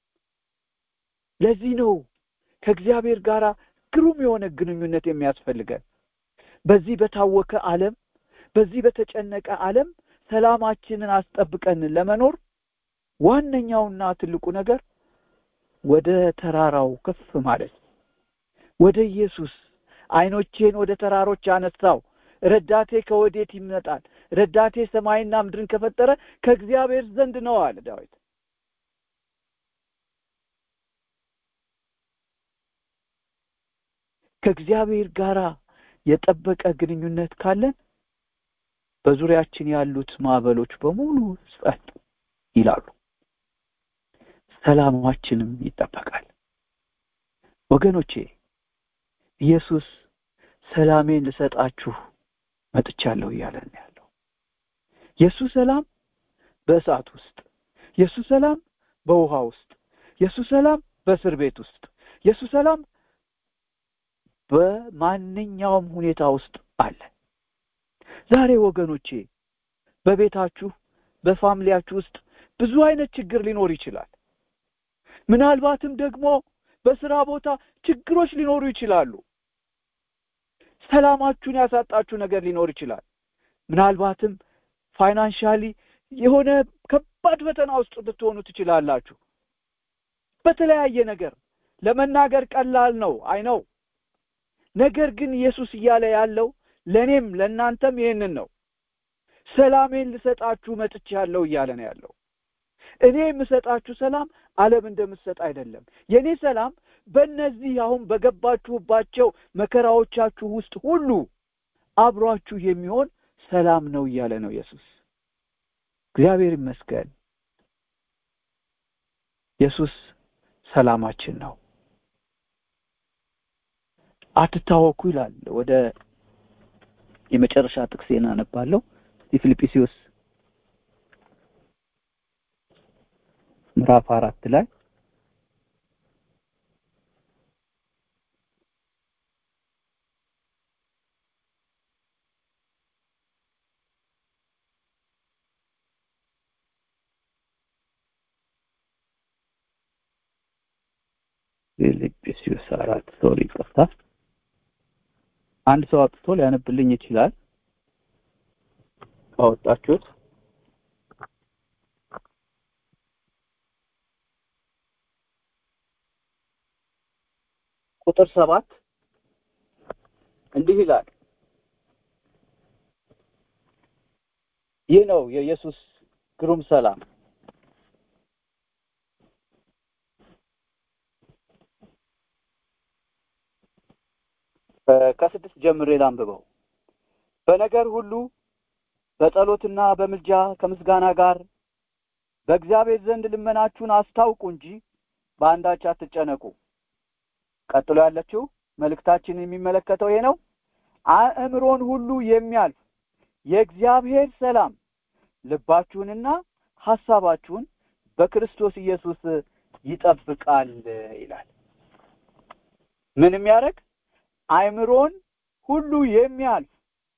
ለዚህ ነው ከእግዚአብሔር ጋር ግሩም የሆነ ግንኙነት የሚያስፈልገን በዚህ በታወከ ዓለም በዚህ በተጨነቀ ዓለም ሰላማችንን አስጠብቀን ለመኖር ዋነኛውና ትልቁ ነገር ወደ ተራራው ከፍ ማለት ወደ ኢየሱስ አይኖቼን ወደ ተራሮች አነሳው ረዳቴ ከወዴት ይመጣል ረዳቴ ሰማይና ምድርን ከፈጠረ ከእግዚአብሔር ዘንድ ነው አለ ዳዊት ከእግዚአብሔር ጋር የጠበቀ ግንኙነት ካለን በዙሪያችን ያሉት ማዕበሎች በሙሉ ጸጥ ይላሉ ሰላማችንም ይጠበቃል ወገኖቼ ኢየሱስ ሰላሜን ልሰጣችሁ መጥቻለሁ እያለን ያለው የእሱ ሰላም በእሳት ውስጥ የእሱ ሰላም በውሃ ውስጥ የእሱ ሰላም በእስር ቤት ውስጥ የእሱ ሰላም በማንኛውም ሁኔታ ውስጥ አለ ዛሬ ወገኖቼ በቤታችሁ በፋሚሊያችሁ ውስጥ ብዙ አይነት ችግር ሊኖር ይችላል ምናልባትም ደግሞ በስራ ቦታ ችግሮች ሊኖሩ ይችላሉ ሰላማችሁን ያሳጣችሁ ነገር ሊኖር ይችላል ምናልባትም ፋይናንሻሊ የሆነ ከባድ ፈተና ውስጥ ልትሆኑ ትችላላችሁ በተለያየ ነገር ለመናገር ቀላል ነው አይ ነው ነገር ግን ኢየሱስ እያለ ያለው ለእኔም ለእናንተም ይህንን ነው ሰላሜን ልሰጣችሁ መጥቻለሁ እያለ ነው ያለው እኔ የምሰጣችሁ ሰላም ዓለም እንደምትሰጥ አይደለም የእኔ ሰላም በእነዚህ አሁን በገባችሁባቸው መከራዎቻችሁ ውስጥ ሁሉ አብሯችሁ የሚሆን ሰላም ነው እያለ ነው ኢየሱስ እግዚአብሔር ይመስገን ኢየሱስ ሰላማችን ነው አትታወኩ ይላል ወደ የመጨረሻ ጥቅሴን አነባለሁ የፊልጵስዩስ ምዕራፍ አራት ላይ ፊልጵስዩስ አራት ሶሪ ይቅርታ አንድ ሰው አውጥቶ ሊያነብልኝ ይችላል ካወጣችሁት ቁጥር ሰባት እንዲህ ይላል ይህ ነው የኢየሱስ ግሩም ሰላም ከስድስት ጀምሬ ላንብበው በነገር ሁሉ በጸሎትና በምልጃ ከምስጋና ጋር በእግዚአብሔር ዘንድ ልመናችሁን አስታውቁ እንጂ በአንዳች አትጨነቁ ቀጥሎ ያለችው መልእክታችንን የሚመለከተው ይሄ ነው አእምሮን ሁሉ የሚያልፍ የእግዚአብሔር ሰላም ልባችሁንና ሐሳባችሁን በክርስቶስ ኢየሱስ ይጠብቃል ይላል ምን የሚያደርግ አእምሮን ሁሉ የሚያልፍ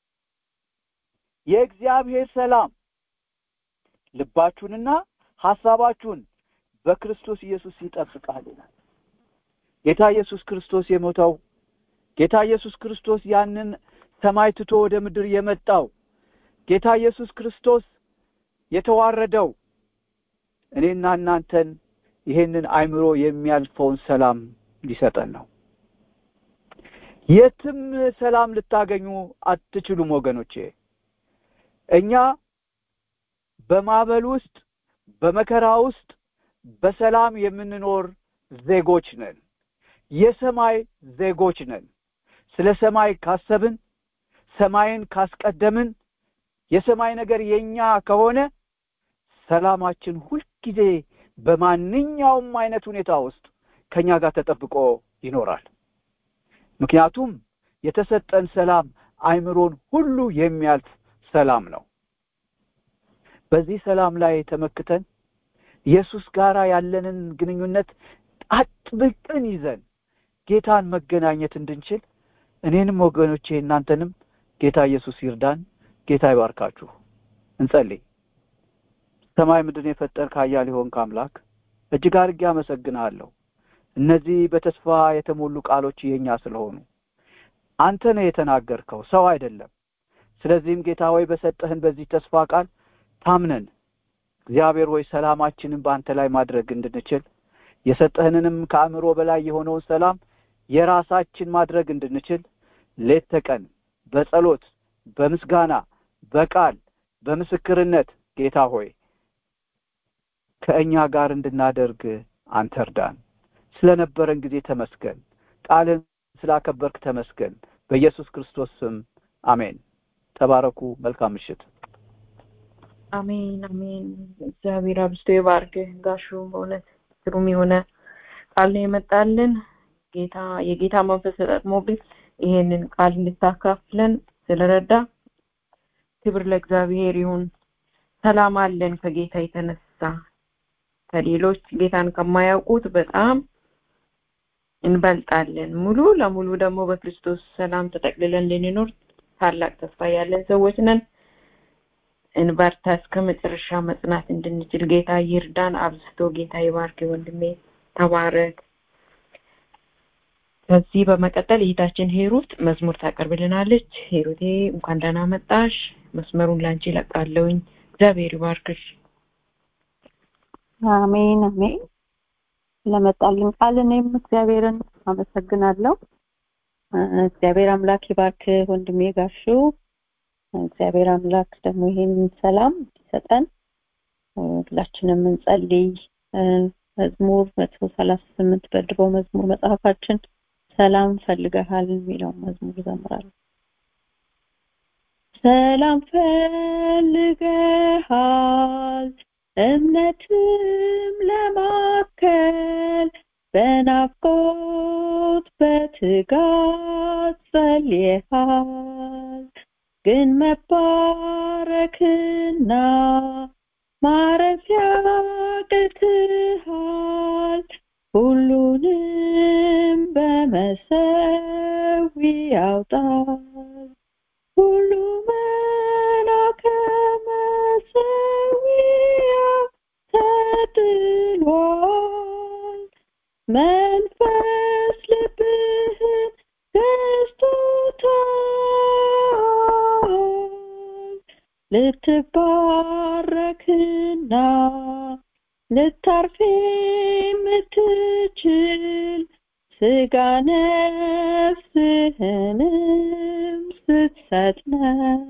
የእግዚአብሔር ሰላም ልባችሁንና ሐሳባችሁን በክርስቶስ ኢየሱስ ይጠብቃል ይላል ጌታ ኢየሱስ ክርስቶስ የሞተው ጌታ ኢየሱስ ክርስቶስ ያንን ሰማይ ትቶ ወደ ምድር የመጣው ጌታ ኢየሱስ ክርስቶስ የተዋረደው እኔና እናንተን ይሄንን አይምሮ የሚያልፈውን ሰላም ሊሰጠን ነው የትም ሰላም ልታገኙ አትችሉም ወገኖቼ እኛ በማዕበል ውስጥ በመከራ ውስጥ በሰላም የምንኖር ዜጎች ነን የሰማይ ዜጎች ነን ስለ ሰማይ ካሰብን ሰማይን ካስቀደምን የሰማይ ነገር የኛ ከሆነ ሰላማችን ሁልጊዜ በማንኛውም አይነት ሁኔታ ውስጥ ከኛ ጋር ተጠብቆ ይኖራል ምክንያቱም የተሰጠን ሰላም አይምሮን ሁሉ የሚያልፍ ሰላም ነው በዚህ ሰላም ላይ ተመክተን ኢየሱስ ጋር ያለንን ግንኙነት አጥብቀን ይዘን ጌታን መገናኘት እንድንችል እኔንም ወገኖቼ እናንተንም ጌታ ኢየሱስ ይርዳን ጌታ ይባርካችሁ እንጸልይ ሰማይ ምድርን የፈጠርክ ኃያል የሆንክ አምላክ እጅግ አድርጌ አመሰግንሃለሁ እነዚህ በተስፋ የተሞሉ ቃሎች የኛ ስለሆኑ አንተ ነው የተናገርከው ሰው አይደለም ስለዚህም ጌታ ሆይ በሰጠህን በዚህ ተስፋ ቃል ታምነን እግዚአብሔር ሆይ ሰላማችንን በአንተ ላይ ማድረግ እንድንችል የሰጠህንንም ከአእምሮ በላይ የሆነውን ሰላም የራሳችን ማድረግ እንድንችል ሌት ተቀን በጸሎት በምስጋና በቃል በምስክርነት ጌታ ሆይ ከእኛ ጋር እንድናደርግ አንተ እርዳን ስለነበረን ጊዜ ተመስገን ቃልን ስላከበርክ ተመስገን በኢየሱስ ክርስቶስ ስም አሜን ተባረኩ መልካም ምሽት አሜን አሜን እግዚአብሔር አብዝቶ ይባርክ ጋሹ በእውነት ግሩም የሆነ ቃል ነው የመጣልን ጌታ የጌታ መንፈስ ተጠቅሞብን ይሄንን ቃል እንድታካፍለን ስለረዳ ክብር ለእግዚአብሔር ይሁን ሰላም አለን ከጌታ የተነሳ ከሌሎች ጌታን ከማያውቁት በጣም እንበልጣለን ሙሉ ለሙሉ ደግሞ በክርስቶስ ሰላም ተጠቅልለን እንድንኖር ታላቅ ተስፋ ያለን ሰዎች ነን እንበርታ እስከ መጨረሻ መጽናት እንድንችል ጌታ ይርዳን አብዝቶ ጌታ ይባርክ ወንድሜ ተባረክ ከዚህ በመቀጠል እህታችን ሄሩት መዝሙር ታቀርብልናለች ሄሩቴ እንኳን ደህና መጣሽ መስመሩን ላንቺ ለቃለውኝ እግዚአብሔር ይባርክሽ አሜን አሜን ለመጣልን ቃል እኔም እግዚአብሔርን አመሰግናለሁ እግዚአብሔር አምላክ ይባርክ ወንድሜ ጋሹ እግዚአብሔር አምላክ ደግሞ ይሄን ሰላም ይሰጠን ሁላችንም እንጸልይ መዝሙር መቶ ሰላሳ ስምንት በድሮ መዝሙር መጽሐፋችን ሰላም ፈልገሃል የሚለው መዝሙር ዘምራለሁ ሰላም ፈልገሃል እምነትም ለማከል በናፍቆት በትጋት ጸልየሃል ግን መባረክና ማረፊያ ቅትሃል ሁሉንም በመሰዊ ያውጣል ሁሉ መና ከመሰዊያው ተጥሏል መንፈስ ልብህን ገዝቶታል ልትባረክና ልታርፍ የምትችል ስጋ ነፍስህንም ስትሰጥ ነው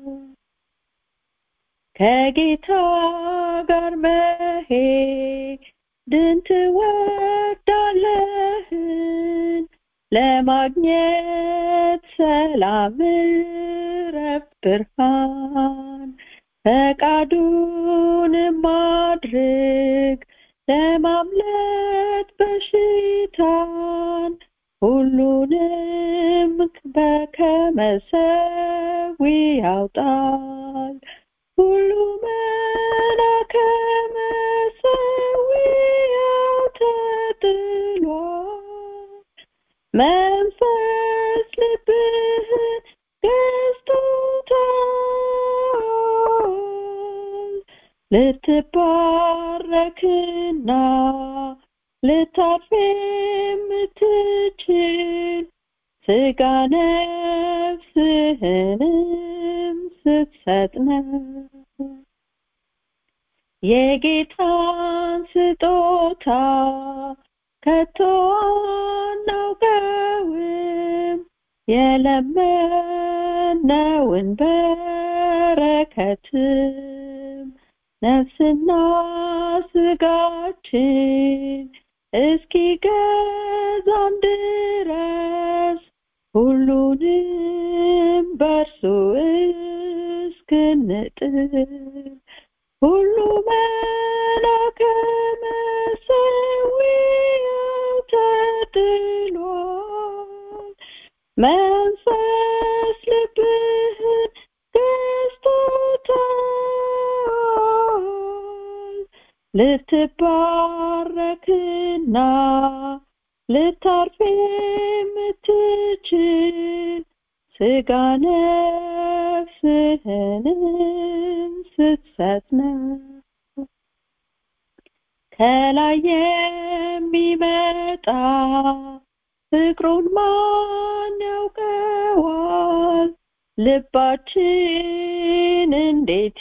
ከጌታ ጋር መሄድን ትወዳለህን ለማግኘት ሰላም ረፍት ብርሃን ፈቃዱን ማድረግ ለማምለጥ በሽታን ሁሉንም በከመሰዊ ያውጣል ሁሉ መና ከመሰዊያው ተጥሏል መንፈስ ልብህን ገዝቶታል ልትባረክና ልታርፍ የምትችል ስጋ ነፍስህንም ስትሰጥ ነው የጌታን ስጦታ ከቶ አናውቀውም የለመነውን በረከትም ነፍስና ስጋችን እስኪገዛን ድረስ ሁሉንም በእርሱ እስክንጥል ሁሉ መላከ መሰዊያው ተጥሏል መንፈስ ልትባረክና ልታርፍ የምትችል ስጋ ነፍስህንም ስትሰጥ ነው ከላይ የሚመጣ ፍቅሩን ማን ያውቀዋል ልባችን እንዴት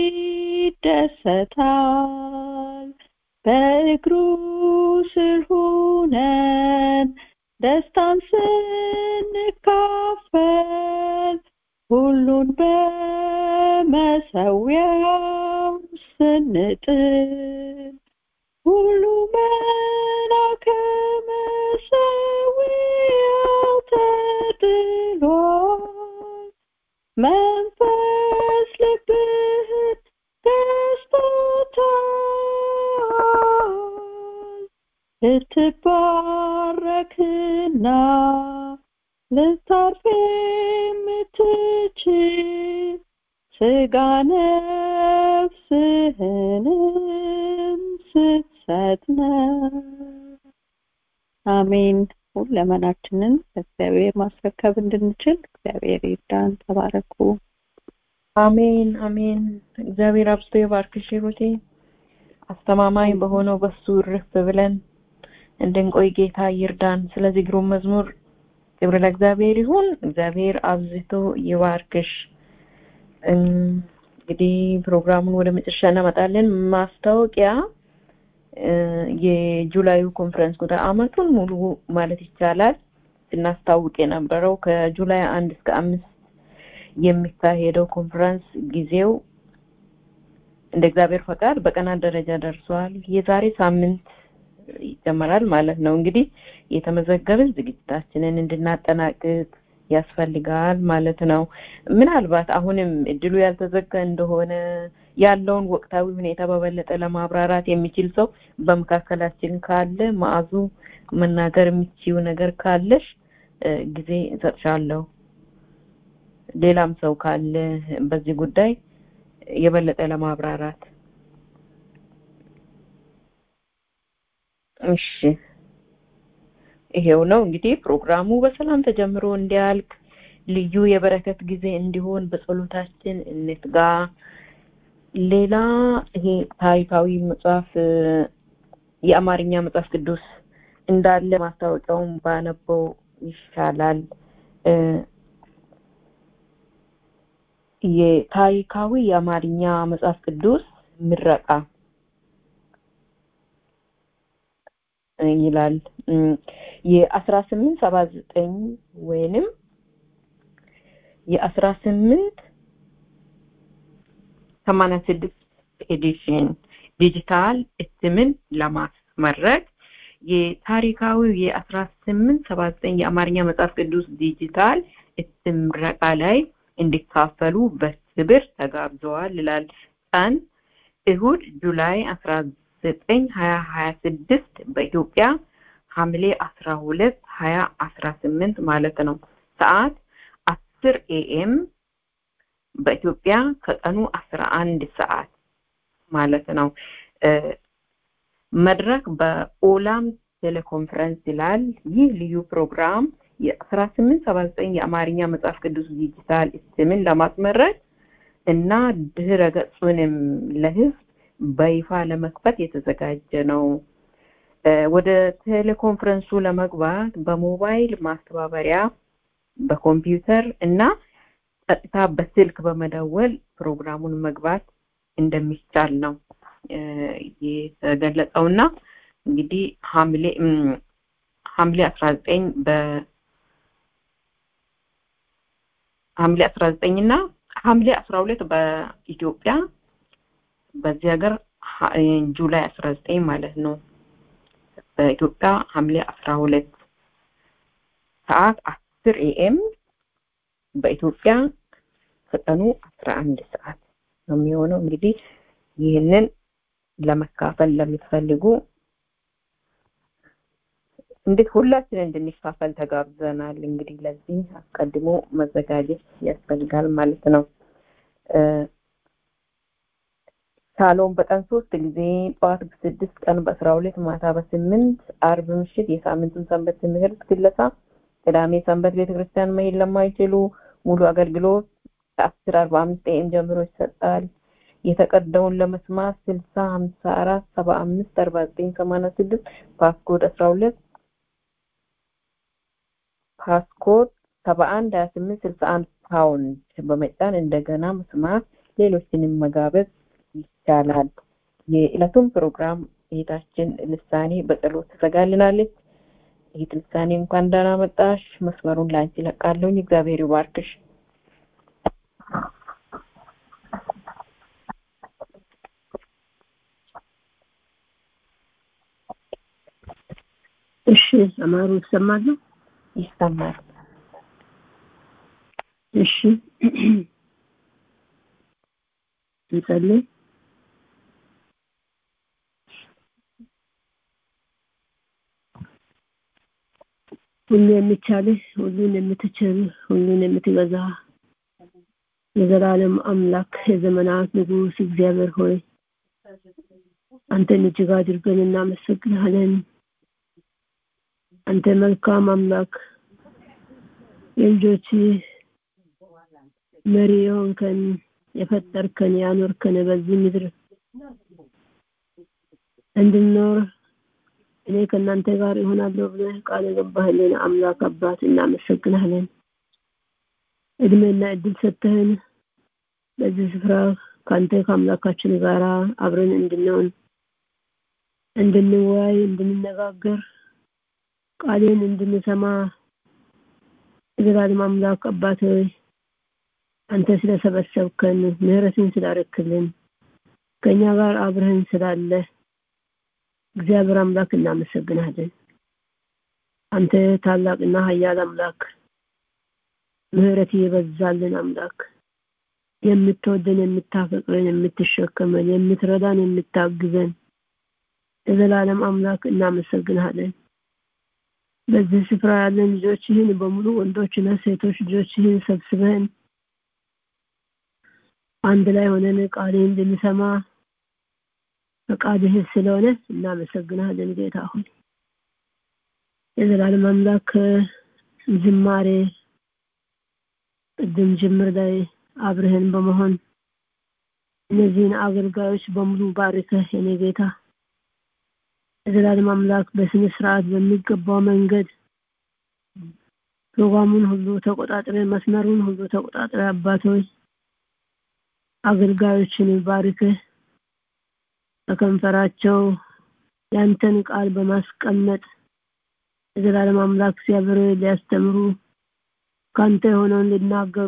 ይደሰታል በእግሩ ስር ሁነን ደስታን ስንካፈል ሁሉን በመሰዊያው ስንጥል ሁሉ መላከ መሰዊያው ተጥሏል መንፈስ ልብህን ገዝቶታል ልትባረክና ልታርፍ የምትችል ስጋ ነፍስህንም ስትሰጥ ነው አሜን ሁለመናችንን ለእግዚአብሔር ማስረከብ እንድንችል እግዚአብሔር ይርዳን ተባረኩ አሜን አሜን እግዚአብሔር አብዝቶ ይባርክሽ ሩቴ አስተማማኝ በሆነው በሱ ርፍ ብለን እንድንቆይ ጌታ ይርዳን ስለዚህ ግሩም መዝሙር ክብር ለእግዚአብሔር ይሁን እግዚአብሔር አብዝቶ ይባርክሽ እንግዲህ ፕሮግራሙን ወደ መጨረሻ እናመጣለን ማስታወቂያ የጁላዩ ኮንፈረንስ ጉዳይ አመቱን ሙሉ ማለት ይቻላል ስናስታውቅ የነበረው ከጁላይ አንድ እስከ አምስት የሚካሄደው ኮንፈረንስ ጊዜው እንደ እግዚአብሔር ፈቃድ በቀናት ደረጃ ደርሷል የዛሬ ሳምንት ይጀመራል ማለት ነው እንግዲህ የተመዘገብን ዝግጅታችንን እንድናጠናቅቅ ያስፈልጋል ማለት ነው ምናልባት አሁንም እድሉ ያልተዘጋ እንደሆነ ያለውን ወቅታዊ ሁኔታ በበለጠ ለማብራራት የሚችል ሰው በመካከላችን ካለ ማዕዙ መናገር የሚችው ነገር ካለሽ ጊዜ እንሰጥሻለሁ ሌላም ሰው ካለ በዚህ ጉዳይ የበለጠ ለማብራራት እሺ ይሄው ነው እንግዲህ ፕሮግራሙ በሰላም ተጀምሮ እንዲያልቅ ልዩ የበረከት ጊዜ እንዲሆን በጸሎታችን እንትጋ ሌላ ይሄ ታሪካዊ መጽሐፍ የአማርኛ መጽሐፍ ቅዱስ እንዳለ ማስታወቂያውን ባነበው ይሻላል የታሪካዊ የአማርኛ መጽሐፍ ቅዱስ ምረቃ ይላል የአስራ ስምንት ሰባ ዘጠኝ ወይንም የአስራ ስምንት ሰማንያ ስድስት ኤዲሽን ዲጂታል እትምን ለማስመረቅ የታሪካዊ የአስራ ስምንት ሰባ ዘጠኝ የአማርኛ መጽሐፍ ቅዱስ ዲጂታል እትም ምረቃ ላይ እንዲካፈሉ በክብር ተጋብዘዋል ይላል ቀን እሁድ ጁላይ አስራ ዘጠኝ ሀያ ሀያ ስድስት በኢትዮጵያ ሐምሌ አስራ ሁለት ሀያ አስራ ስምንት ማለት ነው ሰዓት አስር ኤኤም በኢትዮጵያ ከቀኑ አስራ አንድ ሰዓት ማለት ነው መድረክ በኦላም ቴሌኮንፈረንስ ይላል ይህ ልዩ ፕሮግራም የአስራ ስምንት ሰባ ዘጠኝ የአማርኛ መጽሐፍ ቅዱስ ዲጂታል እትምን ለማስመረቅ እና ድህረ ገጹንም ለህዝብ በይፋ ለመክፈት የተዘጋጀ ነው ወደ ቴሌኮንፈረንሱ ለመግባት በሞባይል ማስተባበሪያ በኮምፒውተር እና ቀጥታ በስልክ በመደወል ፕሮግራሙን መግባት እንደሚቻል ነው የተገለጸውና እንግዲህ ሐምሌ ሐምሌ 19 በ ሐምሌ 19 እና ሐምሌ 12 በኢትዮጵያ በዚህ ሀገር ጁላይ 19 ማለት ነው በኢትዮጵያ ሐምሌ 12 ሰዓት 10 ኤኤም በኢትዮጵያ ከቀኑ 11 ሰዓት ነው የሚሆነው እንግዲህ ይህንን ለመካፈል ለምትፈልጉ እንዴት ሁላችን እንድንካፈል ተጋብዘናል እንግዲህ ለዚህ አስቀድሞ መዘጋጀት ያስፈልጋል ማለት ነው ሻሎም በቀን ሶስት ጊዜ ጠዋት በስድስት ቀን በአስራ ሁለት ማታ በስምንት አርብ ምሽት የሳምንቱን ሰንበት ትምህርት ግለጻ ቅዳሜ ሰንበት ቤተክርስቲያን መሄድ ለማይችሉ ሙሉ አገልግሎት ከአስር አርባ አምስት ኤም ጀምሮ ይሰጣል። የተቀዳውን ለመስማት ስልሳ ሀምሳ አራት ሰባ አምስት አርባ ዘጠኝ ሰማንያ ስድስት ፓስኮድ አስራ ሁለት ፓስኮድ ሰባ አንድ ሀያ ስምንት ስልሳ አንድ ፓውንድ በመጫን እንደገና መስማት ሌሎችንም መጋበዝ ይቻላል። የዕለቱን ፕሮግራም እህታችን ልሳኔ በጸሎት ትዘጋልናለች። እህት ልሳኔ እንኳን ደህና መጣሽ። መስመሩን ላንቺ ለቃለሁኝ። እግዚአብሔር ይባርክሽ። እሺ አማሩ ይሰማሉ? ይሰማል። እሺ እንጸልይ። ሁሉ የሚቻልህ ሁሉን የምትችል ሁሉን የምትገዛ የዘላለም አምላክ የዘመናት ንጉሥ እግዚአብሔር ሆይ አንተን እጅግ አድርገን እናመሰግናለን። አንተ መልካም አምላክ የልጆች መሪ የሆንከን የፈጠርከን ያኖርከን በዚህ ምድር እንድንኖር እኔ ከእናንተ ጋር ይሆናለሁ ብለህ ቃል የገባህልን አምላክ አባት እናመሰግናለን። እድሜና እድል ሰጥተህን በዚህ ስፍራ ከአንተ ከአምላካችን ጋር አብረን እንድንሆን እንድንወያይ፣ እንድንነጋገር ቃሌን እንድንሰማ የዘላለም አምላክ አባት ሆይ አንተ ስለሰበሰብከን ምህረትን ስላረክልን ከእኛ ጋር አብረህን ስላለ እግዚአብሔር አምላክ እናመሰግናለን። አንተ ታላቅና ኃያል አምላክ ምህረት የበዛልን አምላክ የምትወደን፣ የምታፈቅረን፣ የምትሸከመን፣ የምትረዳን፣ የምታግዘን የዘላለም አምላክ እናመሰግናለን። በዚህ ስፍራ ያለን ልጆችህን በሙሉ ወንዶችና ሴቶች ልጆችህን ሰብስበን አንድ ላይ ሆነን ቃልህን እንድንሰማ ፈቃድህ ስለሆነ እናመሰግናለን ጌታ ሆይ የዘላለም አምላክ ዝማሬ ቅድም ጅምር ላይ አብረህን በመሆን እነዚህን አገልጋዮች በሙሉ ባርከህ የኔ ጌታ የዘላለም አምላክ በስነ ስርዓት በሚገባው መንገድ ፕሮግራሙን ሁሉ ተቆጣጥረ መስመሩን ሁሉ ተቆጣጥረ አባቶች አገልጋዮችን ባርከህ በከንፈራቸው ያንተን ቃል በማስቀመጥ የዘላለም አምላክ እግዚአብሔር ሊያስተምሩ ካንተ የሆነውን ሊናገሩ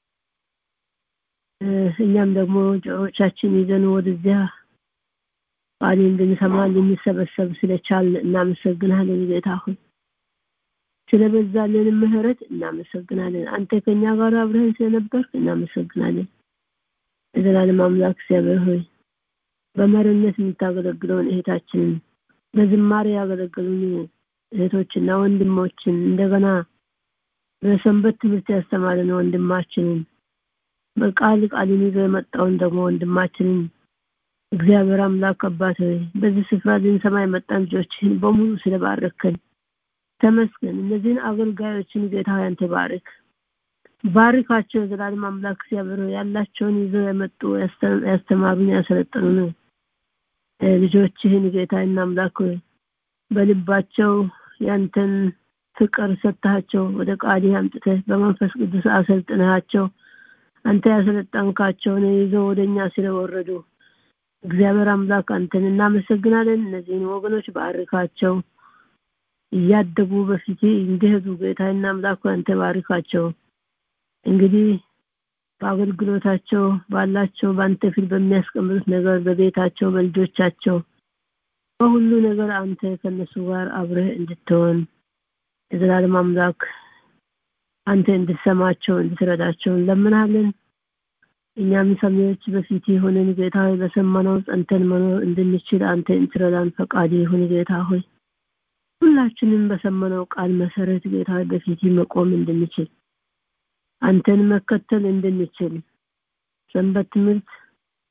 እኛም ደግሞ ጆሮቻችን ይዘን ወደዚያ ቃል እንድንሰማ እንድንሰበሰብ ስለቻል እናመሰግናለን ጌታ ሆይ ስለበዛልን ምህረት እናመሰግናለን አንተ ከኛ ጋር አብረህን ስለነበርክ እናመሰግናለን የዘላለም አምላክ እግዚአብሔር ሆይ በመሪነት የምታገለግለውን እህታችንን በዝማሬ ያገለገሉን እህቶችና ወንድሞችን እንደገና በሰንበት ትምህርት ያስተማረን ወንድማችንን በቃል ቃልን ይዞ የመጣውን ደግሞ ወንድማችንን እግዚአብሔር አምላክ አባት ሆይ በዚህ ስፍራ ልንሰማ የመጣን ልጆችህን በሙሉ ስለባረከን ተመስገን። እነዚህን አገልጋዮችን ጌታ ያንተ ባርክ ባርካቸው። የዘላለም አምላክ እግዚአብሔር ያላቸውን ይዘው የመጡ ያስተማሩን ያሰለጠኑን ልጆችህን ጌታና አምላክ በልባቸው ያንተን ፍቅር ሰጥተሃቸው ወደ ቃልህ አምጥተህ በመንፈስ ቅዱስ አሰልጥነሃቸው አንተ ያሰለጠንካቸውን ይዘው ወደኛ ስለወረዱ እግዚአብሔር አምላክ አንተን እናመሰግናለን። እነዚህን ወገኖች ባርካቸው፣ እያደጉ በፊት እንዲሄዱ ጌታና አምላክ አንተ ባርካቸው። እንግዲህ በአገልግሎታቸው ባላቸው በአንተ ፊት በሚያስቀምጡት ነገር በቤታቸው በልጆቻቸው በሁሉ ነገር አንተ ከነሱ ጋር አብረህ እንድትሆን የዘላለም አምላክ አንተ እንድትሰማቸው እንድትረዳቸው እንለምናለን። እኛም ሰሚዎች በፊት የሆነን ጌታ ሆይ በሰማነው ጸንተን መኖር እንድንችል አንተ እንትረዳን ፈቃድ ይሁን ጌታ ሆይ ሁላችንም በሰማነው ቃል መሰረት ጌታ ሆይ በፊት መቆም እንድንችል አንተን መከተል እንድንችል ሰንበት ትምህርት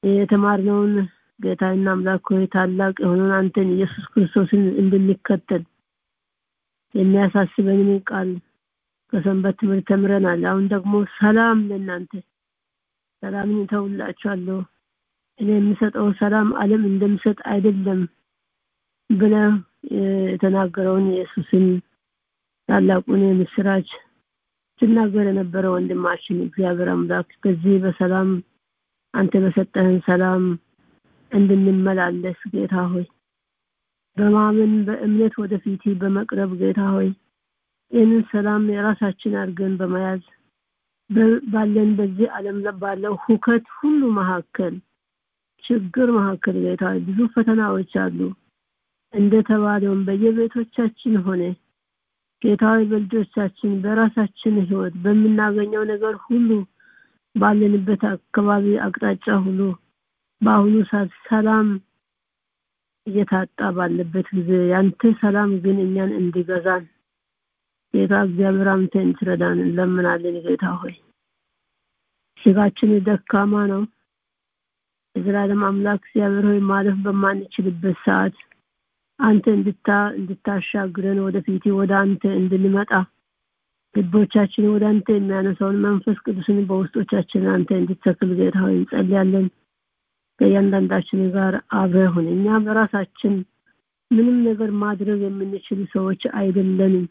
የተማርነውን ጌታና አምላክ ሆይ ታላቅ የሆነውን አንተን ኢየሱስ ክርስቶስን እንድንከተል የሚያሳስበንን ቃል ከሰንበት ትምህርት ተምረናል። አሁን ደግሞ ሰላም ለእናንተ ሰላምን እተውላችኋለሁ እኔ የምሰጠው ሰላም ዓለም እንደምሰጥ አይደለም ብለ የተናገረውን ኢየሱስን ታላቁን የምስራች ሲናገር የነበረ ወንድማችን እግዚአብሔር አምላክ በዚህ በሰላም አንተ በሰጠህን ሰላም እንድንመላለስ ጌታ ሆይ በማመን በእምነት ወደፊት በመቅረብ ጌታ ሆይ ይህንን ሰላም የራሳችን አድርገን በመያዝ ባለን በዚህ ዓለም ባለው ሁከት ሁሉ መካከል ችግር መካከል ጌታ ብዙ ፈተናዎች አሉ እንደተባለውም በየቤቶቻችን ሆነ ጌታዊ በልጆቻችን በራሳችን ህይወት በምናገኘው ነገር ሁሉ ባለንበት አካባቢ አቅጣጫ ሁሉ በአሁኑ ሰዓት ሰላም እየታጣ ባለበት ጊዜ ያንተ ሰላም ግን እኛን እንዲገዛን ጌታ እግዚአብሔር አንተ እንትረዳን እንለምናለን ጌታ ሆይ ስጋችን ደካማ ነው የዘላለም አምላክ እግዚአብሔር ሆይ ማለፍ በማንችልበት ሰዓት አንተ እንድታ እንድታሻግረን ወደፊት ወደ አንተ እንድንመጣ ልቦቻችን ወደ አንተ የሚያነሳውን መንፈስ ቅዱስን በውስጦቻችን አንተ እንድትተክል ጌታ ሆይ እንጸልያለን ከእያንዳንዳችን ጋር አብረህ ሁን እኛ በራሳችን ምንም ነገር ማድረግ የምንችል ሰዎች አይደለንም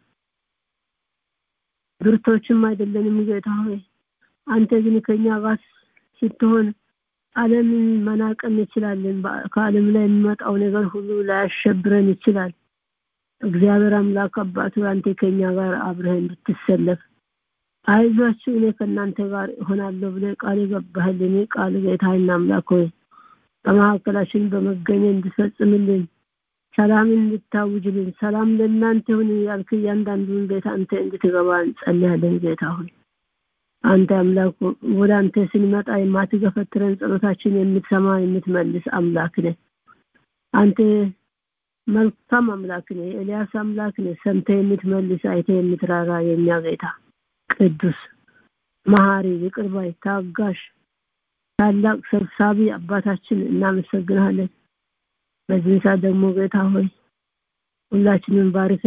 ብርቶችም አይደለንም ጌታ ሆይ አንተ ግን ከኛ ጋር ስትሆን ዓለምን መናቅ እንችላለን ከዓለም ላይ የሚመጣው ነገር ሁሉ ላያሸብረን ይችላል እግዚአብሔር አምላክ አባቱ አንተ ከኛ ጋር አብረህ እንድትሰለፍ አይዟችሁ እኔ ከእናንተ ጋር እሆናለሁ ብለ ቃል የገባህልን ቃል ጌታና አምላክ ሆይ በመካከላችን በመገኘ እንድፈጽምልን ሰላምን እንድታውጅልን ሰላም ለእናንተ ሁን ያልክ እያንዳንዱን ቤት አንተ እንድትገባ እንጸልያለን ጌታ ሆይ አንተ አምላክ ወደ አንተ ስንመጣ የማትገፈትረን ጸሎታችን የምትሰማ የምትመልስ አምላክ ነህ አንተ መልካም አምላክ ነህ ኤልያስ አምላክ ነህ ሰምተ የምትመልስ አይተ የምትራራ የኛ ጌታ ቅዱስ መሐሪ ይቅርባይ ታጋሽ ታላቅ ሰብሳቢ አባታችን እናመሰግናለን በዚህ ሰዓት ደግሞ ጌታ ሆይ ሁላችንም ባርከ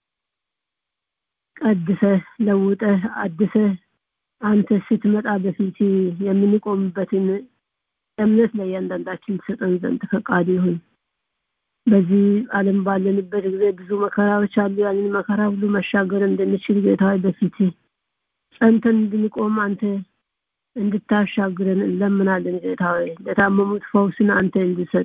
ቀድሰ ለውጠ አድሰ አንተ ስትመጣ በፊት የምንቆምበትን እምነት ለእያንዳንዳችን ሰጠን ዘንድ ፈቃድ ይሁን በዚህ ዓለም ባለንበት ጊዜ ብዙ መከራዎች አሉ ያንን መከራ ሁሉ መሻገር እንድንችል ጌታ በፊት ጸንተን እንድንቆም አንተ እንድታሻግረን እንለምናለን ጌታ ሆይ ለታመሙት ፈውስን አንተ እንድሰጥ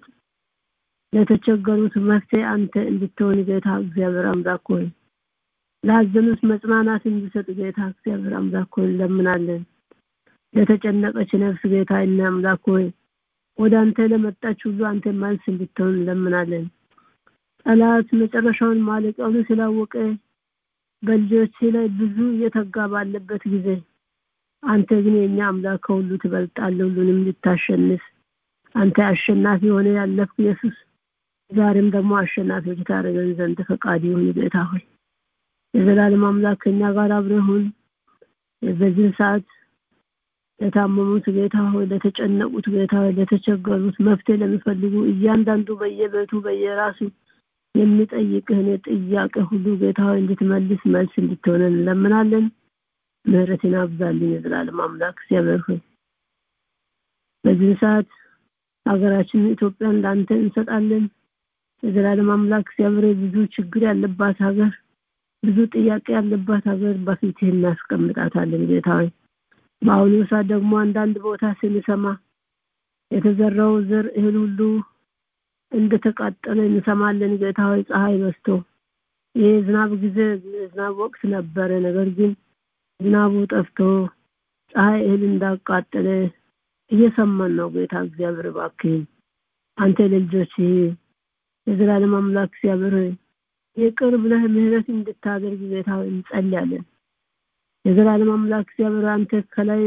ለተቸገሩት መፍትሄ አንተ እንድትሆን ጌታ እግዚአብሔር አምላክ ሆይ ላዘኑት መጽናናት እንድሰጥ ጌታ እግዚአብሔር አምላክ ሆይ እንለምናለን ለተጨነቀች ነፍስ ጌታ እና አምላክ ሆይ ወደ አንተ ለመጣች ሁሉ አንተ መልስ እንድትሆን እንለምናለን ጠላት መጨረሻውን ማለቂያውን ስላወቀ በልጆች ላይ ብዙ እየተጋ ባለበት ጊዜ አንተ ግን የኛ አምላክ ከሁሉ ትበልጣለህ ሁሉንም ልታሸንፍ አንተ አሸናፊ ሆነ ያለፍክ ኢየሱስ ዛሬም ደግሞ አሸናፊዎች ታደርገን ዘንድ ፈቃድ ይሁን ጌታ ሆይ የዘላለም አምላክ ከኛ ጋር አብረሁን በዚህ ሰዓት ለታመሙት ጌታ ሆይ ለተጨነቁት ጌታ ሆይ ለተቸገሩት መፍትሄ ለሚፈልጉ እያንዳንዱ በየቤቱ በየራሱ የሚጠይቅህን ጥያቄ ሁሉ ጌታ ሆይ እንድትመልስ መልስ እንድትሆነን እንለምናለን ምህረትን አብዛልኝ የዘላለም አምላክ እግዚአብሔር ሆይ በዚህ ሰዓት ሀገራችን ኢትዮጵያን ለአንተ እንሰጣለን የዘላለም አምላክ እግዚአብሔር ብዙ ችግር ያለባት ሀገር ብዙ ጥያቄ ያለባት ሀገር በፊትህ እናስቀምጣታለን ጌታ ሆይ በአሁኑ ሰዓት ደግሞ አንዳንድ ቦታ ስንሰማ የተዘራው ዘር እህል ሁሉ እንደተቃጠለ እንሰማለን ጌታ ሆይ ፀሐይ በስቶ ይህ ዝናብ ጊዜ ዝናብ ወቅት ነበረ ነገር ግን ዝናቡ ጠፍቶ ፀሐይ እህል እንዳቃጠለ እየሰማን ነው ጌታ እግዚአብሔር እባክህን አንተ ለልጆች የዘላለም አምላክ እግዚአብሔር ይቅር ብለህ ምህረት እንድታደርግ ጌታ እንጸልያለን የዘላለም አምላክ እግዚአብሔር አንተ ከላይ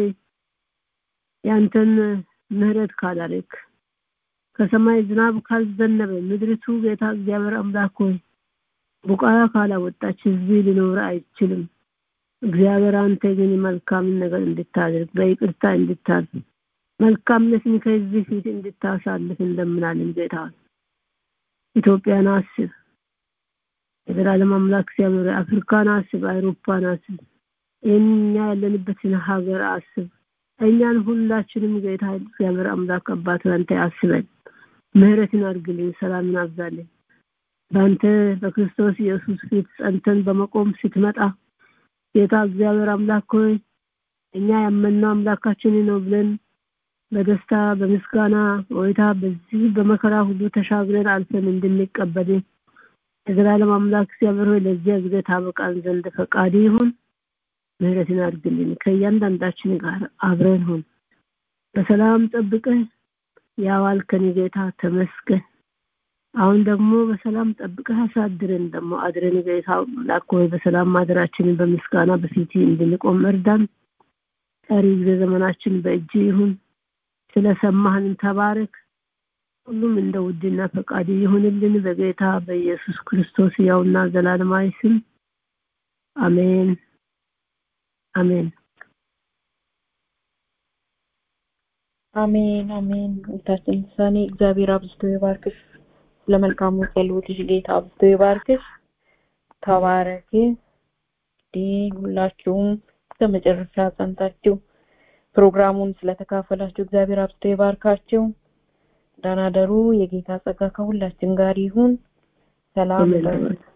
ያንተን ምህረት ካላረክ ከሰማይ ዝናብ ካልዘነበ ምድሪቱ ጌታ እግዚአብሔር አምላክ ሆይ ቡቃያ ካላወጣች ህዝብ ሊኖር አይችልም እግዚአብሔር አንተ ግን መልካምን ነገር እንድታደርግ በይቅርታ እንድታልፍ መልካምነትን ከዚህ ፊት እንድታሳልፍ እንደምናለን ጌታ ኢትዮጵያን አስብ የዘላለም አምላክ እግዚአብሔር አፍሪካን አስብ አውሮፓን አስብ እኛ ያለንበትን ሀገር አስብ እኛን ሁላችንም ጌታ እግዚአብሔር አምላክ አባት አንተ አስበን ምህረትን አድርግልን ሰላምን አብዛልን በአንተ በክርስቶስ ኢየሱስ ፊት ጸንተን በመቆም ስትመጣ ጌታ እግዚአብሔር አምላክ ሆይ እኛ ያመንነው አምላካችን ነው ብለን በደስታ በምስጋና ወይታ በዚህ በመከራ ሁሉ ተሻግረን አልፈን እንድንቀበል የዘላለም አምላክ እግዚአብሔር ሆይ ለዚያ ጊዜ ታበቃን ዘንድ ፈቃድ ይሁን ምህረትን አድርግልን ከእያንዳንዳችን ጋር አብረን ሁን በሰላም ጠብቀህ ያዋልከን ጌታ ተመስገን አሁን ደግሞ በሰላም ጠብቀህ አሳድረን ደግሞ አድረን ጌታ አምላክ ሆይ በሰላም ማደራችንን በምስጋና በፊት እንድንቆም እርዳን ቀሪ ጊዜ ዘመናችን በእጅ ይሁን ስለሰማህን ተባረክ ሁሉም እንደ ውድና ፈቃድ ይሁንልን በጌታ በኢየሱስ ክርስቶስ ያውና ዘላለማዊ ስም አሜን አሜን አሜን አሜን ጌታችን ሰኔ እግዚአብሔር አብዝቶ ይባርክሽ ለመልካሙ ጸሎትሽ ጌታ አብዝቶ ይባርክሽ ተባረኪ እንግዲህ ሁላችሁም ከመጨረሻ ጸንታችሁ ፕሮግራሙን ስለተካፈላችሁ እግዚአብሔር አብዝቶ ይባርካችሁ ደህና ደሩ የጌታ ጸጋ ከሁላችን ጋር ይሁን ሰላም